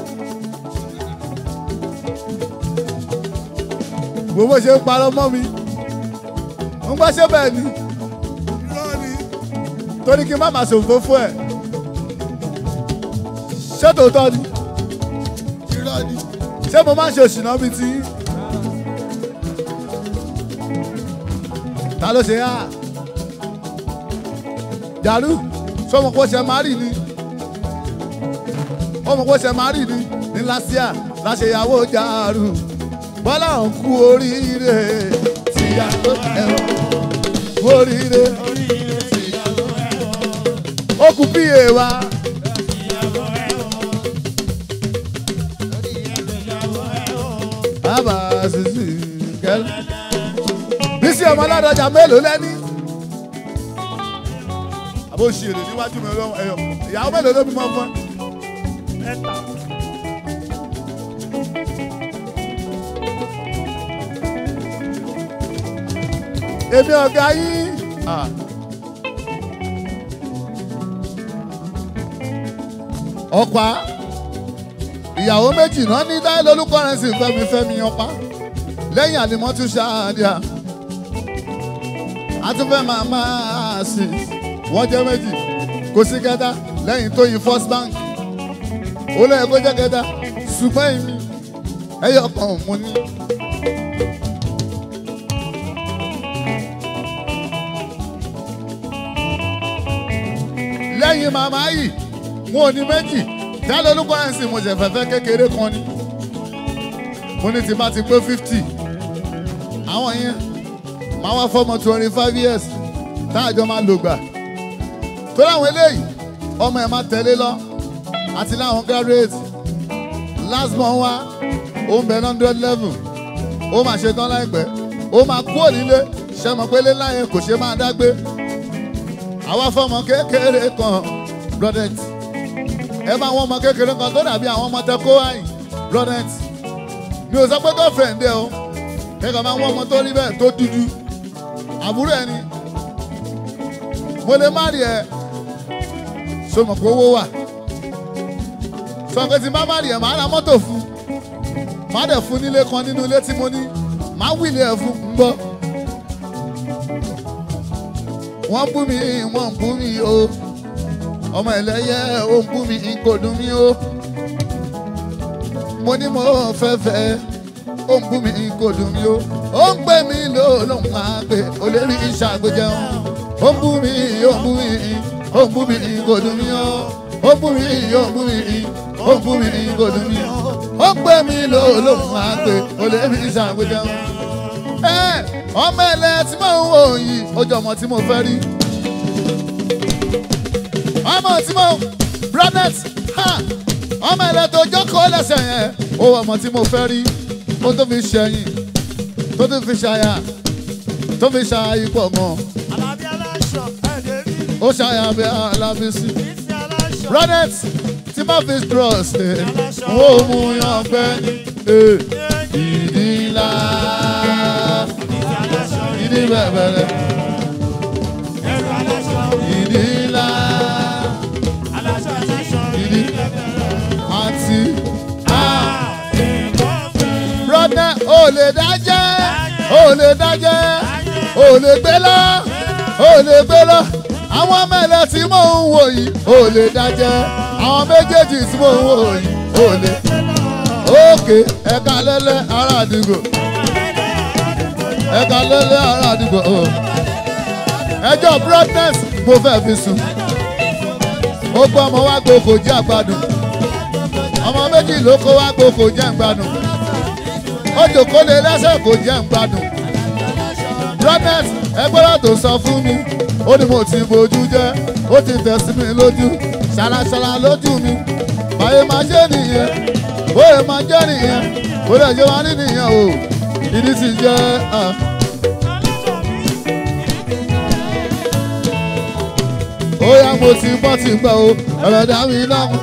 gbogbo ṣe ń parọ́ mọ́ mi ń gbọ́ ṣé bẹ́ẹ̀ ni irọ́ ni torí kí n má máa ṣòfò fún ẹ̀ ṣé tòótọ́ ni irọ́ ni ṣé mo máa ń ṣe òṣìná bíi ti yín? ta ló ṣe yá jàlú sọmọ kó ṣe máa rì ni ọmọ kó ṣe máa rì ni ní lásìá láṣeyàwó jàrú bọ́lá ń kú oríire tìyàwó ẹ̀rọ kú oríire ó kú bí èèwà. bàbá sisi kẹlẹ bísí ọmọ aládọjà mélòó lẹ́ni. àbó ṣèrè níwájú mi lọ́wọ́ ẹ̀yọ ìyàwó mélòó ló bímọ fún ẹ. èmi ọ̀gá yín. ọ̀pá ìyàwó méjì náà ní táyé lórúkọ rẹ̀ sì fẹ́mi fẹ́mi ọ̀pá lẹ́yìn àlìmọ́tú ṣáàdìá àtúnfẹ́ máa máa sì wọ́n jẹ́ méjì kò sí kẹta lẹ́yìn tó yin first bank ó lẹ́yìn kó jẹ́ kẹta ṣùgbọ́n èmi ẹyọ kan mo ní. lẹ́yìn màmá yìí wọn ò ní méjì tẹ́lẹ̀ olúkọ ẹ̀ sì mo ṣe fẹ́fẹ́ kékeré kan ni mo ní tí bá ti pé fifty àwọn yẹn máa wá fọmọ twenty five years táàjọ máa lò gbà tó láwọn eléyìí ọmọ ẹ̀ máa tẹ̀lé lọ àti láwọn graduate last month wá ó ń bẹ hundred level ó máa ṣe tán láìpẹ́ ó máa kú ònílé ṣe mọ̀ pé léláyé kò ṣe máa dágbé àwa fọmọ kékeré kan brodet ẹ bá wọn ọmọ kékeré kan tó dàbí àwọn ọmọ tẹkọ àyìn brodet mi ò sọ pé kó fẹ̀ǹdẹ̀ o kẹ́kọ̀ọ́ máa ń wọ́n ọmọ tó rí bẹ́ẹ̀ tó dúdú àbúrò ẹni mo lè má rí ẹ so mọ̀ pé owó wà sọ pé tí n bá má rí ẹ màá ra mọ́tò fún màá dẹ̀ fún nílé kan nínú ilé tí mo ní màá wílé ẹ fún ń gbọ́ wọ́n bú mi wọ́n bú mi o ọmọ ẹlẹ́yẹ ó ń bú mi kò dùn mí o mo ní mo fẹ́ fẹ́ ó ń bú mi kò dùn mí o ó ń gbé mi ló ló ń máa gbé olórí ìṣàgbéjẹun ó ń bú mi ó ń bú mi ó ń bú mi kò dùn mí o ó ń bú mi ó ń bú mi ó ń bú mi kò dùn mí o ó ń gbé mi ló ló ń máa gbé olórí ìṣàgbéjẹun ẹ ọmọ ẹlẹ tí mò ń wò yìí ojú ọmọ tí mo fẹ́ rí ọmọ tí mo bronet ha ọmọ ẹlẹ tó jókòó lẹ́sẹ̀ yẹn ó ọmọ tí mo fẹ́ rí ó tó fi ṣẹyìn tó tó fi ṣàyà tó fi ṣàyà ipò mọ́ Alábí aláṣọ ẹ̀dẹ̀ rí rí ó ṣàyà bí alábísí ìsì aláṣọ. bronet tí má fi trust ẹ ó mú yan pẹ́ ní ìdí ńlá Ìsì aláṣọ ìdí bẹ̀bẹ̀rẹ̀ ẹ̀rọ aláṣọ ìdí ńlá aláṣọ aláṣọ ìdí àti. nǹkan fi brother ò lè dájẹ́ ò lè dájẹ́ ò lè gbé lọ ò lè gbé lọ àwọn mẹ́lẹ̀ tí mò ń wò yìí ò lè dájẹ́ àwọn méjèèjì tí mò ń wò yìí ò lè. òkè ẹ̀ka lẹ́lẹ́ ará àdúgbò ẹ̀ka lẹ́lẹ́ ará àdúgbò o. ẹjọ́ brightness mo fẹ́ fi sùn ó gbọ́ ọmọ wa gbogbo jẹ́ àgbàdùn ọmọ méjì ló kó wá gbogbo jẹ́ àgbàdùn ó jòkó lé lẹ́sẹ̀ kò jẹ́ ń gbádùn. Bronet ẹgbẹ́rẹ́ tó sọ fún mi, ó ní mo ti bojú jẹ́, ó ti tẹ̀ sí mi lójú, ṣàlàṣàlà lójú mi. Báyé máa jẹ́ nìyẹn, bóyá máa jẹ́ nìyẹn, bóyá ṣe máa ní nìyẹn o. Ìdí sì jẹ́ ah. ó yá mo ti bọ́ ti gbọ́ o, ọ̀rọ̀ dá mi lọ́mú.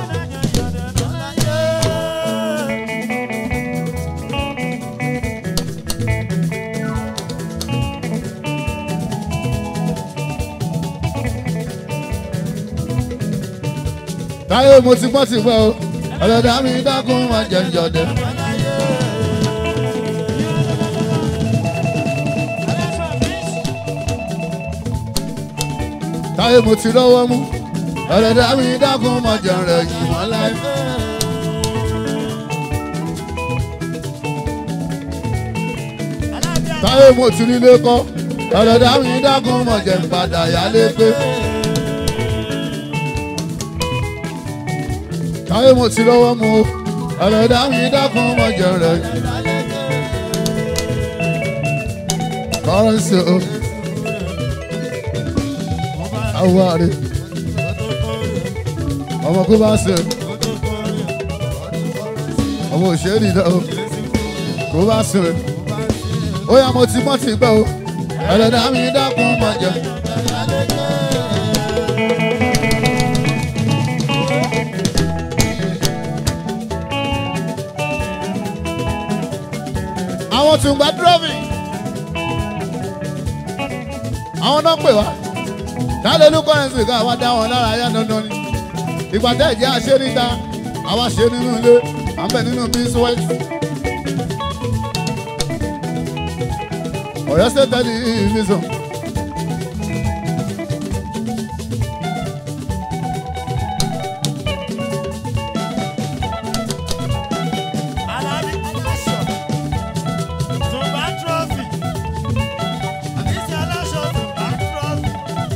Táyé mo ti gbọ́ ti gbọ́ o, ọ̀rọ̀ dá mi dákun máa jẹ ìjọ̀dẹ̀. Táyé mo ti lọ́wọ́ mú, ẹlẹ́dàá mi dákun mọ̀ jẹun rẹ̀ yìí wọ́n láì. táyé mo ti nílé kọ́ ẹlẹ́dàá mi dákun mọ̀ jẹun padà yálé pé. táyé mo ti lọ́wọ́ mu ẹlẹ́dàá mi dákun mọ̀ jẹun rẹ̀ yìí. kọ́rọ́sì o awari ọmọ kó bá ṣe ọmọ òṣèré náà o kó bá ṣe ó yá mo ti mọ́ ti gbẹ́ o ẹlẹ́dàá mi dákun mọ̀ jẹ. àwọn tún gba dúrọ́mì àwọn náà pè wá kálẹ́lú kọ́rẹ́nsì ká wá dá wọn lára yá dandan ni ìgbà tẹ́ ìjẹ́ àṣẹ níta àwa ṣe nínú ilé à ń bẹ̀ nínú bíṣúwẹ́t. ọ̀yọ́ ṣe tẹ́lẹ̀ ìfisàn. Alabi aláṣọ. Zumba trophy. Àbísí aláṣọ Zumba trophy.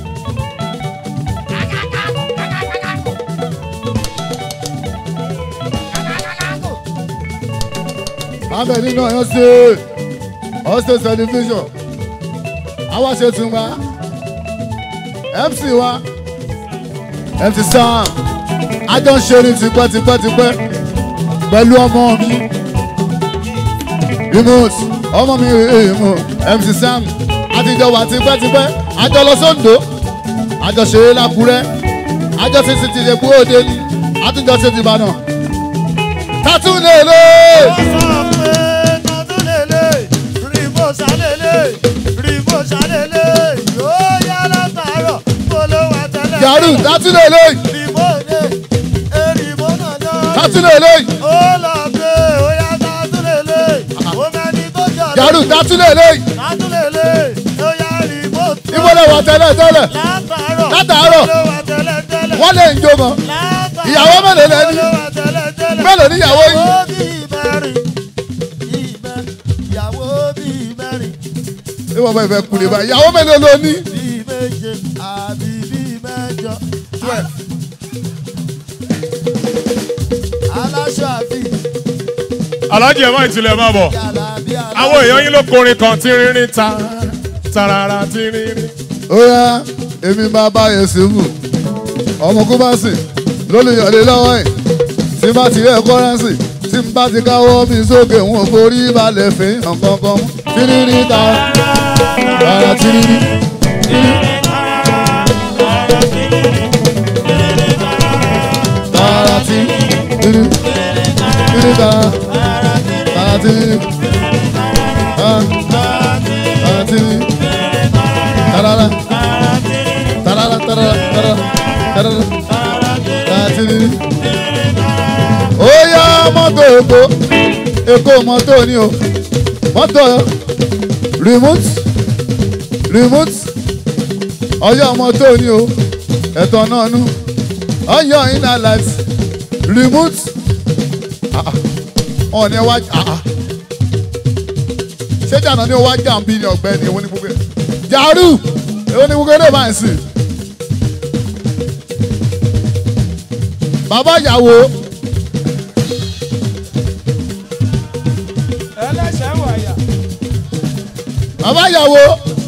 à ń bẹ̀ nínú ọ̀yọ́ ṣe ọ̀yọ́ ṣe tẹlifíṣàn àwa ṣe tún wa mc wa mc sam àjọ ń ṣe ní tipẹ́tipẹ́tipẹ́ pẹ̀lú ọmọ mi remote ọmọ mi remote mc sam àtijọ́ wà tipẹ́tipẹ́ àjọ lọ sóńdó àjọ ṣeré lákúrẹ́ àjọ ti ti ti lè kú òde ni àtijọ́ ti ti bànà tátú lè lè. Ó sọ pé tọdún lélẹ̀, rìbò sálélẹ̀, rìbò sálélẹ̀, yóò yá látàárọ̀, polówó àtẹlẹ. yàrá tátú lè lè Rìbò dé, èrìbò náà lọ. tátú lè lè Ó lọ pé ó yá tọdún lélẹ̀, ó mẹ́ni tó jọ yàrá tátú lè lè tọdún lélẹ̀, ó yá rìbò tó. ìbọ̀lẹ̀ wà tẹ́lẹ̀ tẹ́lẹ̀ Látàárọ̀, Látàárọ̀. polówó àtẹlẹ tẹ́lẹ̀. wọ́n lè ń jó mọ́ Látàárọ̀, Ìyàwó mélòó lẹ ní? polówó àtẹlẹ tẹ́lẹ̀. mélòó níyàwó yìí Ìyàwó bíi mẹ́rin, ìmẹ́, ìyàwó bíi mẹ́rin, ìwọ̀n bá ìfẹ́ kulè báyìí ìyàwó mélòó ló ní. bíi méje, àbí bíi mẹ́jọ. Aláṣọ àbí alájẹ ẹ̀ má ìtìlẹ̀ máa bọ̀ yàrá bí aláṣọ. àwọn èèyàn yín ló korin kan tí rírin ta tarara tí rírin. ó yá èmi máa bá yẹn sùnmù ọmọ kó bá sìn lólùyọ̀lé lọ́wọ́ ẹ̀ tí bá ti rẹ̀ kọ́rẹ́nsì tí n bá ti káwọ́ mi sókè wọn forí balẹ̀ fi hàn kankan mú tírírí ta rárá tírírí tààrà tírírí tírírí ta tààrà tírírí tààrà tírírí tààrà tarara tarara tarara tarara tatiri. ó yá mọ́tò èkó èkó mọ́tò ni o mọ́tò remote remote ọyọ́ mọ́tò ni o ẹ̀tọ́ náà nú ọyọ́ iná light remote ọ̀ọ́ni ẹ wá ṣé jàǹdà ni ó wá jàǹbí ni ọ̀gbẹ́ni èwo ni gbogbo ẹ̀ jàrú èwo ni gbogbo ẹ̀ bá ń sìn. bàbá ìyàwó ẹlẹ́sẹ̀ wàyà. bàbá ìyàwó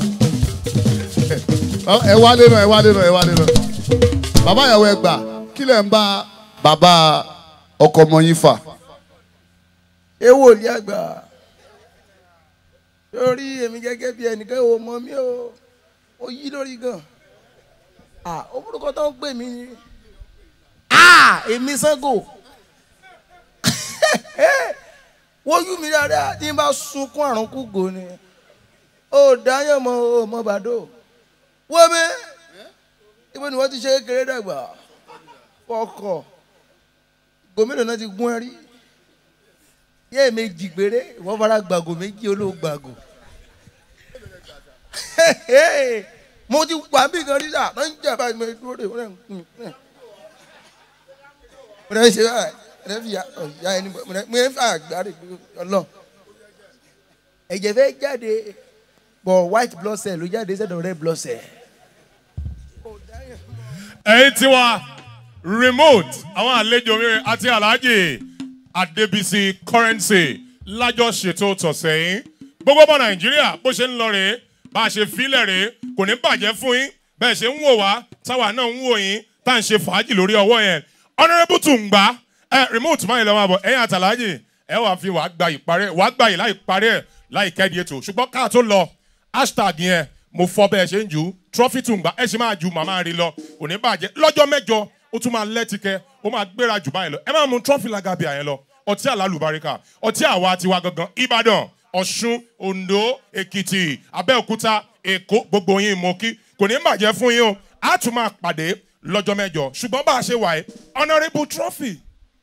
ẹ wá lé náà ẹ wá lé náà ẹ wá lé náà bàbá ìyàwó ẹ gbà kí lẹ̀ ń bá bàbá ọkọ ọmọ yín fà. ewo ní àgbà lórí èmi gẹ́gẹ́ bí ẹnìkan ò mọ mí o ó yí lórí gan ah ó burúkọ tó ń pè mí ni ah èmi Ṣàngó wọ́n yú mi dáadáa tí n bá sunkún àrùn kúgò ni ó dáyọ̀ mọ́ ó mọ́ bàdó wọ́n mi ibo ni wọ́n ti ṣe kékeré dàgbà fọkọ̀ gómìnà náà ti gún ẹ rí yé méjì péré wọ́n fara gbàgò méjì olóògbàgò mo ti wà bí kan rí sà ló ń jà báyìí mo dúró de wọ́n ń mo rẹ̀ ṣe báyìí mo rẹ̀ fi ya ọ̀ya ẹni mo rẹ̀ mo rẹ̀ fi àgbáre ọlọ́ ẹ̀jẹ̀ fẹ́ jáde bọ̀ white blood cell ló jáde sẹ́dọ̀ red blood cell. ẹ̀yin tiwa remote àwọn àlejò mi àti alhaji adebisi currency lájọ ṣètò tọ̀sẹ̀ yín gbogbo ọmọ nàìjíríà bó ṣe ń lọ rèé bá a ṣe filẹ̀ rèé kò ní bàjẹ́ fún yín bẹ́ẹ̀ ṣe ń wò wá táwa náà ń wò yín tá à ń ṣe fàájì lórí ọwọ́ yẹn honourable tùǹgbà ẹ remote máa ń lọ máa bọ̀ ẹ̀yin àtàlájì ẹ wàá fi wàá gba ìparí wàá gba yìí láì parí ẹ̀ láì kẹ́ẹ̀dì ètò ṣùgbọ́n káà tó lọ hashtag yẹn mo fọ bẹ́ẹ̀ ṣe ń jù ú trophy tùǹgbà ẹ ṣe máa ju màmá rí lọ kò ní bàjẹ́ lọ́jọ́ mẹ́jọ ó tún máa lẹ́tìkẹ́ ó máa gbéra jù báyìí lọ ẹ máa mu trophy lagabi àyẹn lọ ọtí àlálùbáríkà ọtí àwa tiwa gangan ìbàdàn ọ̀ṣun ondo èkìtì abẹ́òkúta èkó gbogbo yín mo kí kò ní bàjẹ́ fún yín o á tún máa pàdé lọ́jọ́ mẹ́jọ ṣùgbọ́n bá a ṣe wà yìí honourable trophy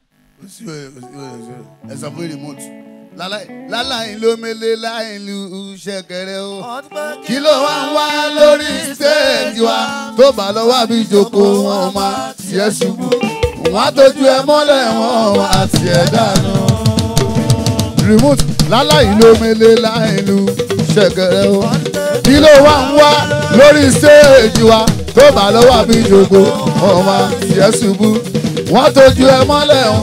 ẹ sọ fún remote láláì ló mele láì lu ṣẹ̀kẹ̀rẹ̀ o kí ló wá ń wá lórí stéèjì wa tó bá lọ wá bí jòkó wọn máa tiẹ̀ ṣubú wọn á tójú ẹ mọ́lẹ̀ wọn wá tiẹ̀ dànù. remote láláì ló mele láì lu ṣẹ̀kẹ̀rẹ̀ o kí ló wá ń wá lórí stéèjì wa tó bá lọ wá bí jòkó wọn máa tiẹ̀ ṣubú wọn á tójú ẹ mọ́lẹ̀ wọn.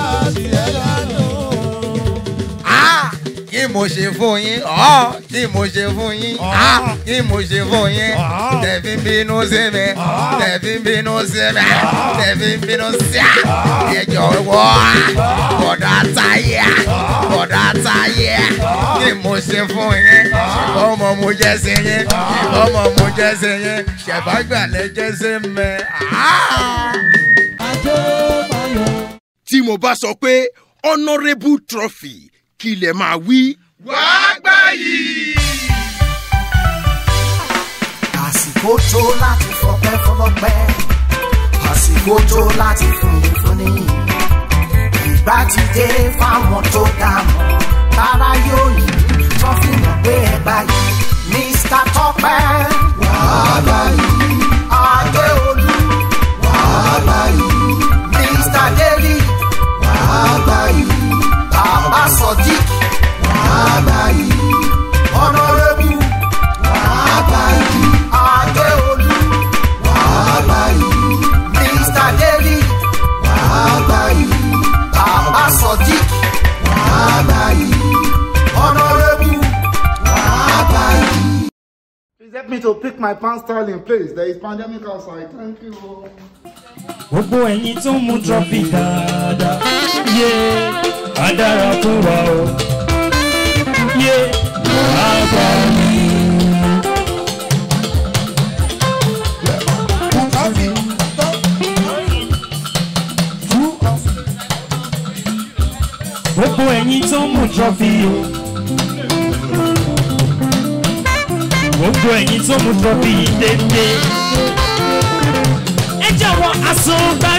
Ah, kí mo ṣe fún yín ọ́ kí mo ṣe fún yín ah, kí mo ṣe fún yín tẹ̀fí ń bínú sí mi tẹ̀fí ń bínú sí mi tẹ̀fí ń bínú sí mi ẹjọ́ wọ́ bọ̀dá táyé bọ̀dá táyé kí mo ṣe fún yín ọmọ mo jẹ́ sí yín ọmọ mo jẹ́ sí yín ṣẹ̀fàgbàlẹ̀ jẹ́ sí mi. Ah! tí mo bá sọ pé honourable trophy kí lè máa wí. àsìkò tó láti fọpẹ́ fọlọ́pẹ́ àsìkò tó láti fúnni fúnni ìgbà ti dé fáwọn tó dààmú tára yóò yí tó fi mọ̀ pé ẹ báyìí mr tọpẹ wàhálà yìí adéolú wàhálà yìí mr david wàhálà yìí bàbá sodiq wàhálà yìí honourable wàhálà yìí adéolú wàhálà yìí mr david wàhálà yìí bàbá sodiq wàhálà yìí honourable wàhálà yìí. Please help me to pick my pants style in place. There is pandemic outside. Thank you. gbogbo ẹ̀yin tó ń mu trọ́fì dáadáa yé á dára fún wa o yé á gbà mí. gbogbo ẹ̀yin tó ń mu trọ́fì o gbogbo ẹ̀yin tó ń mu trọ́fì dédé ẹ jọ̀wọ́ àsùnbà